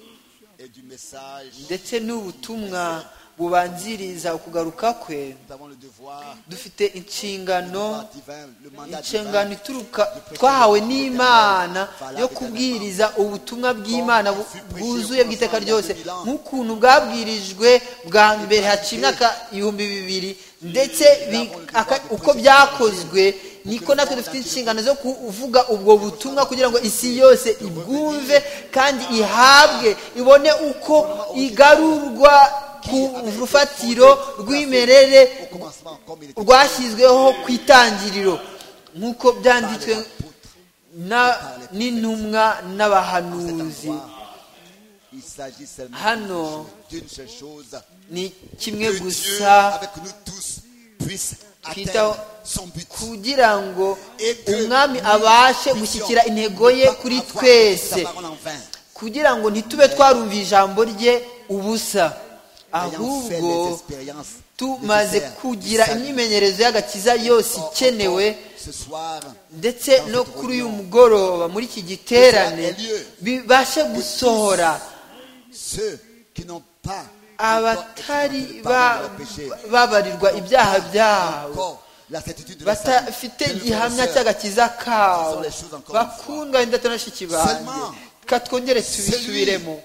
[SPEAKER 4] et du message,
[SPEAKER 5] ndetse n'ubutumwa bubanziriza ukugaruka kwe
[SPEAKER 4] nous avons le devoir,
[SPEAKER 5] dufite inshingano
[SPEAKER 4] par divin, le mandat divin,
[SPEAKER 5] inshingano ituruka twahawe n'imana yo kubwiriza ubutumwa bw'imana bu- bwuzuye bw'iteka ryose nk'ukuntu bwabwirijwe bwa mbere haciye imyaka ibihumbi bibiri ndetse bi- aka- uko byakozwe niko natwe dufite inshingano zo kuvuga ubwo butumwa kugira ngo isi yose ibwumve kandi ihabwe ibone uko igarurwa ku rufatiro rw'imimerere
[SPEAKER 4] au commencement, comme il était.
[SPEAKER 5] rwashyizweho ku itangiriro nk'uko byanditswe na- n'intumwa
[SPEAKER 4] En cet
[SPEAKER 5] n'abahanuzi
[SPEAKER 4] endroit, il s'agit seulement
[SPEAKER 5] Hano.
[SPEAKER 4] d'une seule chose.
[SPEAKER 5] ni kimwe
[SPEAKER 4] Que Dieu,
[SPEAKER 5] gusa
[SPEAKER 4] avec nous tous, puisse
[SPEAKER 5] Twitaho
[SPEAKER 4] atteindre son but.
[SPEAKER 5] kugira ngo
[SPEAKER 4] Et que
[SPEAKER 5] umwami
[SPEAKER 4] nous
[SPEAKER 5] abashe
[SPEAKER 4] puissions
[SPEAKER 5] gushyikira intego ye
[SPEAKER 4] ne pas
[SPEAKER 5] kuri
[SPEAKER 4] avoir sa
[SPEAKER 5] twese
[SPEAKER 4] parole en vain.
[SPEAKER 5] kugira ngo ntitube twarumva ijambo rye ubusa
[SPEAKER 4] Ayant fait les
[SPEAKER 5] ahubwo
[SPEAKER 4] expériences
[SPEAKER 5] tumaze
[SPEAKER 4] nécessaires
[SPEAKER 5] kugira
[SPEAKER 4] du salut.
[SPEAKER 5] imyimenyerezo y'agakiza yose
[SPEAKER 4] Or,
[SPEAKER 5] ikenewe
[SPEAKER 4] encore Ce soir,
[SPEAKER 5] ndetse no kuri uyu mugoroba muri iki giterane bibashe gusohora
[SPEAKER 4] ceux qui n'ont pas encore
[SPEAKER 5] abatari
[SPEAKER 4] expérimenté le
[SPEAKER 5] ba-
[SPEAKER 4] pardon de leur péché,
[SPEAKER 5] babarirwa ibyaha byabo
[SPEAKER 4] encore la certitude de leur salut,
[SPEAKER 5] batafite
[SPEAKER 4] de leur
[SPEAKER 5] igihamya
[SPEAKER 4] connaisseur.
[SPEAKER 5] cy'agakiza kabo bakundwa n'indata na bashiki banjye ka twongere tubisubiremo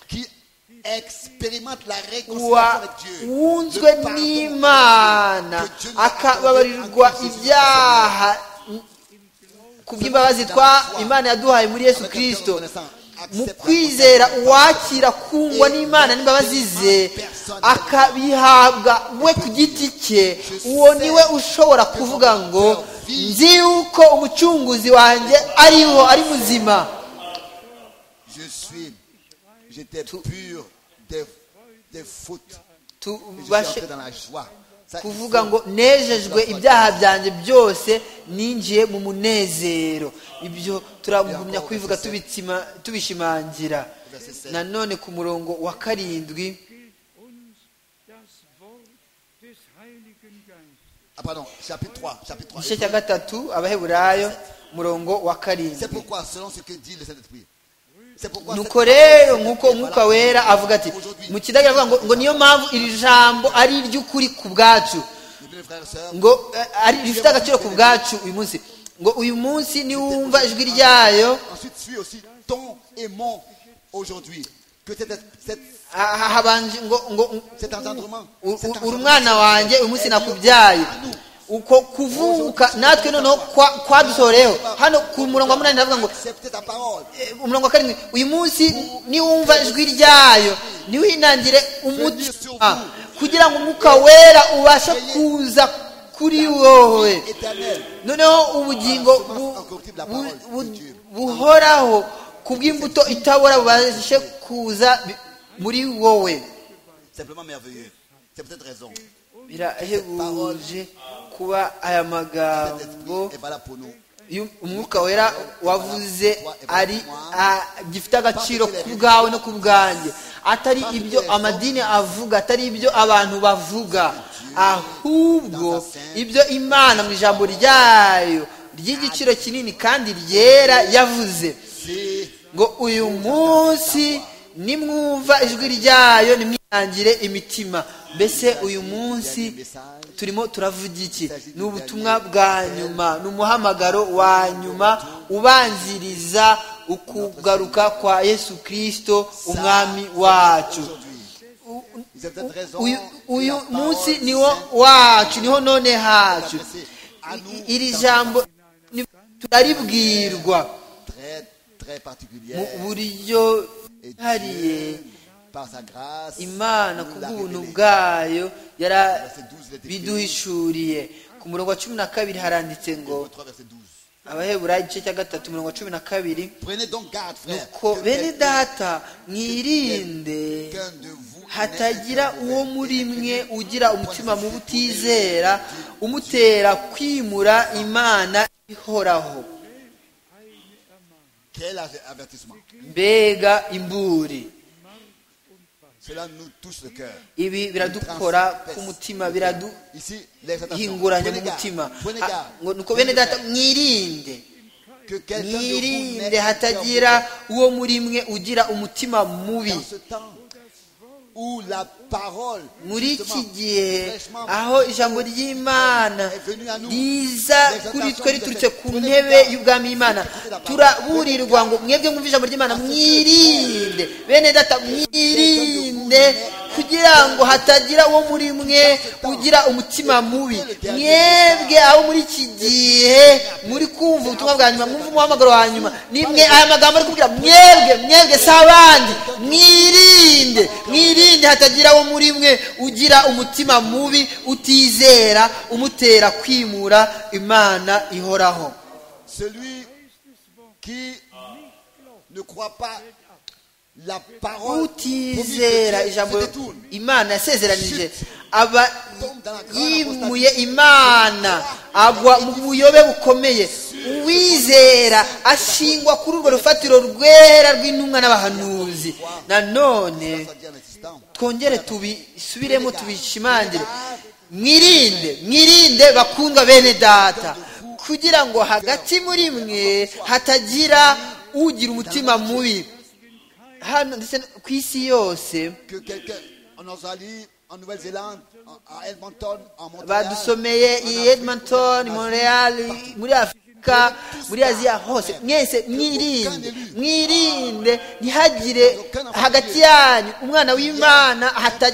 [SPEAKER 4] qui expérimente la réconciliation
[SPEAKER 5] wa
[SPEAKER 4] avec Dieu,
[SPEAKER 5] wunzwe
[SPEAKER 4] le pardon
[SPEAKER 5] n'imana
[SPEAKER 4] que Dieu nous a accordé
[SPEAKER 5] akababarirwa
[SPEAKER 4] en Jésus-Christ.
[SPEAKER 5] ibyaha ku bw'imbabazi twa imana yaduhaye muri yesu kirisito mu kwizera uwakira kungwa n'imana n'imbabazi ze akabihabwa we ku giti cye uwo niwe ushobora kuvuga ngo nzi yuko umucunguzi wanjye ariho ari muzima
[SPEAKER 4] Je suis, j'étais pur des, des fautes. Et Je suis
[SPEAKER 5] tubashe
[SPEAKER 4] entré dans la joie. Ça, il
[SPEAKER 5] kuvuga
[SPEAKER 4] faut-
[SPEAKER 5] ngo nejejwe ibyaha byanjye byose ninjiye mu munezero ibyo turagumya kubivuga tubitsima- tubishimangira nanone ku murongo wa karindwi
[SPEAKER 7] gilt uns das Wort des Heiligen Geistes.
[SPEAKER 4] Ah, pardon, chapitre 3. Chapitre 3.
[SPEAKER 5] igice cya gatatu abaheburayo umurongo wa
[SPEAKER 4] C'est
[SPEAKER 5] karindwi
[SPEAKER 4] pourquoi, selon ce que dit le Saint-Esprit, c'est pourquoi.
[SPEAKER 5] nuko rero nk'uko umwuka wera avuga ati mu kidage avuga ngo ngo niyo mpamvu iri jambo ari iry'ukuri ku bwacu
[SPEAKER 4] Mes frères et sœurs,
[SPEAKER 5] ngo eh, ari rifite agaciro ku bwacu uyu munsi ngo uyu munsi niwumva ijwi ryayo
[SPEAKER 4] ensuite suis aussi ton et mon aujourd'hui. Que cet, cet,
[SPEAKER 5] Ha- ha- habanje ngo ngo
[SPEAKER 4] cet engendrement.
[SPEAKER 5] u-
[SPEAKER 4] cet
[SPEAKER 5] u- uri
[SPEAKER 4] engendrement-
[SPEAKER 5] umwana wanjye uyu munsi nakubyaye uko kuvuka natwe noneho kwa- kwadusohoreyeho hano ku murongo wa munani ndavuga ngo
[SPEAKER 4] Acceptez ta parole.
[SPEAKER 5] eh, umurongo wa karindwi uyu munsi niwumva ijwi ryayo niwinangire umutima kugira ngo umwuka wera ubashe kuza kuri wowe
[SPEAKER 4] Éternel.
[SPEAKER 5] noneho ubugingo bu- bu- bu- buhoraho ku bw'imbuto itabora bubashe kuza bi- muri wowe
[SPEAKER 4] Simplement merveilleux. C'est peut-être raison.
[SPEAKER 5] birahebuje kuba aya
[SPEAKER 4] Cet
[SPEAKER 5] magambo
[SPEAKER 4] esprit est valable pour nous.
[SPEAKER 5] y'u- umwuka wera wavuze ari a- gifite agaciro ku bwawe no ku bwanjye atari ibyo amadini avuga atari ibyo abantu bavuga ahubwo ibyo imana mu ijambo ryayo ry'igiciro kinini kandi ryera yavuze
[SPEAKER 4] C'est
[SPEAKER 5] ngo uyu munsi nimwumva ijwi ryayo nimwirangire imitima mbese uyu munsi turimo turavuga iki ni ubutumwa bwa nyuma ni umuhamagaro wa nyuma ubanziriza ukugaruka kwa yesu kirisito umwami wacu
[SPEAKER 4] c'est peut-être raison.
[SPEAKER 5] uyu, uyu
[SPEAKER 4] La parole
[SPEAKER 5] munsi
[SPEAKER 4] sainte
[SPEAKER 5] niwo wacu niho none hacu
[SPEAKER 4] s'adressée à nous
[SPEAKER 5] iri
[SPEAKER 4] dans
[SPEAKER 5] jambo ni- turaribwirwa
[SPEAKER 4] une très très particulière
[SPEAKER 5] mu buryo
[SPEAKER 4] et
[SPEAKER 5] hariye
[SPEAKER 4] Dieu, par sa grâce
[SPEAKER 5] imana
[SPEAKER 4] nous
[SPEAKER 5] ku
[SPEAKER 4] l'a
[SPEAKER 5] bw'ubuntu
[SPEAKER 4] révélé.
[SPEAKER 5] bwayo
[SPEAKER 4] Verset 12 l'était
[SPEAKER 5] yarabiduhishuriye ku murongo wa cumi na kabiri haranditse ngo
[SPEAKER 4] Hébreux 3, verset 12.
[SPEAKER 5] abaheburayo igice cya gatatu umurongo wa cumi na kabiri
[SPEAKER 4] Prenez donc garde, frère.
[SPEAKER 5] ko bene data mwirinde hatagira uwo muri mwe ugira umutima mubi utizera umutera kwimura imana ihoraho
[SPEAKER 4] Quel avertissement.
[SPEAKER 5] mbega imburi
[SPEAKER 4] Cela nous touche le cœur.
[SPEAKER 5] ibi biradukora ku mutima biraduhinguranya
[SPEAKER 4] Ici, les
[SPEAKER 5] mu mutima
[SPEAKER 4] Prenez
[SPEAKER 5] Ha-
[SPEAKER 4] garde.
[SPEAKER 5] ngo nuko bene data mwirinde
[SPEAKER 4] Que quelqu'un de vous
[SPEAKER 5] mwirinde
[SPEAKER 4] n'ait
[SPEAKER 5] hatagira uwo muri mwe ugira umutima mubi
[SPEAKER 4] dans ce temps où la parole
[SPEAKER 5] muri iki
[SPEAKER 4] justement,
[SPEAKER 5] gihe
[SPEAKER 4] fraîchement
[SPEAKER 5] aho ijambo ry'imana riza kuri twe riturutse ku ntebe y'ubwami y'imana turaburirwa ngo mwebwe mwumve ijambo ry'imana mwirinde bene data mwirinde kugira ngo hatagira uwo muri mwe ugira umutima mubi mwebwe abo muri iki gihe muri kumva ubutumwa bwa nyuma mwumva umuhamagaro wa nyuma ni mwe aya magambo ari kubwira mwebwe mwebwe si abandi mwirinde mwirinde hatagira uwo muri mwe ugira umutima mubi utizera umutera kwimura imana ihoraho
[SPEAKER 4] celui qui ne croient pas la parole promise de
[SPEAKER 5] utizera
[SPEAKER 4] Dieu
[SPEAKER 5] ijambo
[SPEAKER 4] se détourne.
[SPEAKER 5] imana yasezeranije abayimuye imana agwa mu buyobe bukomeye uwizera ashingwa kuri urwo rufatiro rwera rw'intumwa n'abahanuzi nanone
[SPEAKER 4] Ça dit en existant.
[SPEAKER 5] twongere tubisubiremo tubishimangire mwirinde mwirinde bakundwa bene data kugira ngo hagati muri mwe hatagira ugira umutima mubi hano ndetse no ku isi yose
[SPEAKER 4] Que quelqu'un en Australie, en Nouvelle-Zélande, en- à Edmonton, en Montréal,
[SPEAKER 5] badusomeye
[SPEAKER 4] en
[SPEAKER 5] i
[SPEAKER 4] Afrique,
[SPEAKER 5] edmonton
[SPEAKER 4] en
[SPEAKER 5] montreal muri afurika muri aziya hose mwese mwirinde mwirinde ntihagire hagati yanyu umwana w'imana hata-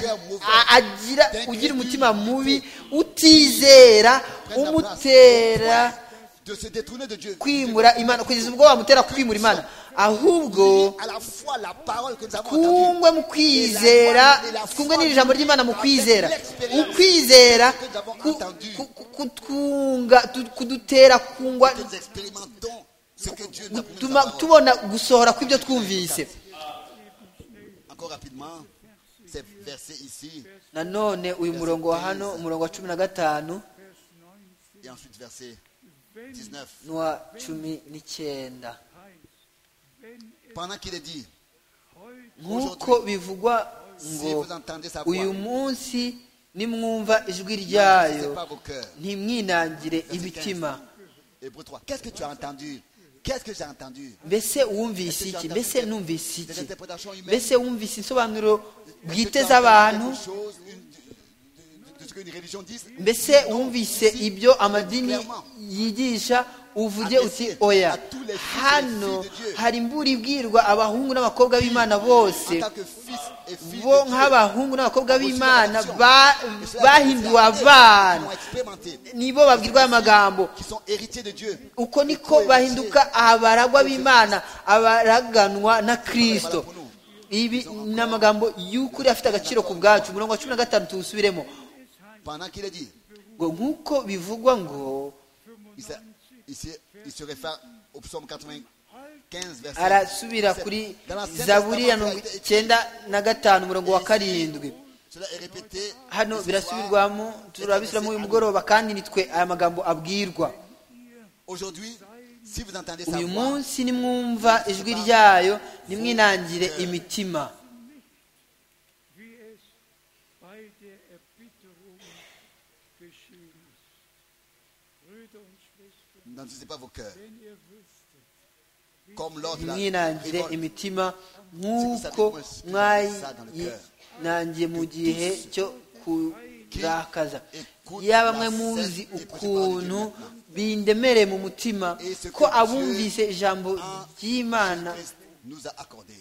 [SPEAKER 5] a- agira ugira umutima mubi utizera umutera
[SPEAKER 4] Afrique, de se détourner de Dieu.
[SPEAKER 5] kwimura imana kugeza ubwo wamutera kwimura imana ahubwo
[SPEAKER 4] À la fois la parole que nous avons entendue.
[SPEAKER 5] twungwe mu kwizera twungwe n'iri jambo ry'imana mu kwizera ukwizera ku- ku- ku- kutwunga tu- kudutera kungwa
[SPEAKER 4] que Nous expérimentons ce que Dieu nous a promis. dans
[SPEAKER 5] gutuma
[SPEAKER 4] sa parole.
[SPEAKER 5] tubona gusohora kw'ibyo twumvise
[SPEAKER 4] Encore rapidement, c'est versé ici
[SPEAKER 5] nanone uyu murongo wa hano umurongo wa cumi na gatanu
[SPEAKER 4] et ensuite versé 19.
[SPEAKER 5] n'uwa cumi n'icyenda
[SPEAKER 4] Pendant qu'il est dit,
[SPEAKER 5] nk'uko bivugwa
[SPEAKER 4] si
[SPEAKER 5] ngo
[SPEAKER 4] vous entendez sa voix,
[SPEAKER 5] uyu munsi nimwumva ijwi
[SPEAKER 4] c'est
[SPEAKER 5] ryayo
[SPEAKER 4] pas vos cœurs.
[SPEAKER 5] ntimwinangire imitima
[SPEAKER 4] Hébreu 3. Qu'est-ce que tu as entendu Qu'est-ce que j'ai entendu
[SPEAKER 5] mbese wumvise iki mbese numvise
[SPEAKER 4] Des
[SPEAKER 5] iki
[SPEAKER 4] interprétations humaines.
[SPEAKER 5] mbese wumvise insobanuro
[SPEAKER 4] Est-ce que
[SPEAKER 5] bwite
[SPEAKER 4] tu as entendu
[SPEAKER 5] z'abantu
[SPEAKER 4] quelque chose, une- de- de- de ce qu'une religion dit
[SPEAKER 5] mbese wumvise ibyo amadini yigisha uvuge uti oya hano hari imbura ibwirwa abahungu n'abakobwa b'imana
[SPEAKER 4] En
[SPEAKER 5] bose
[SPEAKER 4] tant que fils et fille
[SPEAKER 5] bo
[SPEAKER 4] de Dieu,
[SPEAKER 5] nk'abahungu n'abakobwa b'imana
[SPEAKER 4] reçu la
[SPEAKER 5] ba-
[SPEAKER 4] bénédiction. Et cela,
[SPEAKER 5] bahinduwe
[SPEAKER 4] c'est ceux qui
[SPEAKER 5] abana
[SPEAKER 4] ont expérimenté,
[SPEAKER 5] nibo babwirwa aya magambo
[SPEAKER 4] qui sont héritiers de Dieu.
[SPEAKER 5] uko niko bahinduka abaragwa b'imana abaraganwa na kirisito ibi ni amagambo y'ukuri afite agaciro ku bwacu umurongo wa cumi na gatanu tuwusubiremo
[SPEAKER 4] Pendant qu'il est dit,
[SPEAKER 5] ngo nk'uko bivugwa ngo
[SPEAKER 4] il se, il se- il se réfère au psaume 95, verset
[SPEAKER 5] arasubira
[SPEAKER 4] 17.
[SPEAKER 5] kuri
[SPEAKER 4] Dans la Sainte
[SPEAKER 5] zaburi ya
[SPEAKER 4] Testament,
[SPEAKER 5] mirongo
[SPEAKER 4] cela a été-
[SPEAKER 5] icyenda na gatanu umurongo wa karindwi
[SPEAKER 4] Cela est répété. ce
[SPEAKER 5] hano
[SPEAKER 4] soir.
[SPEAKER 5] birasubirwamo turabisubiramo uyu mugoroba kandi nitwe aya magambo abwirwa
[SPEAKER 4] Aujourd'hui, si vous entendez sa
[SPEAKER 5] uyu
[SPEAKER 4] voix,
[SPEAKER 5] munsi nimwumva ijwi ryayo nimwinangire imitima
[SPEAKER 7] wie es bei der Erbitterung geschehen ist. Brüder und Schwestern,
[SPEAKER 4] n'endurcissez pas vos cœurs.
[SPEAKER 7] wenn ihr wüsstet,
[SPEAKER 4] Comme lors de la
[SPEAKER 5] mwinangire
[SPEAKER 4] révolte.
[SPEAKER 5] imitima nk'uko mwayinangiye mu gihe cyo kurakaza yaba mwe muzi ukuntu bindemereye mu mutima ko abumvise ijambo ry'imana
[SPEAKER 4] Christ nous a accordé.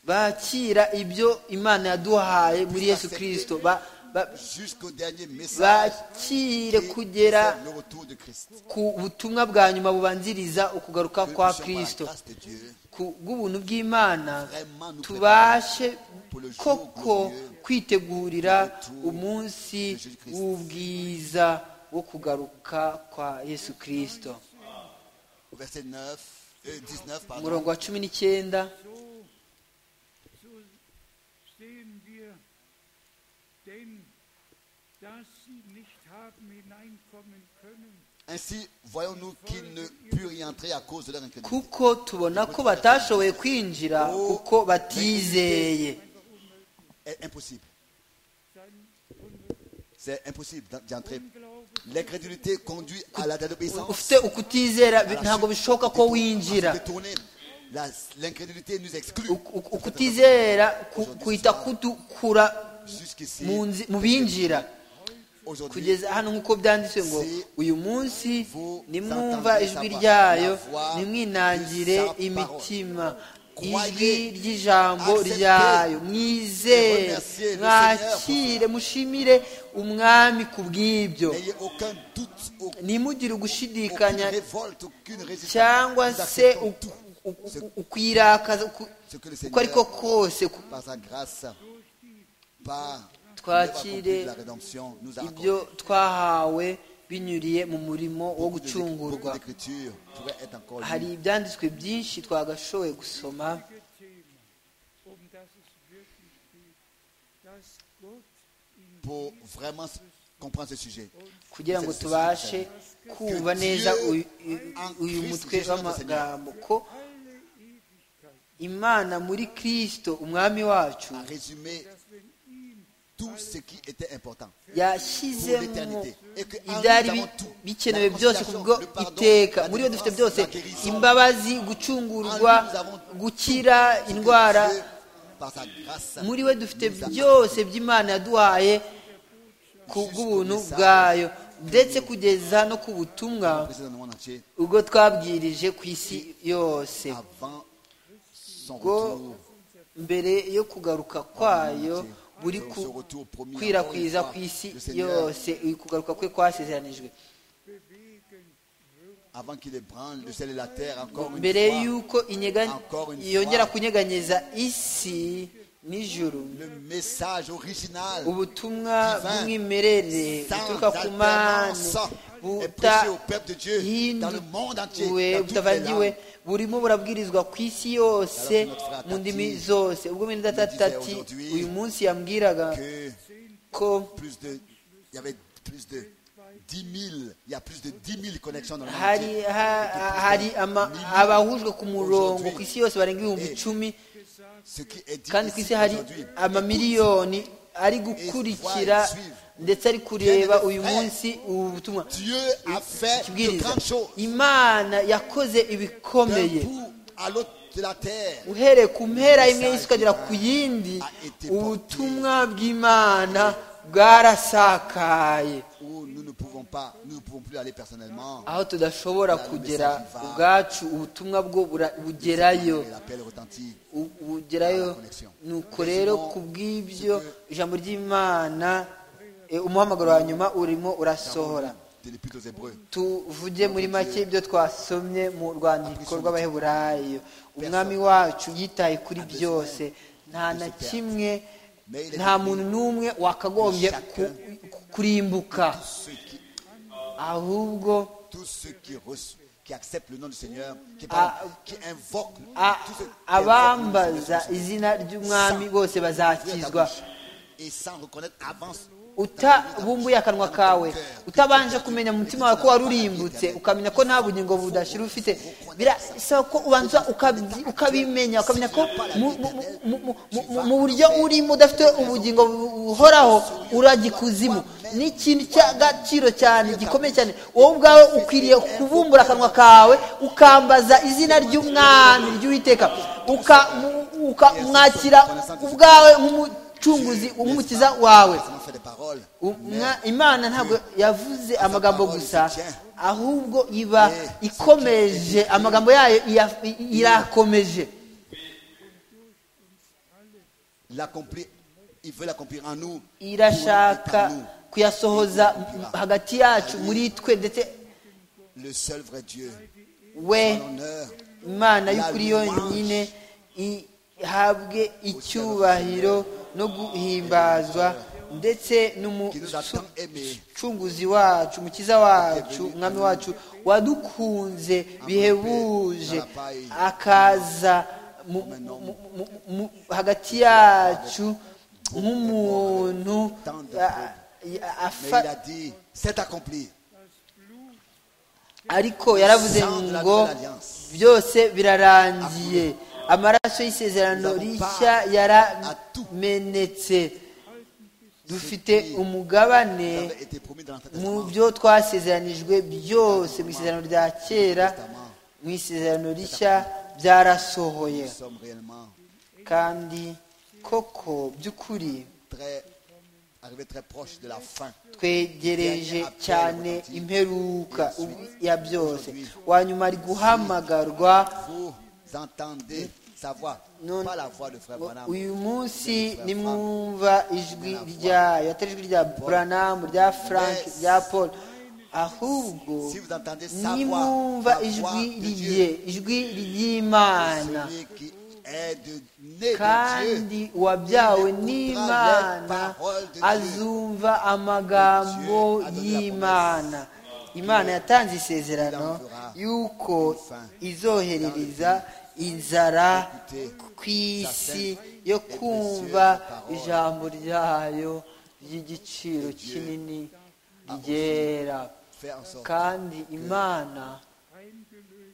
[SPEAKER 5] bakira ibyo imana yaduhaye muri yesu kirisito Ba- ba-
[SPEAKER 4] Jusqu'au dernier message.
[SPEAKER 5] bakire
[SPEAKER 4] et
[SPEAKER 5] kugera
[SPEAKER 4] c'est le retour de Christ.
[SPEAKER 5] ku butumwa bwa nyuma bubanziriza ukugaruka
[SPEAKER 4] Que
[SPEAKER 5] kwa
[SPEAKER 4] nous soyons par la
[SPEAKER 5] kirisito
[SPEAKER 4] grâce de Dieu,
[SPEAKER 5] ku bw'ubuntu bw'imana
[SPEAKER 4] vraiment nous
[SPEAKER 5] tubashe koko kwitegurira
[SPEAKER 4] retour
[SPEAKER 5] umunsi
[SPEAKER 4] de Jésus Christ.
[SPEAKER 5] w'ubwiza wo kugaruka kwa yesu kirisito
[SPEAKER 4] Au verset 9, euh, 19, pardon.
[SPEAKER 5] umurongo wa cumi n'icyenda
[SPEAKER 7] so, so stehen wir, denn dass sie nicht haben hineinkommen können,
[SPEAKER 4] Ainsi, voyons-nous qu'ils ne purent y entrer à cause de leur incrédulité.
[SPEAKER 5] kuko tubona ko batashoboye kwinjira kuko batizeye
[SPEAKER 4] C'est impossible.
[SPEAKER 7] dann unser
[SPEAKER 4] C'est impossible d'en- d'y entrer.
[SPEAKER 7] Glaube
[SPEAKER 4] L'incrédulité conduit à la désobéissance.
[SPEAKER 5] ufite ukutizera bi- ntabwo bishoboka ko winjira
[SPEAKER 4] Détourner. La- L'incrédulité nous exclut.
[SPEAKER 5] Uku- uku- ukutizera ku- kuhita kudukura
[SPEAKER 4] Jusqu'ici,
[SPEAKER 5] mu nzi- mu binjira
[SPEAKER 4] aujourd'hui,
[SPEAKER 5] kugeza hano nk'uko byanditse ngo uyu munsi nimwumva ijwi ryayo nimwinangire imitima ijwi ry'ijambo ryayo mwizere mwakire mushimire umwami ku bw'ibyo
[SPEAKER 4] n'ayez aucun doute, aucune
[SPEAKER 5] nimugire ugushidikanya
[SPEAKER 4] révolte, aucune résistance.
[SPEAKER 5] cyangwa
[SPEAKER 4] Nous
[SPEAKER 5] se
[SPEAKER 4] acceptons
[SPEAKER 5] uku-
[SPEAKER 4] tout
[SPEAKER 5] uku- uku- ukwirakaza uku-
[SPEAKER 4] ce que le
[SPEAKER 5] uko ariko
[SPEAKER 4] Seigneur,
[SPEAKER 5] kose ku-
[SPEAKER 4] par sa grâce, par
[SPEAKER 5] Twakire
[SPEAKER 4] l'œuvre accomplie de la rédemption, nous a accordé.
[SPEAKER 5] ibyo twahawe binyuriye mu murimo wo
[SPEAKER 4] Beaucoup de- beaucoup
[SPEAKER 5] gucungurwa
[SPEAKER 4] d'écritures pourraient être encore
[SPEAKER 5] hari
[SPEAKER 4] lues.
[SPEAKER 5] ibyanditswe byinshi twagashoboye gusoma
[SPEAKER 7] Themen, um das es wirklich geht, dass Gott in
[SPEAKER 4] pour vraiment s- comprendre ce sujet.
[SPEAKER 5] kugira ngo tubashe kumva neza uyu- uyu mutwe w'amagambo ko
[SPEAKER 7] alle Ewigkeit,
[SPEAKER 5] imana muri kirisito umwami wacu
[SPEAKER 4] À résumer
[SPEAKER 7] dass wenn ihm
[SPEAKER 4] tout ce qui était important pour
[SPEAKER 5] yashyizemo
[SPEAKER 4] l'éternité. Et que en lui,
[SPEAKER 5] ibyari
[SPEAKER 4] nous
[SPEAKER 5] bi-
[SPEAKER 4] avons tout.
[SPEAKER 5] bikenewe
[SPEAKER 4] La
[SPEAKER 5] byose kubwo
[SPEAKER 4] conciliation, le pardon,
[SPEAKER 5] iteka
[SPEAKER 4] la
[SPEAKER 5] muri bo dufite
[SPEAKER 4] délivrance,
[SPEAKER 5] byose
[SPEAKER 4] la guérison.
[SPEAKER 5] imbabazi gucungurwa gukira indwara
[SPEAKER 4] Dieu, par sa grâce,
[SPEAKER 5] muri we dufite
[SPEAKER 4] nous a-
[SPEAKER 5] byose by'imana yaduhaye ku bw'ubuntu bwayo ndetse kugeza no ku butumwa
[SPEAKER 4] Président du monde entier,
[SPEAKER 5] ubwo twabwirije ku isi yose
[SPEAKER 4] avant son
[SPEAKER 5] ubwo
[SPEAKER 4] retour,
[SPEAKER 5] mbere yo kugaruka kwayo buri
[SPEAKER 4] son
[SPEAKER 5] ku-
[SPEAKER 4] retour promis
[SPEAKER 5] kwirakwiriza
[SPEAKER 4] encore
[SPEAKER 5] ku
[SPEAKER 4] une
[SPEAKER 5] isi
[SPEAKER 4] fois, le Seigneur,
[SPEAKER 5] yose uyu kugaruka kwe kwasezeranijwe
[SPEAKER 7] bewegen wird,
[SPEAKER 4] avant qu'il ébranle le ciel et la terre encore une
[SPEAKER 5] mbere
[SPEAKER 4] fois,
[SPEAKER 5] y'uko inyega-
[SPEAKER 4] Encore une fois.
[SPEAKER 5] yongera kunyeganyeza isi n'ijuru
[SPEAKER 4] le message original
[SPEAKER 5] ubutumwa
[SPEAKER 4] divin,
[SPEAKER 5] bw'umwimerere
[SPEAKER 4] sans
[SPEAKER 5] buturuka ku mana
[SPEAKER 4] alternance, est prêché au peuple de Dieu dans le monde entier,
[SPEAKER 5] butahinduwe
[SPEAKER 4] dans toutes les
[SPEAKER 5] butavangiwe
[SPEAKER 4] langues.
[SPEAKER 5] burimo burabwirizwa ku isi yose
[SPEAKER 4] Alors que notre frère
[SPEAKER 5] mu ndimi
[SPEAKER 4] Tati
[SPEAKER 5] zose ubwo mwene data
[SPEAKER 4] disait
[SPEAKER 5] tati
[SPEAKER 4] aujourd'hui
[SPEAKER 5] uyu munsi yambwiraga
[SPEAKER 4] que
[SPEAKER 5] ko
[SPEAKER 4] plus de, il y avait plus de 10 000, il y a plus de 10 000 connexions dans le monde
[SPEAKER 5] hari
[SPEAKER 4] entier.
[SPEAKER 5] ha- ha- hari ama- abahujwe ku murongo ku isi yose barenga ibihumbi icumi
[SPEAKER 4] Ce qui est dit
[SPEAKER 5] kandi ku
[SPEAKER 4] ici
[SPEAKER 5] isi hari
[SPEAKER 4] aujourd'hui,
[SPEAKER 5] amamiliyoni ari gukurikira ndetse ari kureba uyu munsi ubu butumwa
[SPEAKER 4] Dieu a fait de
[SPEAKER 5] ikibwiriza
[SPEAKER 4] grandes choses
[SPEAKER 5] imana yakoze
[SPEAKER 4] d'un
[SPEAKER 5] ibikomeye
[SPEAKER 4] bout à l'autre de la terre.
[SPEAKER 5] uhereye ku mpera imwe y'isi ukagera ku yindi ubutumwa bw'imana bwarasakaye
[SPEAKER 4] où nous ne pouvons pas, nous ne pouvons plus aller personnellement.
[SPEAKER 5] aho tudashobora kugera ubwacu ubutumwa bwo bura- bugerayo
[SPEAKER 4] Et L'appel retentit.
[SPEAKER 5] U- ugerayo nuko rero ku bw'ibyo ijambo ry'imana eh, umuhamagaro wa nyuma urimo urasohora
[SPEAKER 4] de l'Épître aux Hébreux.
[SPEAKER 5] tuvuge muri make ibyo twasomye mu rwandiko rw'abaheburayo umwami wacu yitaye kuri byose nta na kimwe nta muntu n'umwe wakagombye ku- ku- kurimbuka
[SPEAKER 4] Ceux qui,
[SPEAKER 5] ahubwo
[SPEAKER 4] tous ceux qui, reço- qui acceptent le nom du Seigneur, qui,
[SPEAKER 5] Ah.
[SPEAKER 4] pardon, qui invoquent,
[SPEAKER 5] a-
[SPEAKER 4] tous ceux qui invoquent le
[SPEAKER 5] abambaza
[SPEAKER 4] Seigneur,
[SPEAKER 5] izina ry'umwami bose bazakizwa
[SPEAKER 4] et sans reconnaître avance.
[SPEAKER 5] utabumbuye akanwa kawe utabanje kumenya mu mutima wawe ko warurimbutse ukamenya ko nta bugingo budashira ufite birasaba ko ubanza ukabyi- ukabimenya ukamenya ko mu- mu- mu- mu- mu- mu buryo urimo udafite ubugingo bu- buhoraho urajya ikuzimu ni ikintu cy'agaciro cyane gikomeye cyane wowe ubwawe ukwiriye kubumbura akanwa kawe ukambaza izina ry'umwami ry'uwiteka ukamu- ukamwakira ubwawe nk'umucunguzi nk'umukiza wawe
[SPEAKER 4] Ça m'a fait des paroles.
[SPEAKER 5] Umwa- imana ntabwo yavuze amagambo gusa ahubwo iba
[SPEAKER 4] Eh,
[SPEAKER 5] ikomeje amagambo yayo iya- i- irakomeje
[SPEAKER 4] L'accomplir, il veut l'accomplir en nous. pour nous et par
[SPEAKER 5] irashaka
[SPEAKER 4] nous.
[SPEAKER 5] kuyasohoza hagati yacu muri twe ndetse
[SPEAKER 4] Le seul vrai Dieu.
[SPEAKER 5] we
[SPEAKER 4] L'honneur.
[SPEAKER 5] imana y'ukuri yonyine ihabwe icyubahiro no guhimbazwa ndetse n'umucunguzi wacu umukiza wacu umwami wacu wadukunze bihebuje akaza mu- mu- mu- mu- hagati yacu nk'umuntu a- a-
[SPEAKER 4] Mais
[SPEAKER 5] afa-
[SPEAKER 4] il a dit, c'est accompli.
[SPEAKER 5] ariko yaravuze ngo byose birarangiye amaraso y'isezerano rishya yaramenetse dufite umugabane
[SPEAKER 4] Ça avait été promis dans l'Ancien
[SPEAKER 5] mu
[SPEAKER 4] Testament.
[SPEAKER 5] byo twasezeranijwe byose mu isezerano rya kera mu isezerano rishya byarasohoye
[SPEAKER 4] Nous sommes réellement
[SPEAKER 5] kandi koko by'ukuri
[SPEAKER 4] très, arrivés très proches de la fin.
[SPEAKER 5] twegereje cyane imperuka ya byose wanyuma ari guhamagarwa
[SPEAKER 4] Vous entendez sa voix,
[SPEAKER 5] Non.
[SPEAKER 4] pas la voix de frère Branham.
[SPEAKER 5] uyu munsi nimwumva ijwi ryayo atari ijwi rya buranamu rya frank rya paul ahubwo
[SPEAKER 4] Si vous entendez sa voix,
[SPEAKER 5] nimwumva
[SPEAKER 4] la voix
[SPEAKER 5] ijwi
[SPEAKER 4] de
[SPEAKER 5] riye
[SPEAKER 4] Dieu,
[SPEAKER 5] ijwi ry'imana
[SPEAKER 4] celui qui est de né de Dieu.
[SPEAKER 5] kandi
[SPEAKER 4] Les
[SPEAKER 5] uwabyawe n'imana
[SPEAKER 4] paroles de Dieu.
[SPEAKER 5] azumva amagambo
[SPEAKER 4] Dieu a donné la
[SPEAKER 5] y'imana imana yatanze isezerano
[SPEAKER 4] Il en fera
[SPEAKER 5] yuko
[SPEAKER 4] une fin.
[SPEAKER 5] izoherereza inzara
[SPEAKER 4] Écoutez,
[SPEAKER 5] ku isi
[SPEAKER 4] sa sainte
[SPEAKER 5] yo
[SPEAKER 4] et
[SPEAKER 5] kumva
[SPEAKER 4] précieuse parole.
[SPEAKER 5] ijambo ryayo ry'igiciro
[SPEAKER 4] Dieu
[SPEAKER 5] kinini ryera
[SPEAKER 4] Faire en sorte
[SPEAKER 5] kandi imana
[SPEAKER 4] que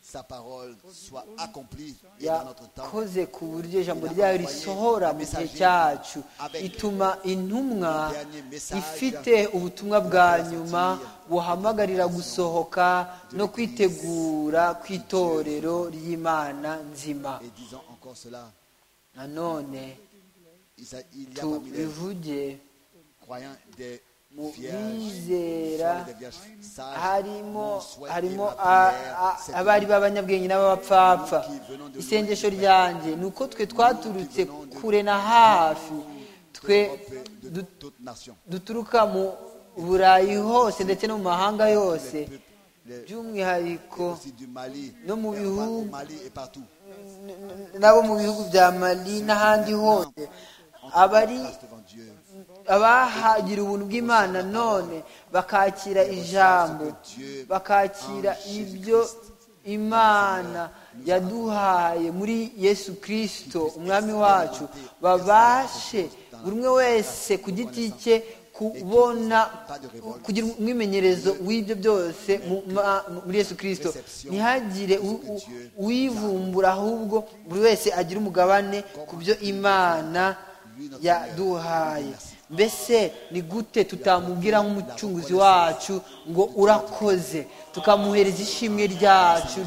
[SPEAKER 4] sa parole soit accomplie et dans notre temps.
[SPEAKER 5] yakoze ku buryo ijambo ryayo risohora mu gihe cyacu ituma intumwa ifite ubutumwa bwa nyuma buhamagarira gusohoka no kwitegura ku itorero ry'imana nzima
[SPEAKER 4] Et disons encore cela.
[SPEAKER 5] nanone
[SPEAKER 4] Il s'agit- il y a parmi les
[SPEAKER 5] tubivuge
[SPEAKER 4] croyants des
[SPEAKER 5] mu
[SPEAKER 4] vierges.
[SPEAKER 5] bizera
[SPEAKER 4] sont des vierges sages.
[SPEAKER 5] harimo
[SPEAKER 4] Mon souhait et
[SPEAKER 5] harimo
[SPEAKER 4] ma
[SPEAKER 5] a-
[SPEAKER 4] prière,
[SPEAKER 5] a-
[SPEAKER 4] c'est
[SPEAKER 5] abari
[SPEAKER 4] que
[SPEAKER 5] b'abanyabwenge n'abapfapfa isengesho ryanjye ni uko twe twaturutse kure na hafi twe
[SPEAKER 4] de
[SPEAKER 5] du-
[SPEAKER 4] toute nation.
[SPEAKER 5] duturuka mu burayi hose ndetse no mu mahanga yose
[SPEAKER 4] Les peuples, les-
[SPEAKER 5] by'umwihariko
[SPEAKER 4] aussi du Mali,
[SPEAKER 5] No mu
[SPEAKER 4] et au- au
[SPEAKER 5] bihugu-
[SPEAKER 4] Mali et partout.
[SPEAKER 5] nabo mu bihugu bya mali n'ahandi hose abari
[SPEAKER 4] Grâce devant Dieu.
[SPEAKER 5] abahagira ubuntu bw'imana none bakakira ijambo bakakira ibyo imana yaduhaye muri yesu kirisito umwami wacu babashe buri umwe wese ku giti cye kubona kugira umwimenyerezo w'ibyo byose mu- ma- muri yesu kirisito ntihagire u- u- uwivumbura ahubwo buri wese agira umugabane ku byo imana yaduhaye mbese ni gute tutamubwira nk'umucunguzi wacu ngo urakoze tukamuhereza ishimwe ryacu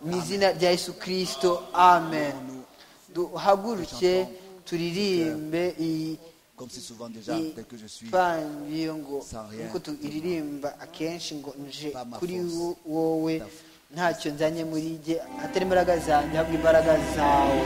[SPEAKER 5] mu izina rya yesu kirisito amen duhaguruke turirimbe iyi
[SPEAKER 4] Comme c'est souvent déjà
[SPEAKER 5] iyi
[SPEAKER 4] tel que je suis.
[SPEAKER 5] pambiyo ngo
[SPEAKER 4] sans rien.
[SPEAKER 5] nkuko turirimba akenshi ngo nje
[SPEAKER 4] Pas ma
[SPEAKER 5] kuri
[SPEAKER 4] force.
[SPEAKER 5] wo- wowe
[SPEAKER 4] Ta-
[SPEAKER 5] ntacyo nzanye muri jye atari imbaraga zanjye ahubwo imbaraga zawe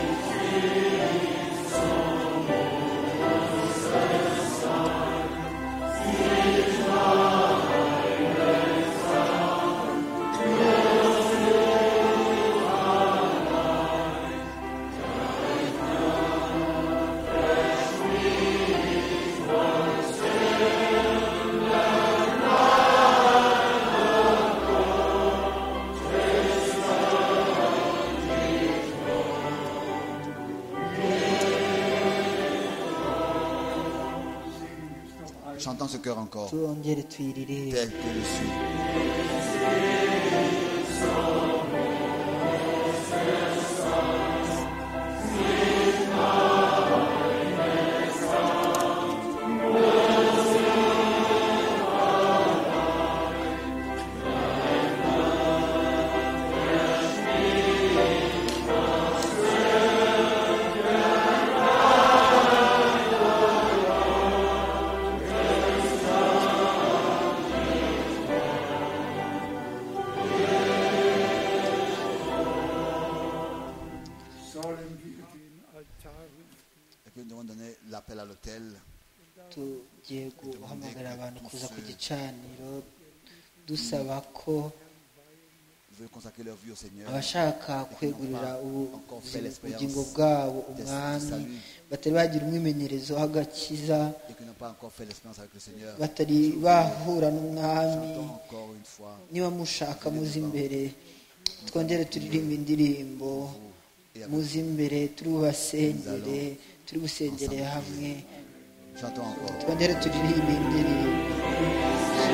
[SPEAKER 4] Chantons ce cœur encore.
[SPEAKER 5] turongere tuyiririmbe
[SPEAKER 4] Tel que je suis.
[SPEAKER 7] sollen wir den Altar rufen.
[SPEAKER 4] Et puis nous devons donner l'appel à l'autel.
[SPEAKER 5] tugiye guhamagara abantu kuza ku gicaniro dusaba ko
[SPEAKER 4] Ils veulent consacrer leur vie au Seigneur.
[SPEAKER 5] abashaka kwegurira ubu- ubugingo bwabo umwami batari bagira umwimenyerezo w'agakiza
[SPEAKER 4] Et qui n'ont pas encore fait l'expérience avec le Seigneur.
[SPEAKER 5] batari bahura n'umwami
[SPEAKER 4] Chantons encore une fois
[SPEAKER 5] niba mushaka muze imbere twongere turirimba indirimbo
[SPEAKER 4] et avec-
[SPEAKER 5] muze imbere turi bubasengere turi gusengerera hamwe
[SPEAKER 4] Chantons encore.
[SPEAKER 5] twongere turirimba indirimbo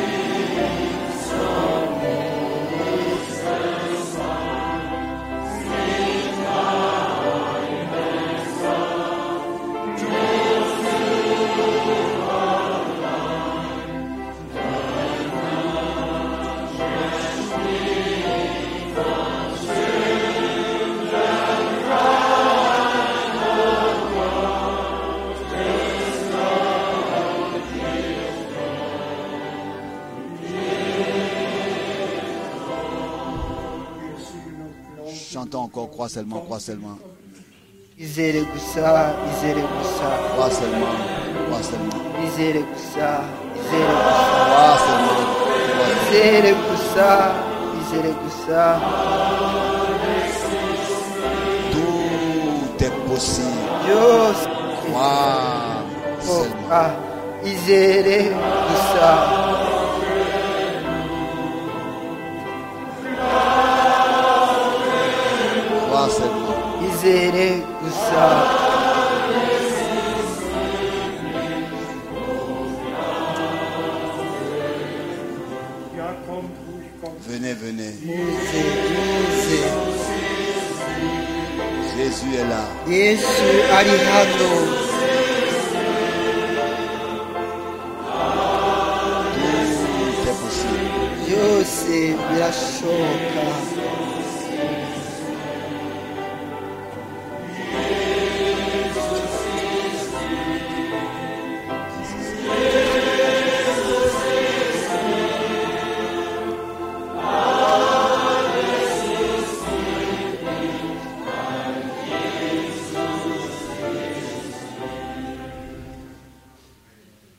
[SPEAKER 4] Chantons encore. Crois seulement, crois seulement.
[SPEAKER 5] izere gusa izere gusa
[SPEAKER 4] Crois seulement, crois seulement.
[SPEAKER 5] izere gusa izere gusa
[SPEAKER 4] Crois seulement. crois seulement.
[SPEAKER 5] izere gusa izere gusa
[SPEAKER 4] Tout byose
[SPEAKER 5] byose
[SPEAKER 4] wawu seulement
[SPEAKER 5] ah, izere gusa
[SPEAKER 4] wawu seulement
[SPEAKER 5] izere gusa
[SPEAKER 7] Ja, kommt ruhig, kommt.
[SPEAKER 4] venez venez
[SPEAKER 5] muze muze
[SPEAKER 4] Jésus est là
[SPEAKER 5] yesu ari hano
[SPEAKER 4] tout est possible
[SPEAKER 5] byose birashoboka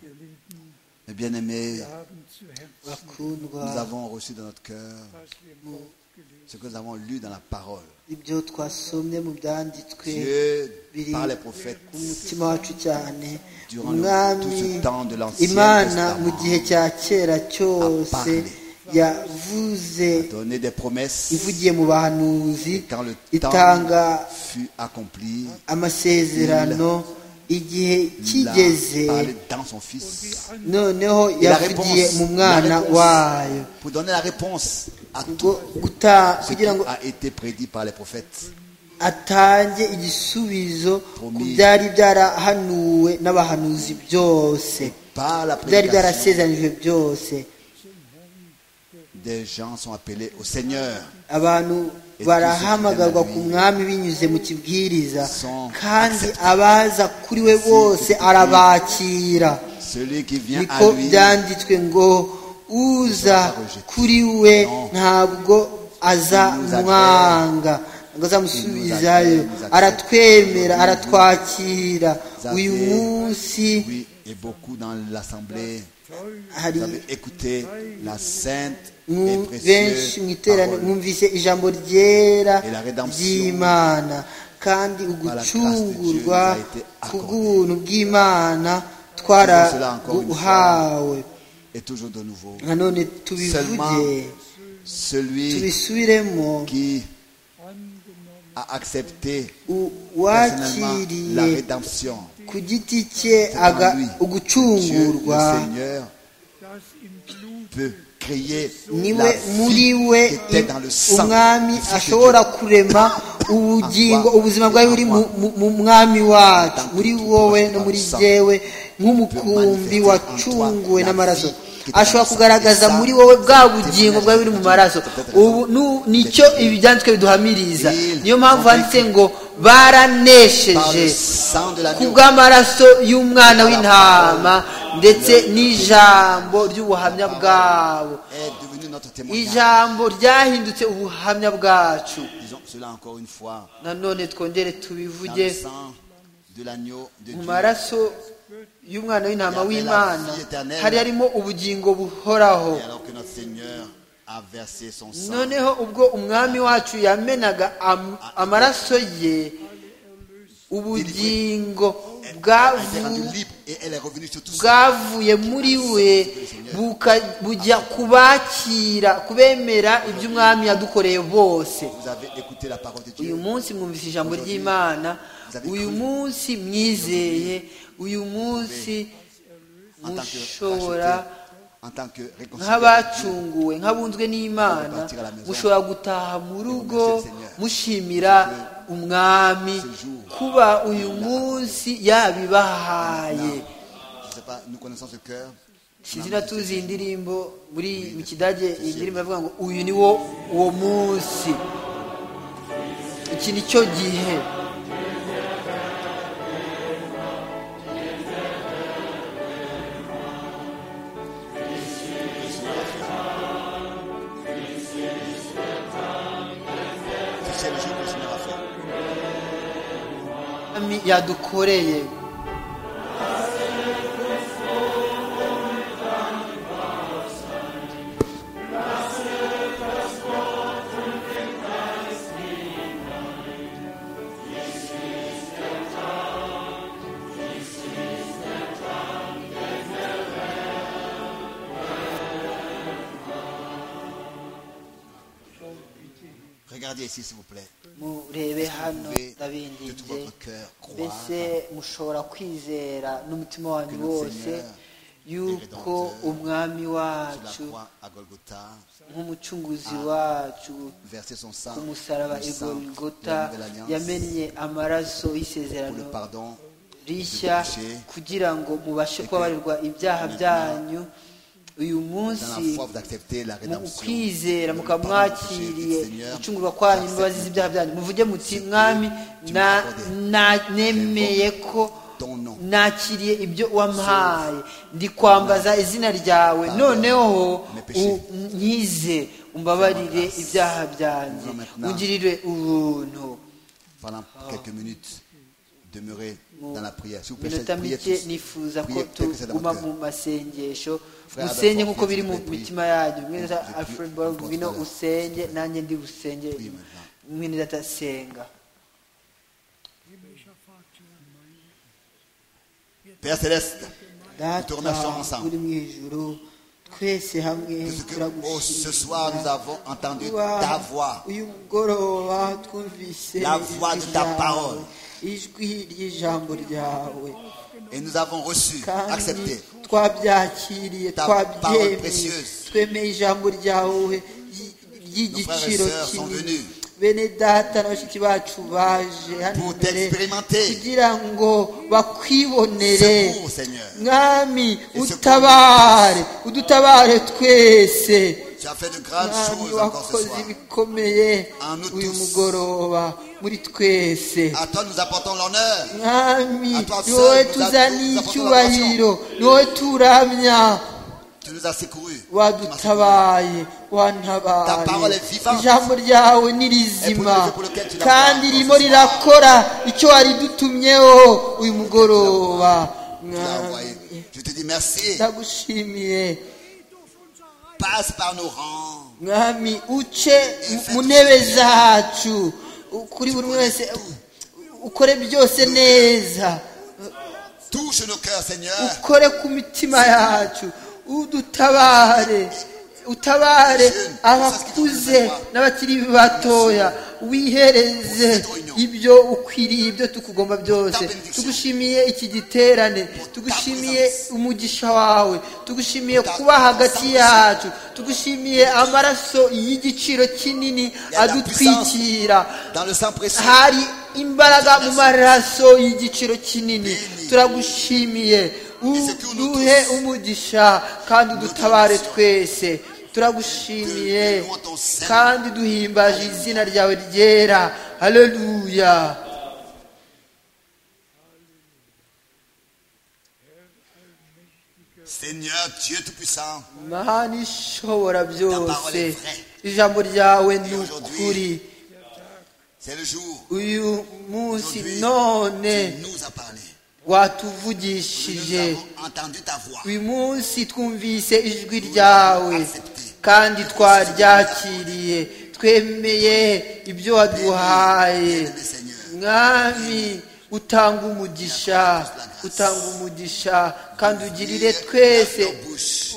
[SPEAKER 7] Ihr Lieben,
[SPEAKER 4] mes bien-aimés
[SPEAKER 7] wir haben zu Herzen,
[SPEAKER 5] bakundwa
[SPEAKER 4] nous avons reçu dans notre cœur
[SPEAKER 7] was wir im Wort gelesen
[SPEAKER 4] ce que nous avons lu dans la parole
[SPEAKER 5] ibyo twasomye mu byanditswe
[SPEAKER 4] Dieu
[SPEAKER 5] biri
[SPEAKER 4] par les prophètes
[SPEAKER 5] ku mutima wacu cyane
[SPEAKER 4] Durant le-
[SPEAKER 5] umwami
[SPEAKER 4] tout ce temps de l'Ancien
[SPEAKER 5] imana
[SPEAKER 4] Testament
[SPEAKER 5] mu gihe cya kera cyose
[SPEAKER 4] parlé.
[SPEAKER 5] yavuze
[SPEAKER 4] a donné des promesses
[SPEAKER 5] ivugiye mu bahanuzi
[SPEAKER 4] quand le
[SPEAKER 5] itanga
[SPEAKER 4] temps fut accompli
[SPEAKER 5] amasezerano igihe
[SPEAKER 4] il a
[SPEAKER 5] kigeze
[SPEAKER 4] parlé dans son
[SPEAKER 7] und die
[SPEAKER 4] fils
[SPEAKER 7] Antwort
[SPEAKER 5] noneho
[SPEAKER 4] Et la
[SPEAKER 5] yavugiye
[SPEAKER 4] réponse,
[SPEAKER 5] mu
[SPEAKER 4] la
[SPEAKER 5] mwana
[SPEAKER 4] réponse,
[SPEAKER 5] wayo
[SPEAKER 4] pour donner la réponse à tout
[SPEAKER 5] Ngo guta-
[SPEAKER 4] ce qui
[SPEAKER 5] kugira ngo
[SPEAKER 4] a été prédit par les prophètes.
[SPEAKER 5] atange igisubizo ku
[SPEAKER 4] Promis.
[SPEAKER 5] byari byarahanuwe n'abahanuzi byose
[SPEAKER 4] Par la
[SPEAKER 5] byari
[SPEAKER 4] prédication,
[SPEAKER 5] byarasezeranijwe byose
[SPEAKER 4] des gens sont appelés au Seigneur.
[SPEAKER 5] abantu
[SPEAKER 4] Et
[SPEAKER 5] barahamagarwa
[SPEAKER 4] tous ceux qui viennent à
[SPEAKER 5] ku
[SPEAKER 4] lui
[SPEAKER 5] mwami binyuze mu kibwiriza
[SPEAKER 4] sont
[SPEAKER 5] kandi
[SPEAKER 4] acceptés.
[SPEAKER 5] abaza kuri we bose
[SPEAKER 4] acceptés.
[SPEAKER 5] arabakira
[SPEAKER 4] Celui qui vient à
[SPEAKER 5] niko
[SPEAKER 4] lui,
[SPEAKER 5] byanditswe ngo uza
[SPEAKER 4] sera pas rejeté.
[SPEAKER 5] kuri we
[SPEAKER 4] Non.
[SPEAKER 5] ntabwo
[SPEAKER 4] nous accueille.
[SPEAKER 5] azamwanga ngo azamusubizayo
[SPEAKER 4] Il nous accueille, nous
[SPEAKER 5] aratwemera
[SPEAKER 4] accepte.
[SPEAKER 5] aratwakira
[SPEAKER 4] Vous avez-
[SPEAKER 5] uyu munsi
[SPEAKER 4] oui, et beaucoup dans l'assemblée,
[SPEAKER 5] hari
[SPEAKER 4] vous avez écouté la sainte et
[SPEAKER 5] Mwu- benshi
[SPEAKER 4] précieuse
[SPEAKER 5] mu iterano
[SPEAKER 4] parole
[SPEAKER 5] mwumvise ijambo ryera
[SPEAKER 4] Et la rédemption
[SPEAKER 5] ry'imana kandi
[SPEAKER 4] la grâce de
[SPEAKER 5] ugucungurwa
[SPEAKER 4] Dieu nous a été
[SPEAKER 5] ku
[SPEAKER 4] accordé.
[SPEAKER 5] bw'ubuntu bw'imana
[SPEAKER 4] Disons cela encore une fois.
[SPEAKER 5] twarabuhawe
[SPEAKER 4] et toujours de nouveau.
[SPEAKER 5] nanone tubivuge
[SPEAKER 4] Seulement celui
[SPEAKER 5] tubisubiremo
[SPEAKER 4] qui
[SPEAKER 7] angenommen
[SPEAKER 4] a accepté
[SPEAKER 5] u-
[SPEAKER 4] personnellement la
[SPEAKER 5] uwakiriye
[SPEAKER 4] rédemption.
[SPEAKER 5] ku giti cye
[SPEAKER 4] en
[SPEAKER 5] aga-
[SPEAKER 4] lui. Dieu,
[SPEAKER 5] ugucungurwa
[SPEAKER 4] le Seigneur
[SPEAKER 7] dass im Blut
[SPEAKER 4] peut créer
[SPEAKER 5] niwe
[SPEAKER 4] la
[SPEAKER 5] muri
[SPEAKER 4] vie
[SPEAKER 5] we
[SPEAKER 4] qui était dans le sang
[SPEAKER 5] umwami
[SPEAKER 4] du Fils de
[SPEAKER 5] ashobora
[SPEAKER 4] Dieu.
[SPEAKER 5] kurema ubugingo
[SPEAKER 4] Akwa-
[SPEAKER 5] ubuzima bwawe buri mu- mu- mu mwami wacu
[SPEAKER 4] Tant que
[SPEAKER 5] muri
[SPEAKER 4] tu
[SPEAKER 5] wowe
[SPEAKER 4] passes
[SPEAKER 5] no
[SPEAKER 4] par
[SPEAKER 5] muri
[SPEAKER 4] le sang,
[SPEAKER 5] jyewe nk'umukumbi
[SPEAKER 4] manifester
[SPEAKER 5] wacunguwe
[SPEAKER 4] en toi
[SPEAKER 5] n'amaraso
[SPEAKER 4] la vie qui te dans
[SPEAKER 5] ashobora
[SPEAKER 4] le sang.
[SPEAKER 5] kugaragaza
[SPEAKER 4] Et ça,
[SPEAKER 5] muri wowe bwa
[SPEAKER 4] c'est
[SPEAKER 5] bugingo
[SPEAKER 4] témoignage
[SPEAKER 5] bwari buri
[SPEAKER 4] de
[SPEAKER 5] mu
[SPEAKER 4] Dieu.
[SPEAKER 5] maraso
[SPEAKER 4] Peut-être
[SPEAKER 5] ubu nu- nicyo
[SPEAKER 4] Peut-être
[SPEAKER 5] ibi byanditswe biduhamiriza
[SPEAKER 4] Il-
[SPEAKER 5] niyo mpamvu handitse ngo
[SPEAKER 4] par le
[SPEAKER 5] baranesheje
[SPEAKER 4] sang de
[SPEAKER 5] ku
[SPEAKER 4] l'agneau.
[SPEAKER 5] bw'amaraso y'umwana w'intama ndetse n'ijambo ry'ubuhamya bwabo
[SPEAKER 4] est devenu notre témoignage.
[SPEAKER 5] ijambo ryahindutse ubuhamya bwacu
[SPEAKER 4] Disons cela encore une fois.
[SPEAKER 5] nanone twongere
[SPEAKER 4] Dans
[SPEAKER 5] tubivuge
[SPEAKER 4] le sang de l'agneau de
[SPEAKER 5] mu
[SPEAKER 4] Dieu,
[SPEAKER 5] maraso y'umwana w'intama w'imana hari harimo ubugingo buhoraho
[SPEAKER 4] et alors que notre Seigneur a versé son sang
[SPEAKER 5] noneho ubwo umwami wacu yamenaga am- amaraso ye ubugingo
[SPEAKER 4] a été rendu
[SPEAKER 5] bwavu
[SPEAKER 4] libre et elle est revenue sur tout ça.
[SPEAKER 5] bwavuye muri we buka- bujya kubakira kubemera ibyo umwami yadukoreye bose
[SPEAKER 4] Vous avez écouté la parole de
[SPEAKER 5] uyu
[SPEAKER 4] Dieu.
[SPEAKER 5] munsi mwumvise ijambo ry'imana uyu munsi mwizeye uyu munsi
[SPEAKER 4] En tant que
[SPEAKER 5] mushobora
[SPEAKER 4] racheté, en tant que réconciliateur,
[SPEAKER 5] nk'abacunguwe nk'abunzwe n'imana mushobora gutaha mu rugo mushimira umwami kuba uyu munsi yabibahaye
[SPEAKER 4] je ne sais pas, nous connaissons ce cœur.
[SPEAKER 5] izina tuzi iyi ndirimbo muri mu kidage iyi ndirimbo bavuga ngo uyu ni wo uwo munsi iki ni cyo gihe
[SPEAKER 4] C'est le jour que le Seigneur a fait.
[SPEAKER 5] Umwami yadukoreye
[SPEAKER 4] Regardez ici, s'il vous plaît.
[SPEAKER 5] murebe hano
[SPEAKER 4] Pouvez de tout
[SPEAKER 5] ndabinginze
[SPEAKER 4] votre cœur croire
[SPEAKER 5] mbese mushobora kwizera n'umutima wanyu
[SPEAKER 4] Que notre
[SPEAKER 5] wose
[SPEAKER 4] Seigneur
[SPEAKER 5] yuko
[SPEAKER 4] Rédempteur,
[SPEAKER 5] umwami wacu
[SPEAKER 4] sur la croix à Golgotha,
[SPEAKER 5] nk'umucunguzi wacu
[SPEAKER 4] verser son sang,
[SPEAKER 5] ku musaraba
[SPEAKER 4] le
[SPEAKER 5] i
[SPEAKER 4] sang de
[SPEAKER 5] golgota
[SPEAKER 4] la nouvelle alliance,
[SPEAKER 5] yamennye amaraso
[SPEAKER 4] pour le
[SPEAKER 5] y'isezerano
[SPEAKER 4] pardon
[SPEAKER 5] rishya
[SPEAKER 4] péché.
[SPEAKER 5] kugira ngo mubashe
[SPEAKER 4] Et que
[SPEAKER 5] kubabarirwa ibyaha
[SPEAKER 4] maintenant,
[SPEAKER 5] byanyu uyu
[SPEAKER 4] dans
[SPEAKER 5] munsi
[SPEAKER 4] la foi, vous acceptez la
[SPEAKER 5] mu
[SPEAKER 4] rédemption.
[SPEAKER 5] kwizera
[SPEAKER 4] le
[SPEAKER 5] mukaba
[SPEAKER 4] pardon du péché.
[SPEAKER 5] mwakiriye
[SPEAKER 4] Dites, Seigneur,
[SPEAKER 5] gucungurwa kwanyu
[SPEAKER 4] j'accepte
[SPEAKER 5] imbabazi z'ibyaha byanyu muvuge muti mwami
[SPEAKER 4] tu
[SPEAKER 5] na
[SPEAKER 4] m'as accordé.
[SPEAKER 5] na- nemeye ko
[SPEAKER 4] ton nom.
[SPEAKER 5] nakiriye ibyo wampaye ndi kwambaza izina ryawe
[SPEAKER 4] Pardon.
[SPEAKER 5] noneho
[SPEAKER 4] Mes péchés.
[SPEAKER 5] u- nkize umbabarire
[SPEAKER 4] Fais-moi grâce.
[SPEAKER 5] ibyaha byanjye
[SPEAKER 4] Nous maintenant.
[SPEAKER 5] ungirire ubuntu
[SPEAKER 4] Pendant quelques minutes, demeurez
[SPEAKER 5] Mu
[SPEAKER 4] dans la prière. S'il vous plaît,
[SPEAKER 5] minota
[SPEAKER 4] priez
[SPEAKER 5] mike
[SPEAKER 4] tous.
[SPEAKER 5] nifuza ko
[SPEAKER 4] Priez tel que c'est dans
[SPEAKER 5] tuguma
[SPEAKER 4] votre
[SPEAKER 5] mu masengesho
[SPEAKER 4] Frère
[SPEAKER 5] usenge
[SPEAKER 4] Adolfo,
[SPEAKER 5] nk'uko biri mu
[SPEAKER 4] priez.
[SPEAKER 5] mitima yanyu mwene data
[SPEAKER 4] Priez.
[SPEAKER 5] alfred borg
[SPEAKER 4] Priez.
[SPEAKER 5] ngwino
[SPEAKER 4] Priez.
[SPEAKER 5] usenge nanjye ndi busenge
[SPEAKER 4] Priez maintenant.
[SPEAKER 5] mwene data senga
[SPEAKER 7] himmlischer Vater,
[SPEAKER 4] Père Céleste,
[SPEAKER 5] data
[SPEAKER 4] Tournation ensemble.
[SPEAKER 5] uri mu ijuru twese hamwe
[SPEAKER 4] Parce que oh, ce soir nous
[SPEAKER 5] turagushimira
[SPEAKER 4] avons entendu
[SPEAKER 5] Wa-
[SPEAKER 4] ta voix.
[SPEAKER 5] uyu mugoroba twumvise
[SPEAKER 4] La voix de
[SPEAKER 5] ijwi
[SPEAKER 4] ta
[SPEAKER 5] ryawe,
[SPEAKER 4] parole.
[SPEAKER 5] ijwi ry'ijambo ryawe
[SPEAKER 4] Et nous avons reçu,
[SPEAKER 5] kandi
[SPEAKER 4] accepté
[SPEAKER 5] twabyakiriye
[SPEAKER 4] Ta parole
[SPEAKER 5] twabyemeye
[SPEAKER 4] précieuse.
[SPEAKER 5] twemeye ijambo ryawe ry- ry'igiciro
[SPEAKER 4] Nos frères et sœurs sont
[SPEAKER 5] kinini
[SPEAKER 4] venus.
[SPEAKER 5] bene data na bashiki bacu baje hano
[SPEAKER 4] pour
[SPEAKER 5] imbere
[SPEAKER 4] t'expérimenter.
[SPEAKER 5] kugira ngo bakwibonere
[SPEAKER 4] Secours, Seigneur.
[SPEAKER 5] mwami
[SPEAKER 4] secours.
[SPEAKER 5] utabare udutabare twese
[SPEAKER 4] Tu as fait de grandes
[SPEAKER 5] mwami
[SPEAKER 4] choses encore ce
[SPEAKER 5] wakoze
[SPEAKER 4] soir.
[SPEAKER 5] ibikomeye
[SPEAKER 4] En nous
[SPEAKER 5] uyu
[SPEAKER 4] tous.
[SPEAKER 5] mugoroba muri twese
[SPEAKER 4] À toi nous apportons l'honneur.
[SPEAKER 5] mwami
[SPEAKER 4] À toi
[SPEAKER 5] ni wowe
[SPEAKER 4] seul, nous
[SPEAKER 5] tuzaniye
[SPEAKER 4] apportons
[SPEAKER 5] icyubahiro ni wowe turamya
[SPEAKER 4] Tu nous as secourus. Tu m'as secouru.
[SPEAKER 5] wadutabaye
[SPEAKER 4] Ta parole
[SPEAKER 5] wantabaye
[SPEAKER 4] est vivante.
[SPEAKER 5] ijambo ryawe ni
[SPEAKER 4] Et
[SPEAKER 5] rizima
[SPEAKER 4] pour le Dieu pour lequel tu l'as
[SPEAKER 5] kandi
[SPEAKER 4] fait,
[SPEAKER 5] ririmo
[SPEAKER 4] Francis.
[SPEAKER 5] rirakora icyo waridutumyeho uyu mugoroba
[SPEAKER 4] Tu l'as envoyé. Je te dis merci.
[SPEAKER 5] ndagushimiye
[SPEAKER 4] Passe par nos rangs.
[SPEAKER 5] mwami uce mu ntebe zacu u- kuri buri wese u- ukore byose neza
[SPEAKER 4] Touche nos cœurs, Seigneur.
[SPEAKER 5] ukore ku mitima yacu udutabare utabare abakuze n'abakiri batoya wihereze ibyo ukwiriye ibyo tukugomba byose tugushimiye iki giterane tugushimiye umugisha wawe tugushimiye kuba hagati yacu tugushimiye amaraso y'igiciro kinini adutwikira
[SPEAKER 4] Dans le sang précieux.
[SPEAKER 5] hari imbaraga mu maraso y'igiciro kinini turagushimiye uduhe umugisha kandi udutabare twese turagushimiye kandi duhimbaje izina ryawe ryera haleluya
[SPEAKER 4] Seigneur, Dieu Tout-Puissant.
[SPEAKER 5] mana ishobora byose ijambo ryawe ni ukuri
[SPEAKER 4] C'est le jour
[SPEAKER 5] uyu munsi
[SPEAKER 4] Aujourd'hui,
[SPEAKER 5] none
[SPEAKER 4] tu nous as parlé. Nous
[SPEAKER 5] watuvugishije
[SPEAKER 4] avons entendu ta voix.
[SPEAKER 5] uyu munsi twumvise ijwi ryawe kandi twaryakiriye twemeye ibyo waduhaye mwami utanga umugisha utanga umugisha kandi ugirire twese
[SPEAKER 4] Bouche.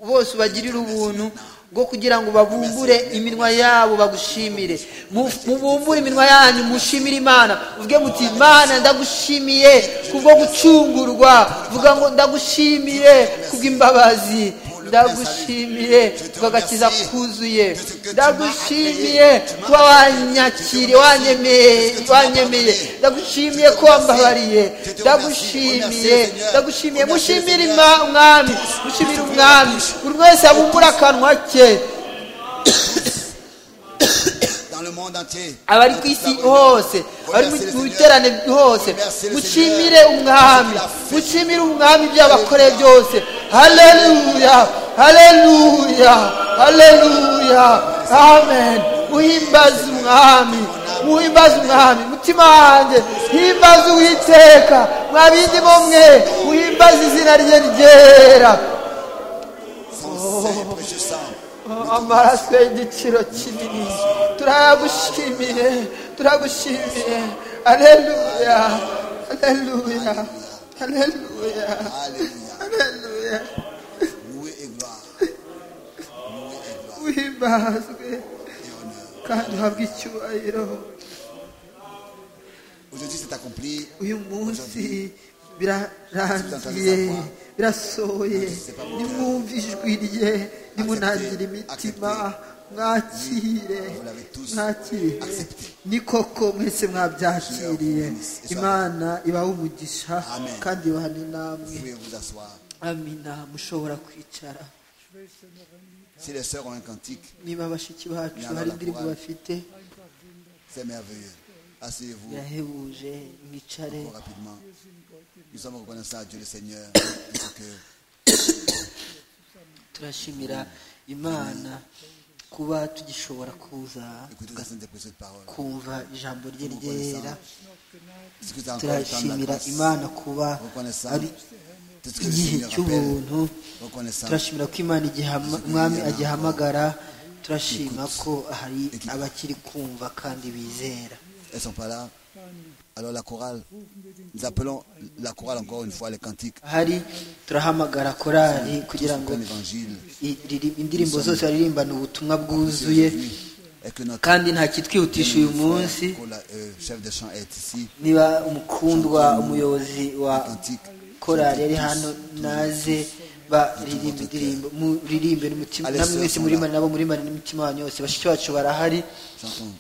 [SPEAKER 5] bose ubagirire ubuntu bwo kugira ngo babumbure iminwa yabo bagushimire Mu- mubumbure iminwa yanyu mushimire imana uvuge muti imana ndagushimiye kubwo gucungurwa vuga ngo ndagushimiye kubw'imbabazi ndagushimiye kubw'agakiza kuzuye ndagushimiye kuba wanyakiriye wanyemeye wanyemeye ndagushimiye ko wambabariye ndagushimiye ndagushimiye mushimire Ima- umwami mushimire umwami buri wese abumbura akanwa ke
[SPEAKER 4] Dans le monde entier.
[SPEAKER 5] abari ku isi hose abari mu- mu biterane hose mushimire umwami mushimire umwami ibyo yabakoreye byose haleluya haleluya haleluya amen muhimbaze umwami muhimbaze umwami mutima wanjye himbaze uwiteka mwa bindi bo mwe muhimbaze izina rye ryera
[SPEAKER 4] Son Saint précieux sang.
[SPEAKER 5] amaraso y'igiciro kinini turayagushimiye turagushimiye aleluya aleluya aleluya
[SPEAKER 4] Alléluia.
[SPEAKER 5] aleluya
[SPEAKER 4] Loué et gloire. Loué et gloire
[SPEAKER 5] uhimbazwe
[SPEAKER 4] et honneur.
[SPEAKER 5] kandi uhabwe icyubahiro
[SPEAKER 4] Aujourd'hui, c'est accompli.
[SPEAKER 5] uyu munsi
[SPEAKER 4] Aujourd'hui,
[SPEAKER 5] birarangiye birasohoye nimwumve ijwi rye nimunangire imitima mwakire mwakire ni koko mwese mwabyakiriye imana ibaha umugisha kandi ibahane
[SPEAKER 4] vous
[SPEAKER 5] namwe
[SPEAKER 4] pouvez vous asseoir.
[SPEAKER 5] amina mushobora kwicara
[SPEAKER 7] Schwestern noch ein
[SPEAKER 4] Si les sœurs ont un cantique,
[SPEAKER 5] niba bashiki bacu hari indirimbo bafite
[SPEAKER 4] c'est merveilleux. Asseyez-vous
[SPEAKER 5] birahebuje mwicare
[SPEAKER 4] encore rapidement. Nous sommes reconnaissants à Dieu le Seigneur de ce que
[SPEAKER 5] turashimira imana kuba tugishobora kuza
[SPEAKER 4] écoutez dans cette précieuse parole.
[SPEAKER 5] kumva ijambo rye
[SPEAKER 4] Nous reconnaissons
[SPEAKER 5] ryera
[SPEAKER 4] ce que vous avez encore le temps de la
[SPEAKER 5] turashimira
[SPEAKER 4] grâce.
[SPEAKER 5] imana kuba
[SPEAKER 4] Reconnaissant
[SPEAKER 5] ari
[SPEAKER 4] tout ce que le
[SPEAKER 5] igihe
[SPEAKER 4] Seigneur appelle.
[SPEAKER 5] cy'ubuntu
[SPEAKER 4] Reconnaissant
[SPEAKER 5] turashimira ko imana igihe ama- umwami agihamagara turashima ko hari abakiri kumva kandi bizera
[SPEAKER 4] Elles sont pas là. Alors la chorale, nous appelons la chorale encore une fois les cantiques.
[SPEAKER 5] ahari turahamagara korari kugira ngo
[SPEAKER 4] Comme l'évangile.
[SPEAKER 5] i- riri- indirimbo zose baririmbana ubutumwa bwuzuye
[SPEAKER 4] Et que notre
[SPEAKER 5] kandi nta kitwihutisha uyu munsi
[SPEAKER 4] Nicolas, euh, chef de chant est ici.
[SPEAKER 5] niba umukundwa umuyobozi wa
[SPEAKER 4] Antique.
[SPEAKER 5] korali yari hano naze baririmba indirimbo muririmbe n'umutima
[SPEAKER 4] Allez,
[SPEAKER 5] namwe mwese
[SPEAKER 4] sœurs,
[SPEAKER 5] murimane nabo murimane n'imitima wanyu yose bashiki bacu barahari
[SPEAKER 4] Chantons.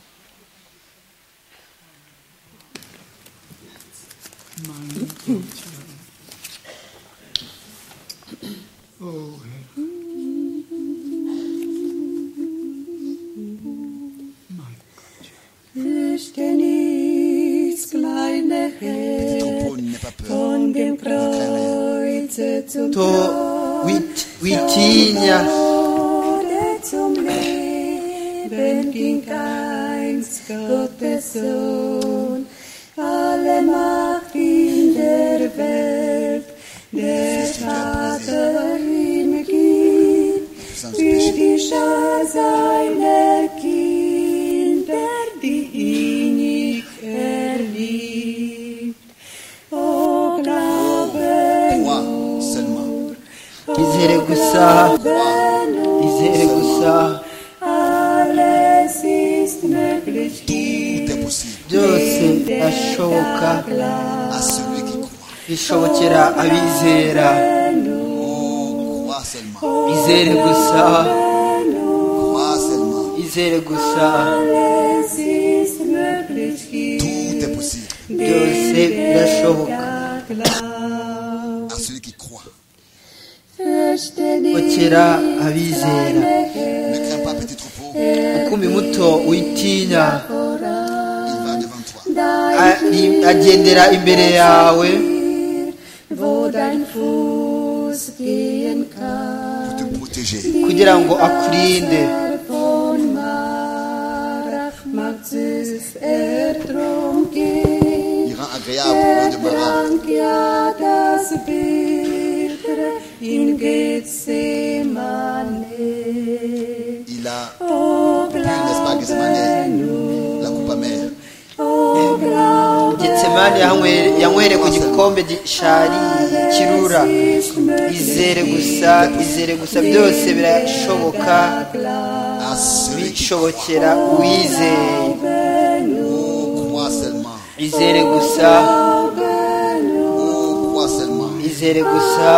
[SPEAKER 7] Oh Herr,
[SPEAKER 8] Fürchte nichts, kleine
[SPEAKER 4] Petit
[SPEAKER 8] Herd,
[SPEAKER 4] troupeau, n'aie pas peur.
[SPEAKER 8] von dem Kreuze zum
[SPEAKER 5] to
[SPEAKER 8] Tod,
[SPEAKER 5] wit- witinya
[SPEAKER 8] Tode zum Leben ging eins Gottes Sohn. Alle Macht in der Welt, der Vater ihm gibt,
[SPEAKER 4] Sans
[SPEAKER 8] für
[SPEAKER 4] péché.
[SPEAKER 8] die Schar seiner Kinder, die ihn nicht erliebt. O Glaube
[SPEAKER 4] Moi seulement.
[SPEAKER 5] izere gusa izere gusa
[SPEAKER 8] Alles ist möglich
[SPEAKER 4] Tout est
[SPEAKER 8] dir.
[SPEAKER 4] possible
[SPEAKER 5] byose birashoboka
[SPEAKER 4] à celui qui croit.
[SPEAKER 5] bishobokera abizera
[SPEAKER 4] Oh, crois seulement.
[SPEAKER 5] izere gusa
[SPEAKER 4] Crois seulement.
[SPEAKER 5] izere gusa
[SPEAKER 8] Alles ist möglich
[SPEAKER 4] Tout
[SPEAKER 8] dir.
[SPEAKER 4] est possible
[SPEAKER 5] byose birashoboka
[SPEAKER 8] Glaub.
[SPEAKER 4] à celui qui croit.
[SPEAKER 8] Fürchte nicht,
[SPEAKER 5] bokera abizera
[SPEAKER 4] Ne crains pas, petit troupeau.
[SPEAKER 5] umukumbi muto witinya
[SPEAKER 4] Il va devant toi.
[SPEAKER 5] ari- agendera imbere yawe
[SPEAKER 8] wo dein Fuß gehen kann.
[SPEAKER 4] Pour te protéger.
[SPEAKER 5] kugira ngo akurinde
[SPEAKER 8] Von Mara mag süß Erdrum gehen.
[SPEAKER 4] Il rend agréable le de Mara.
[SPEAKER 8] Trank ja das Bittere in Gethsemane.
[SPEAKER 4] Il a
[SPEAKER 8] O
[SPEAKER 4] pris, n'est-ce pas,
[SPEAKER 8] Glaube,
[SPEAKER 4] Gethsemane, la coupe amère.
[SPEAKER 8] o Glaube,
[SPEAKER 5] getsemani yanywere- yanywere ku gikombe gishariye kirura izere gusa izere gusa byose birashoboka
[SPEAKER 4] À celui qui croit.
[SPEAKER 5] bishobokera uwizeye
[SPEAKER 4] Oh, crois seulement.
[SPEAKER 5] izere gusa
[SPEAKER 4] Oh, crois seulement.
[SPEAKER 5] izere gusa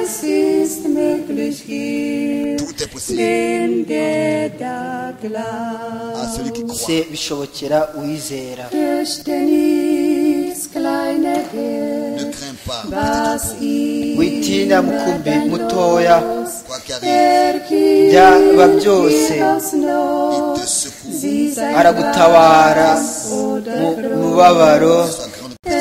[SPEAKER 8] es ist möglich hier,
[SPEAKER 4] Tout est possible
[SPEAKER 8] dem der da glaubt.
[SPEAKER 4] à celui qui croit.
[SPEAKER 5] se bishobokera uwizera
[SPEAKER 8] Fürchte nichts, kleine Herd,
[SPEAKER 4] Ne crains pas,
[SPEAKER 8] was
[SPEAKER 4] petit
[SPEAKER 8] ihm
[SPEAKER 5] witinya mukumbi mutoya
[SPEAKER 4] troupeau. Quoi qu'arrive,
[SPEAKER 8] byaba
[SPEAKER 5] byaba byose
[SPEAKER 4] il te secoue.
[SPEAKER 5] aragutabara mu mubabaro
[SPEAKER 4] Que ce soit grande ou petite,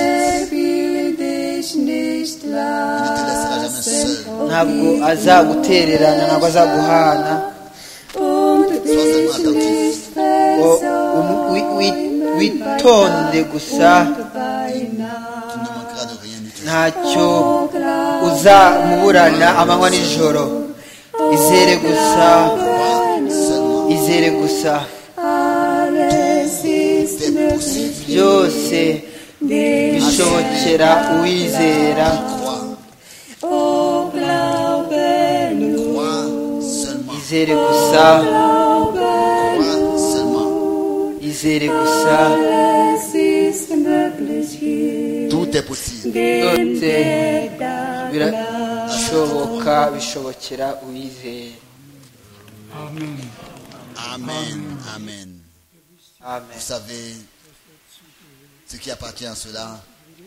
[SPEAKER 8] ntabwo
[SPEAKER 5] ntabwo azagutererana ntabwo azaguhana O, um- wi- wi- witonde gusa
[SPEAKER 4] tu ne manqueras de rien du tout.
[SPEAKER 5] ntacyo uzamuburana amanywa n'ijoro izere gusa
[SPEAKER 4] Crois seulement.
[SPEAKER 5] izere gusa byose bishobokera uwizera
[SPEAKER 4] Crois. Crois seulement.
[SPEAKER 5] izere gusa
[SPEAKER 4] Crois seulement.
[SPEAKER 5] kwizere gusa
[SPEAKER 8] Es ist möglich hier,
[SPEAKER 4] Tout est possible.
[SPEAKER 8] dem
[SPEAKER 5] Dotze.
[SPEAKER 8] der da glaubt.
[SPEAKER 5] birashoboka bishobokera uwizeye
[SPEAKER 4] Amen. Amen. Vous
[SPEAKER 5] amen
[SPEAKER 4] savez ce qui appartient à cela.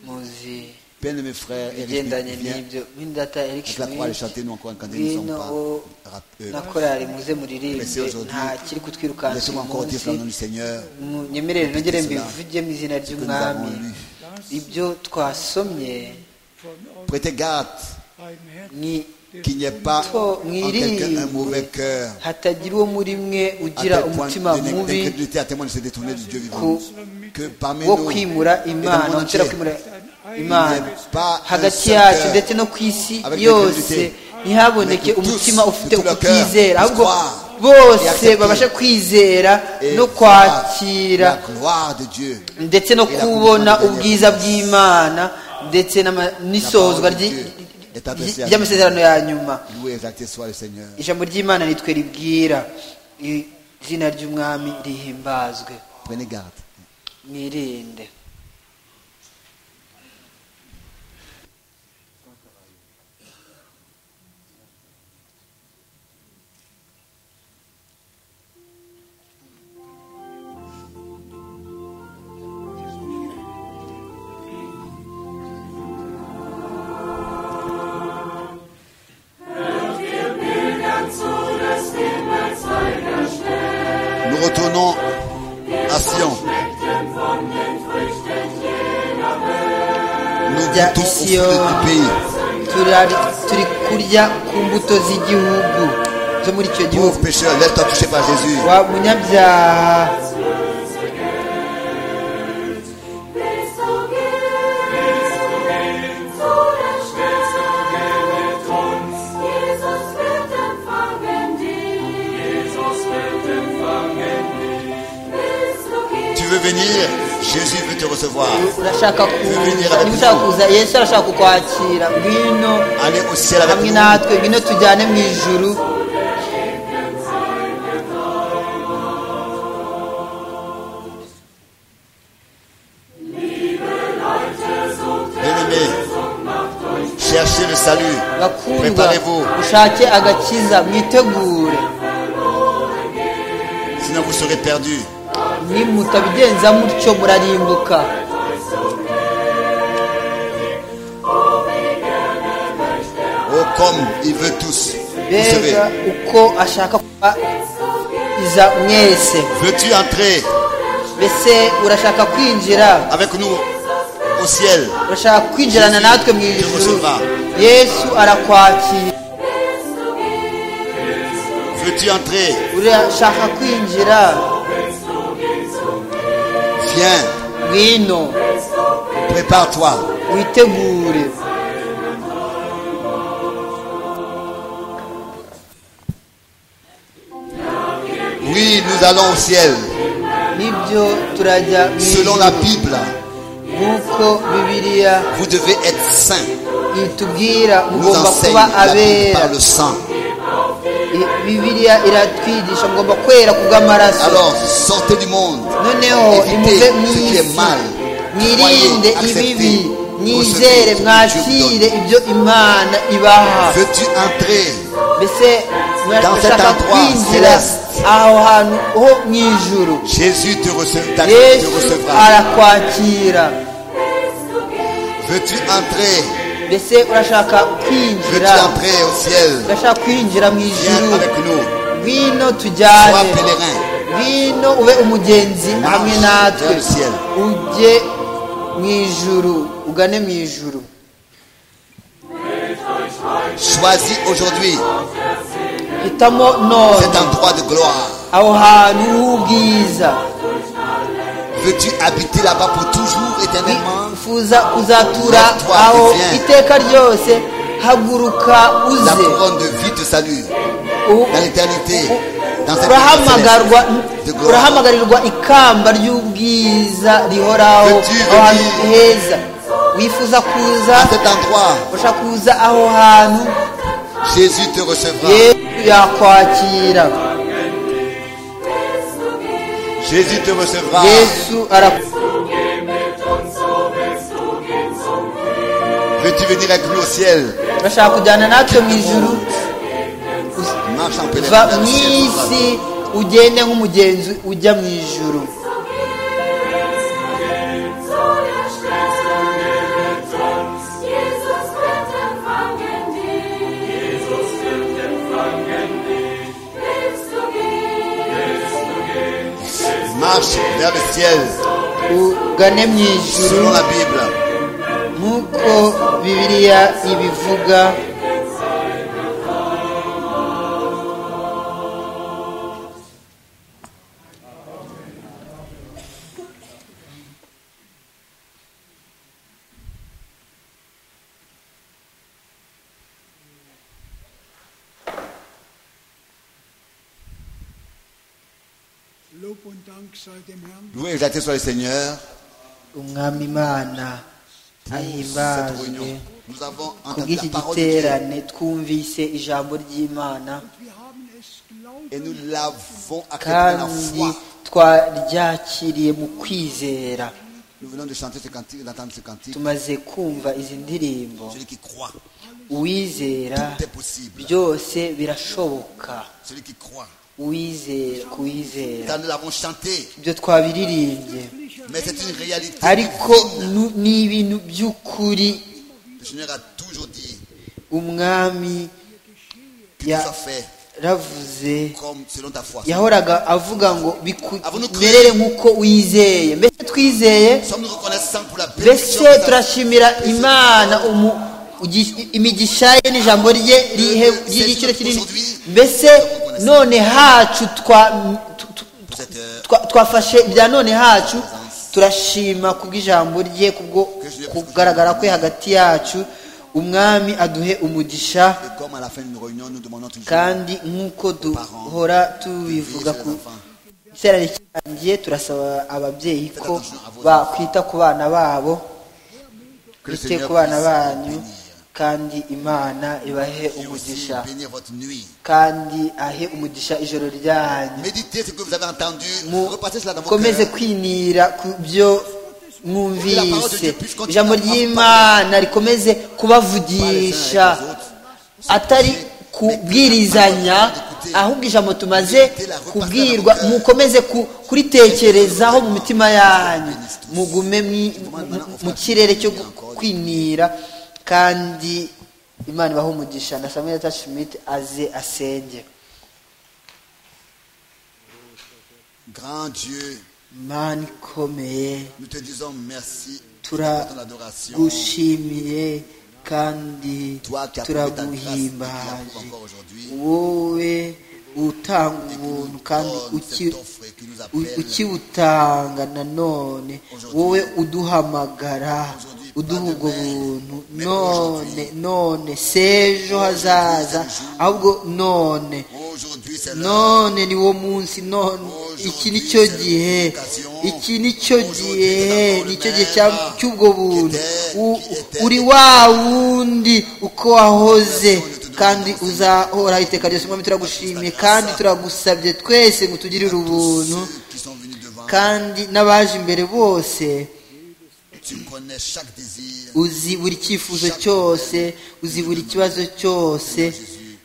[SPEAKER 5] muzi
[SPEAKER 4] Bien mes frères, Eric
[SPEAKER 5] ibigendanye
[SPEAKER 4] vient
[SPEAKER 5] n'ibyo mwindata eric
[SPEAKER 4] avec la croix de chanter, nous encore quand nous ne
[SPEAKER 5] Ngwino
[SPEAKER 4] sommes
[SPEAKER 5] wo
[SPEAKER 4] pas rap- euh,
[SPEAKER 5] na korari muze muririmbe
[SPEAKER 4] Blessé aujourd'hui.
[SPEAKER 5] nta kiri kutwirukansa
[SPEAKER 4] Laissez-moi
[SPEAKER 5] uyu
[SPEAKER 4] encore dire
[SPEAKER 5] munsi
[SPEAKER 4] dans le nom du Seigneur
[SPEAKER 5] Mu- nyemerere nongere
[SPEAKER 4] Répétez cela.
[SPEAKER 5] mbivuge mu izina
[SPEAKER 4] ce que nous avons
[SPEAKER 5] ry'umwami
[SPEAKER 4] lu.
[SPEAKER 5] ibyo twasomye
[SPEAKER 4] Prêtez garde
[SPEAKER 7] Ein Herz
[SPEAKER 5] ni
[SPEAKER 4] qu'il n'y ait pas
[SPEAKER 5] Oh,
[SPEAKER 4] en quelqu'un un mauvais cœur.
[SPEAKER 5] hatagira uwo muri mwe
[SPEAKER 4] À
[SPEAKER 5] ugira
[SPEAKER 4] tel point
[SPEAKER 5] umutima
[SPEAKER 4] que
[SPEAKER 5] mubi
[SPEAKER 4] l'incrédulité à tel point de se détourner du Dieu vivant.
[SPEAKER 5] ku-
[SPEAKER 4] Que parmi
[SPEAKER 5] wo
[SPEAKER 4] nous, et
[SPEAKER 5] kwimura
[SPEAKER 4] dans le monde
[SPEAKER 5] imana
[SPEAKER 4] entier,
[SPEAKER 5] gutera kwimura imana
[SPEAKER 4] pas un
[SPEAKER 5] hagati
[SPEAKER 4] seul
[SPEAKER 5] yacu
[SPEAKER 4] cœur.
[SPEAKER 5] ndetse no ku isi
[SPEAKER 4] Avec
[SPEAKER 5] yose
[SPEAKER 4] l'incrédulité.
[SPEAKER 5] ntihaboneke
[SPEAKER 4] Mais que tous,
[SPEAKER 5] umutima ufite
[SPEAKER 4] de tout leur cœur,
[SPEAKER 5] ukutizera
[SPEAKER 4] puissent
[SPEAKER 5] ahubwo
[SPEAKER 4] croire et
[SPEAKER 5] bose
[SPEAKER 4] accepter.
[SPEAKER 5] babasha kwizera
[SPEAKER 4] et
[SPEAKER 5] no
[SPEAKER 4] voir
[SPEAKER 5] kwakira
[SPEAKER 4] la gloire de Dieu.
[SPEAKER 5] ndetse no
[SPEAKER 4] Et la
[SPEAKER 5] kubona
[SPEAKER 4] condition de
[SPEAKER 5] ubwiza
[SPEAKER 4] Dieu.
[SPEAKER 5] bw'imana ndetse n'ama- n'isohozwa
[SPEAKER 4] parole de
[SPEAKER 5] ryi-
[SPEAKER 4] Dieu est adressée
[SPEAKER 5] ryi-
[SPEAKER 4] à
[SPEAKER 5] ry'amasezerano ya nyuma
[SPEAKER 4] Loué exalté soit le Seigneur.
[SPEAKER 5] ijambo ry'imana nitwe ribwira izina ry'umwami rihimbazwe
[SPEAKER 4] Prenez garde.
[SPEAKER 5] mwirinde
[SPEAKER 4] Nous retournons à Sion. Nous
[SPEAKER 5] Jya
[SPEAKER 4] goûtons
[SPEAKER 5] i
[SPEAKER 4] au fruit
[SPEAKER 5] Sion.
[SPEAKER 4] du pays.
[SPEAKER 5] Turari- turi kurya ku mbuto z'igihugu zo muri icyo gihugu
[SPEAKER 4] Pauvre pécheur, laisse-toi toucher par Jésus.
[SPEAKER 5] wa munyabyaha
[SPEAKER 4] Tu veux venir, Jésus veut te recevoir.
[SPEAKER 5] urashaka kuza niba ushaka kuza yesu arashaka kukwakira ngwino
[SPEAKER 4] Allez au ciel avec
[SPEAKER 5] hamwe
[SPEAKER 4] nous.
[SPEAKER 5] natwe ngwino tujyane mu ijuru
[SPEAKER 4] Bien-aimés, cherchez le salut.
[SPEAKER 5] bakundwa
[SPEAKER 4] Préparez-vous.
[SPEAKER 5] ushake agakiza mwitegure
[SPEAKER 4] Sinon vous serez perdus.
[SPEAKER 5] nimutabigenza mutyo murarimbuka
[SPEAKER 4] Oh, comme il veut tous. Recevez.
[SPEAKER 5] bega uko ashaka kubaiza mwese
[SPEAKER 4] Veux-tu entrer
[SPEAKER 5] mbese urashaka kwinjira
[SPEAKER 4] avec nous au ciel
[SPEAKER 5] urashaka kwinjirana natwe mu ijuru yesu arakwakira
[SPEAKER 4] Veux-tu entrer
[SPEAKER 5] urashaka kwinjira
[SPEAKER 4] Viens,
[SPEAKER 5] ngwino
[SPEAKER 4] prépare-toi.
[SPEAKER 5] witegure
[SPEAKER 4] Oui, nous allons au ciel.
[SPEAKER 5] nibyo turajya mu
[SPEAKER 4] Selon
[SPEAKER 5] ijuru
[SPEAKER 4] la Bible,
[SPEAKER 5] nk'uko bibiliya
[SPEAKER 4] vous devez être saint.
[SPEAKER 5] itubwira
[SPEAKER 4] Nous
[SPEAKER 5] mugomba
[SPEAKER 4] enseigne
[SPEAKER 5] kuba
[SPEAKER 4] la Bible
[SPEAKER 5] abera
[SPEAKER 4] par le sang.
[SPEAKER 5] I- bibiliya iratwigisha mugomba kwera kubw'amaraso
[SPEAKER 4] Alors, sortez du monde.
[SPEAKER 5] noneho
[SPEAKER 4] Évitez
[SPEAKER 5] nimuve
[SPEAKER 4] ce
[SPEAKER 5] mu
[SPEAKER 4] qui est
[SPEAKER 5] isi
[SPEAKER 4] mal.
[SPEAKER 5] mwirinde
[SPEAKER 4] Croyez,
[SPEAKER 5] ibibi
[SPEAKER 4] acceptez
[SPEAKER 5] mwizere
[SPEAKER 4] recevez ce que
[SPEAKER 5] mwakire
[SPEAKER 4] Dieu vous
[SPEAKER 5] ibyo imana ibaha
[SPEAKER 4] Veux-tu entrer
[SPEAKER 5] mbese
[SPEAKER 4] Dans cet
[SPEAKER 5] murashaka
[SPEAKER 4] endroit
[SPEAKER 5] kwinjira
[SPEAKER 4] céleste.
[SPEAKER 5] aho hantu ho mu ijuru
[SPEAKER 4] Jésus te, rece- t'a- te
[SPEAKER 5] yesu
[SPEAKER 4] recevra.
[SPEAKER 5] arakwakira
[SPEAKER 4] Veux-tu entrer
[SPEAKER 5] mbese urashaka kwinjira
[SPEAKER 4] Veux-tu entrer au ciel
[SPEAKER 5] urashaka kwinjira mu
[SPEAKER 4] Viens
[SPEAKER 5] ijuru
[SPEAKER 4] avec nous.
[SPEAKER 5] ngwino
[SPEAKER 4] Sois
[SPEAKER 5] tujyane
[SPEAKER 4] pèlerin.
[SPEAKER 5] ngwino ube umugenzi
[SPEAKER 4] Marche
[SPEAKER 5] hamwe natwe
[SPEAKER 4] vers le ciel.
[SPEAKER 5] ujye mu ijuru ugane mu ijuru
[SPEAKER 4] Choisis aujourd'hui
[SPEAKER 5] hitamo
[SPEAKER 4] cet
[SPEAKER 5] none
[SPEAKER 4] endroit de gloire.
[SPEAKER 5] aho hantu h'ubwiza
[SPEAKER 4] Veux-tu habiter là-bas pour toujours, éternellement
[SPEAKER 5] wifuza kuzatura
[SPEAKER 4] Lève-toi et
[SPEAKER 5] aho
[SPEAKER 4] viens.
[SPEAKER 5] iteka ryose haguruka
[SPEAKER 4] La
[SPEAKER 5] uze
[SPEAKER 4] couronne de vie te salue.
[SPEAKER 5] U-
[SPEAKER 4] Dans l'éternité, dans cette
[SPEAKER 5] urahamagarirwa
[SPEAKER 4] vie céleste de gloire.
[SPEAKER 5] urahamagarirwa ikamba ry'ubwiza rihoraho
[SPEAKER 4] Veux-tu
[SPEAKER 5] aho hantu
[SPEAKER 4] venir?
[SPEAKER 5] heza wifuza kuza
[SPEAKER 4] À cet endroit,
[SPEAKER 5] ushaka kuza aho hantu
[SPEAKER 4] Jésus te recevra.
[SPEAKER 5] yesu yakwakira
[SPEAKER 4] Jésus te recevra.
[SPEAKER 5] yesu arakugira
[SPEAKER 4] Veux-tu venir avec lui au ciel
[SPEAKER 5] urashaka kujyana natwe mu ijuru
[SPEAKER 4] Marche en
[SPEAKER 5] va
[SPEAKER 4] pèlerinage.
[SPEAKER 5] mu
[SPEAKER 4] au ciel, mon
[SPEAKER 5] isi
[SPEAKER 4] frère.
[SPEAKER 5] ugende nk'umugenzi ujya mu ijuru
[SPEAKER 4] Marche vers le ciel,
[SPEAKER 5] ugane mu ijuru
[SPEAKER 4] selon la Bible.
[SPEAKER 5] nk'uko bibiliya ibivuga
[SPEAKER 7] Lob und Dank sei dem Herrn.
[SPEAKER 4] Loué et exalté soit le Seigneur.
[SPEAKER 5] umwami imana
[SPEAKER 4] Cette
[SPEAKER 5] ahimbazwe
[SPEAKER 4] réunion, nous avons entendu la
[SPEAKER 5] kubw'iki
[SPEAKER 4] parole de Dieu
[SPEAKER 5] giterane twumvise ijambo ry'imana
[SPEAKER 7] Wir haben es glauben
[SPEAKER 4] et nous l'avons accepté dans la
[SPEAKER 5] kandi
[SPEAKER 4] foi.
[SPEAKER 5] twaryakiriye mu kwizera
[SPEAKER 4] Nous venons de chanter ce cantique, d'entendre ce cantique.
[SPEAKER 5] tumaze kumva izi ndirimbo
[SPEAKER 4] Celui qui croit,
[SPEAKER 5] uwizera
[SPEAKER 4] tout est possible.
[SPEAKER 5] byose birashoboka
[SPEAKER 4] Celui qui croit.
[SPEAKER 5] uwizera ku wizera
[SPEAKER 4] Car nous l'avons chanté,
[SPEAKER 5] ibyo twabiririmbye
[SPEAKER 4] mais c'est une réalité.
[SPEAKER 5] ariko nu- ni ibintu by'ukuri
[SPEAKER 4] Le Seigneur a toujours dit
[SPEAKER 5] umwami
[SPEAKER 4] qu'il soit fait
[SPEAKER 5] yaravuze
[SPEAKER 4] comme selon ta foi.
[SPEAKER 5] yahoraga avuga ngo
[SPEAKER 4] Avuna ukuri.
[SPEAKER 5] merere nk'uko wizeye mbese twizeye
[SPEAKER 4] Sommes-nous reconnaissants pour la bénédiction
[SPEAKER 5] mbese
[SPEAKER 4] que nous avons-
[SPEAKER 5] turashimira imana umu- ugi- imigisha ye n'ijambo rye rihe- ry'igiciro kinini mbese none hacu twa- tu- tu-
[SPEAKER 4] pour cette heure
[SPEAKER 5] twa- twafashe ibya none hacu turashima kubw'ijambo rye kubwo kugaragara kwe hagati yacu umwami aduhe umugisha
[SPEAKER 4] Et comme à la fin d'une réunion, nous demandons toujours
[SPEAKER 5] kandi nk'uko duhora tubivuga ku giterane cyangiye turasaba ababyeyi ko bakwita ku bana babo
[SPEAKER 4] que le
[SPEAKER 5] bite
[SPEAKER 4] Seigneur
[SPEAKER 5] ku bana
[SPEAKER 4] puisse
[SPEAKER 5] banyu
[SPEAKER 4] vous
[SPEAKER 5] kandi imana ibahe
[SPEAKER 4] bénir et aussi
[SPEAKER 5] umugisha
[SPEAKER 4] bénir votre nuit.
[SPEAKER 5] kandi ahe umugisha ijoro ryanyu
[SPEAKER 4] Méditez ce que vous avez entendu, repassez cela dans vos
[SPEAKER 5] mukomeze
[SPEAKER 4] cœurs.
[SPEAKER 5] kwinira ku byo mwumvise ijambo ry'imana rikomeze kubavugisha atari kubwirizanya ahubwo ijambo tumaze kubwirwa mukomeze ku- kuritekerezaho mu mitima yanyu mugume mwi- mu- mu kirere cyo gu- kwinira kandi imana ibahe umugisha na samuel tashimit aze asenge
[SPEAKER 4] Grand Dieu,
[SPEAKER 5] imana ikomeye
[SPEAKER 4] nous te disons merci pour
[SPEAKER 5] Tura-
[SPEAKER 4] ton adoration.
[SPEAKER 5] gushimiye kandi
[SPEAKER 4] Toi qui as prouvé ta grâce, et qui l'approuves
[SPEAKER 5] turaguhimbaje
[SPEAKER 4] encore aujourd'hui.
[SPEAKER 5] wowe utanga
[SPEAKER 4] Et qui
[SPEAKER 5] ubuntu
[SPEAKER 4] nous
[SPEAKER 5] kandi
[SPEAKER 4] donne cette
[SPEAKER 5] uki-
[SPEAKER 4] offre qui nous
[SPEAKER 5] u-
[SPEAKER 4] appelle.
[SPEAKER 5] ukibutanga nanone wowe uduhamagara uduha ubwo buntu none none sejo hazaza ahubwo none
[SPEAKER 4] Aujourd'hui, c'est l'heure.
[SPEAKER 5] none ni wo munsi none iki ni cyo gihe iki ni cyo gihe ni cyo gihe cya- cy'ubwo buntu U- uri wa wundi uko wahoze kandi uzahora iteka ryose mwami turagushimiye kandi turagusabye twese ngo utugirire ubuntu
[SPEAKER 4] Ceux qui sont venus devant,
[SPEAKER 5] kandi n'abaje imbere bose
[SPEAKER 4] tu connais chaque désir.
[SPEAKER 5] uzi buri cyifuzo cyose uzi buri kibazo cyose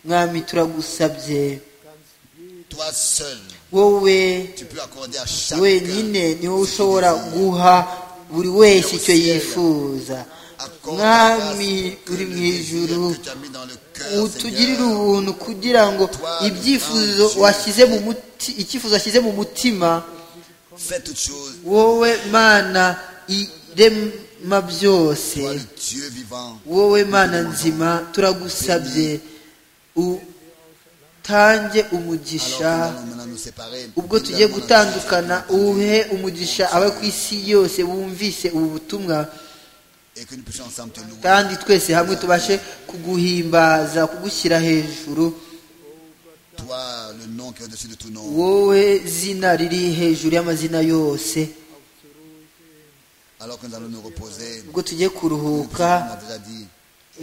[SPEAKER 5] mwami turagusabye
[SPEAKER 4] Toi seul,
[SPEAKER 5] wowe
[SPEAKER 4] tu peux accorder à chacun.
[SPEAKER 5] wenyine niwe ushobora guha buri wese icyo yifuza
[SPEAKER 4] Accorde ta grâce
[SPEAKER 5] mwami
[SPEAKER 4] pour que
[SPEAKER 5] uri
[SPEAKER 4] le
[SPEAKER 5] mu
[SPEAKER 4] désir
[SPEAKER 5] ijuru
[SPEAKER 4] que tu as mis dans le cœur,
[SPEAKER 5] utugirire
[SPEAKER 4] Seigneur,
[SPEAKER 5] ubuntu kugira ngo ibyifuzo washyize mu muti icyifuzo washyize mu mutima
[SPEAKER 4] Fais toutes choses.
[SPEAKER 5] wowe mana irema byose
[SPEAKER 4] Toi, le Dieu vivant,
[SPEAKER 5] wowe mana nzima turagusabye utange
[SPEAKER 4] alors que
[SPEAKER 5] umugisha
[SPEAKER 4] nous allons maintenant nous séparer.
[SPEAKER 5] ubwo tugiye gutandukana uhe umugisha abo ku isi yose bumvise ubu butumwa
[SPEAKER 4] Et que nous puissions ensemble te louer.
[SPEAKER 5] kandi twese hamwe tubashe kuguhimbaza kugushyira hejuru
[SPEAKER 4] Toi, le nom qui est au-dessus de tout nom.
[SPEAKER 5] wowe zina riri hejuru y'amazina yose
[SPEAKER 4] Alors que nous allons nous reposer.
[SPEAKER 5] ubwo tugiye kuruhuka
[SPEAKER 4] On a déjà dit.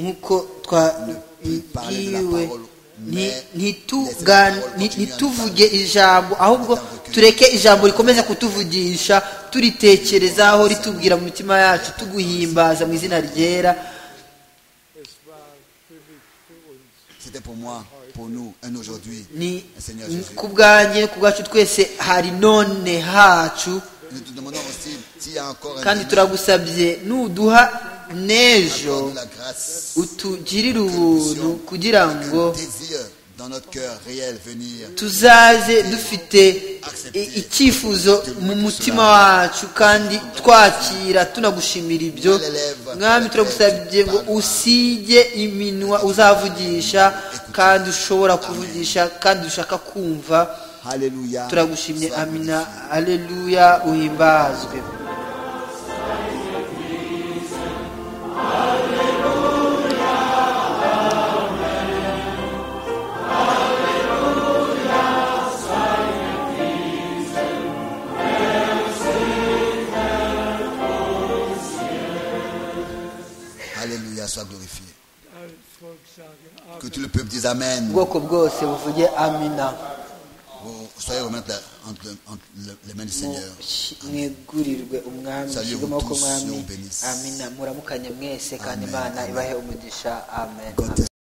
[SPEAKER 5] nk'uko twabibwiwe
[SPEAKER 4] parler de la parole, mais
[SPEAKER 5] ntituvuge ijambo ahubwo tureke ijambo rikomeza kutuvugisha turitekerezaho ritubwira mu mitima yacu tuguhimbaza mu izina ryera
[SPEAKER 7] Es war wirklich für uns
[SPEAKER 4] C'était pour moi, pour nous, un aujourd'hui.
[SPEAKER 5] ni
[SPEAKER 4] Seigneur Jésus.
[SPEAKER 5] ku bwanjye ku bwacu twese hari none hacu
[SPEAKER 4] Nous te demandons aussi s'il y a encore un
[SPEAKER 5] kandi
[SPEAKER 4] demain,
[SPEAKER 5] turagusabye nuduha
[SPEAKER 4] accorde-nous
[SPEAKER 5] n'ejo
[SPEAKER 4] la grâce,
[SPEAKER 5] utugirire
[SPEAKER 4] que nous puissions,
[SPEAKER 5] ubuntu kugira
[SPEAKER 4] avec
[SPEAKER 5] ngo
[SPEAKER 4] un désir dans notre cœur réel venir
[SPEAKER 5] tuzaze dufite i- icyifuzo mu mutima wacu kandi twakira tunagushimira ibyo mwami turagusabye ngo usige iminwa uzavugisha kandi ushobora kuvugisha kandi ushaka kumva
[SPEAKER 4] Alléluia.
[SPEAKER 5] turagushimye
[SPEAKER 4] Sois
[SPEAKER 5] amina aleluya uhimbazwe
[SPEAKER 4] glorifié. Alléluia, sois glorifié.
[SPEAKER 7] als Volk sagen,
[SPEAKER 4] Que
[SPEAKER 7] Amen.
[SPEAKER 4] tout le peuple dise Amen.
[SPEAKER 5] ubwoko bwose buvuge amina
[SPEAKER 4] Vous soyez remettre la- entre, entre le- les mains du Seigneur.
[SPEAKER 5] Mushi- mwegurirwe umwami
[SPEAKER 4] Salut
[SPEAKER 5] mushyirwe
[SPEAKER 4] vous
[SPEAKER 5] amaboko
[SPEAKER 4] tous,
[SPEAKER 5] mwami
[SPEAKER 4] Dieu vous bénisse.
[SPEAKER 5] amina muramukanye mwese kandi
[SPEAKER 4] Amen.
[SPEAKER 5] imana ibahe umugisha amen
[SPEAKER 4] God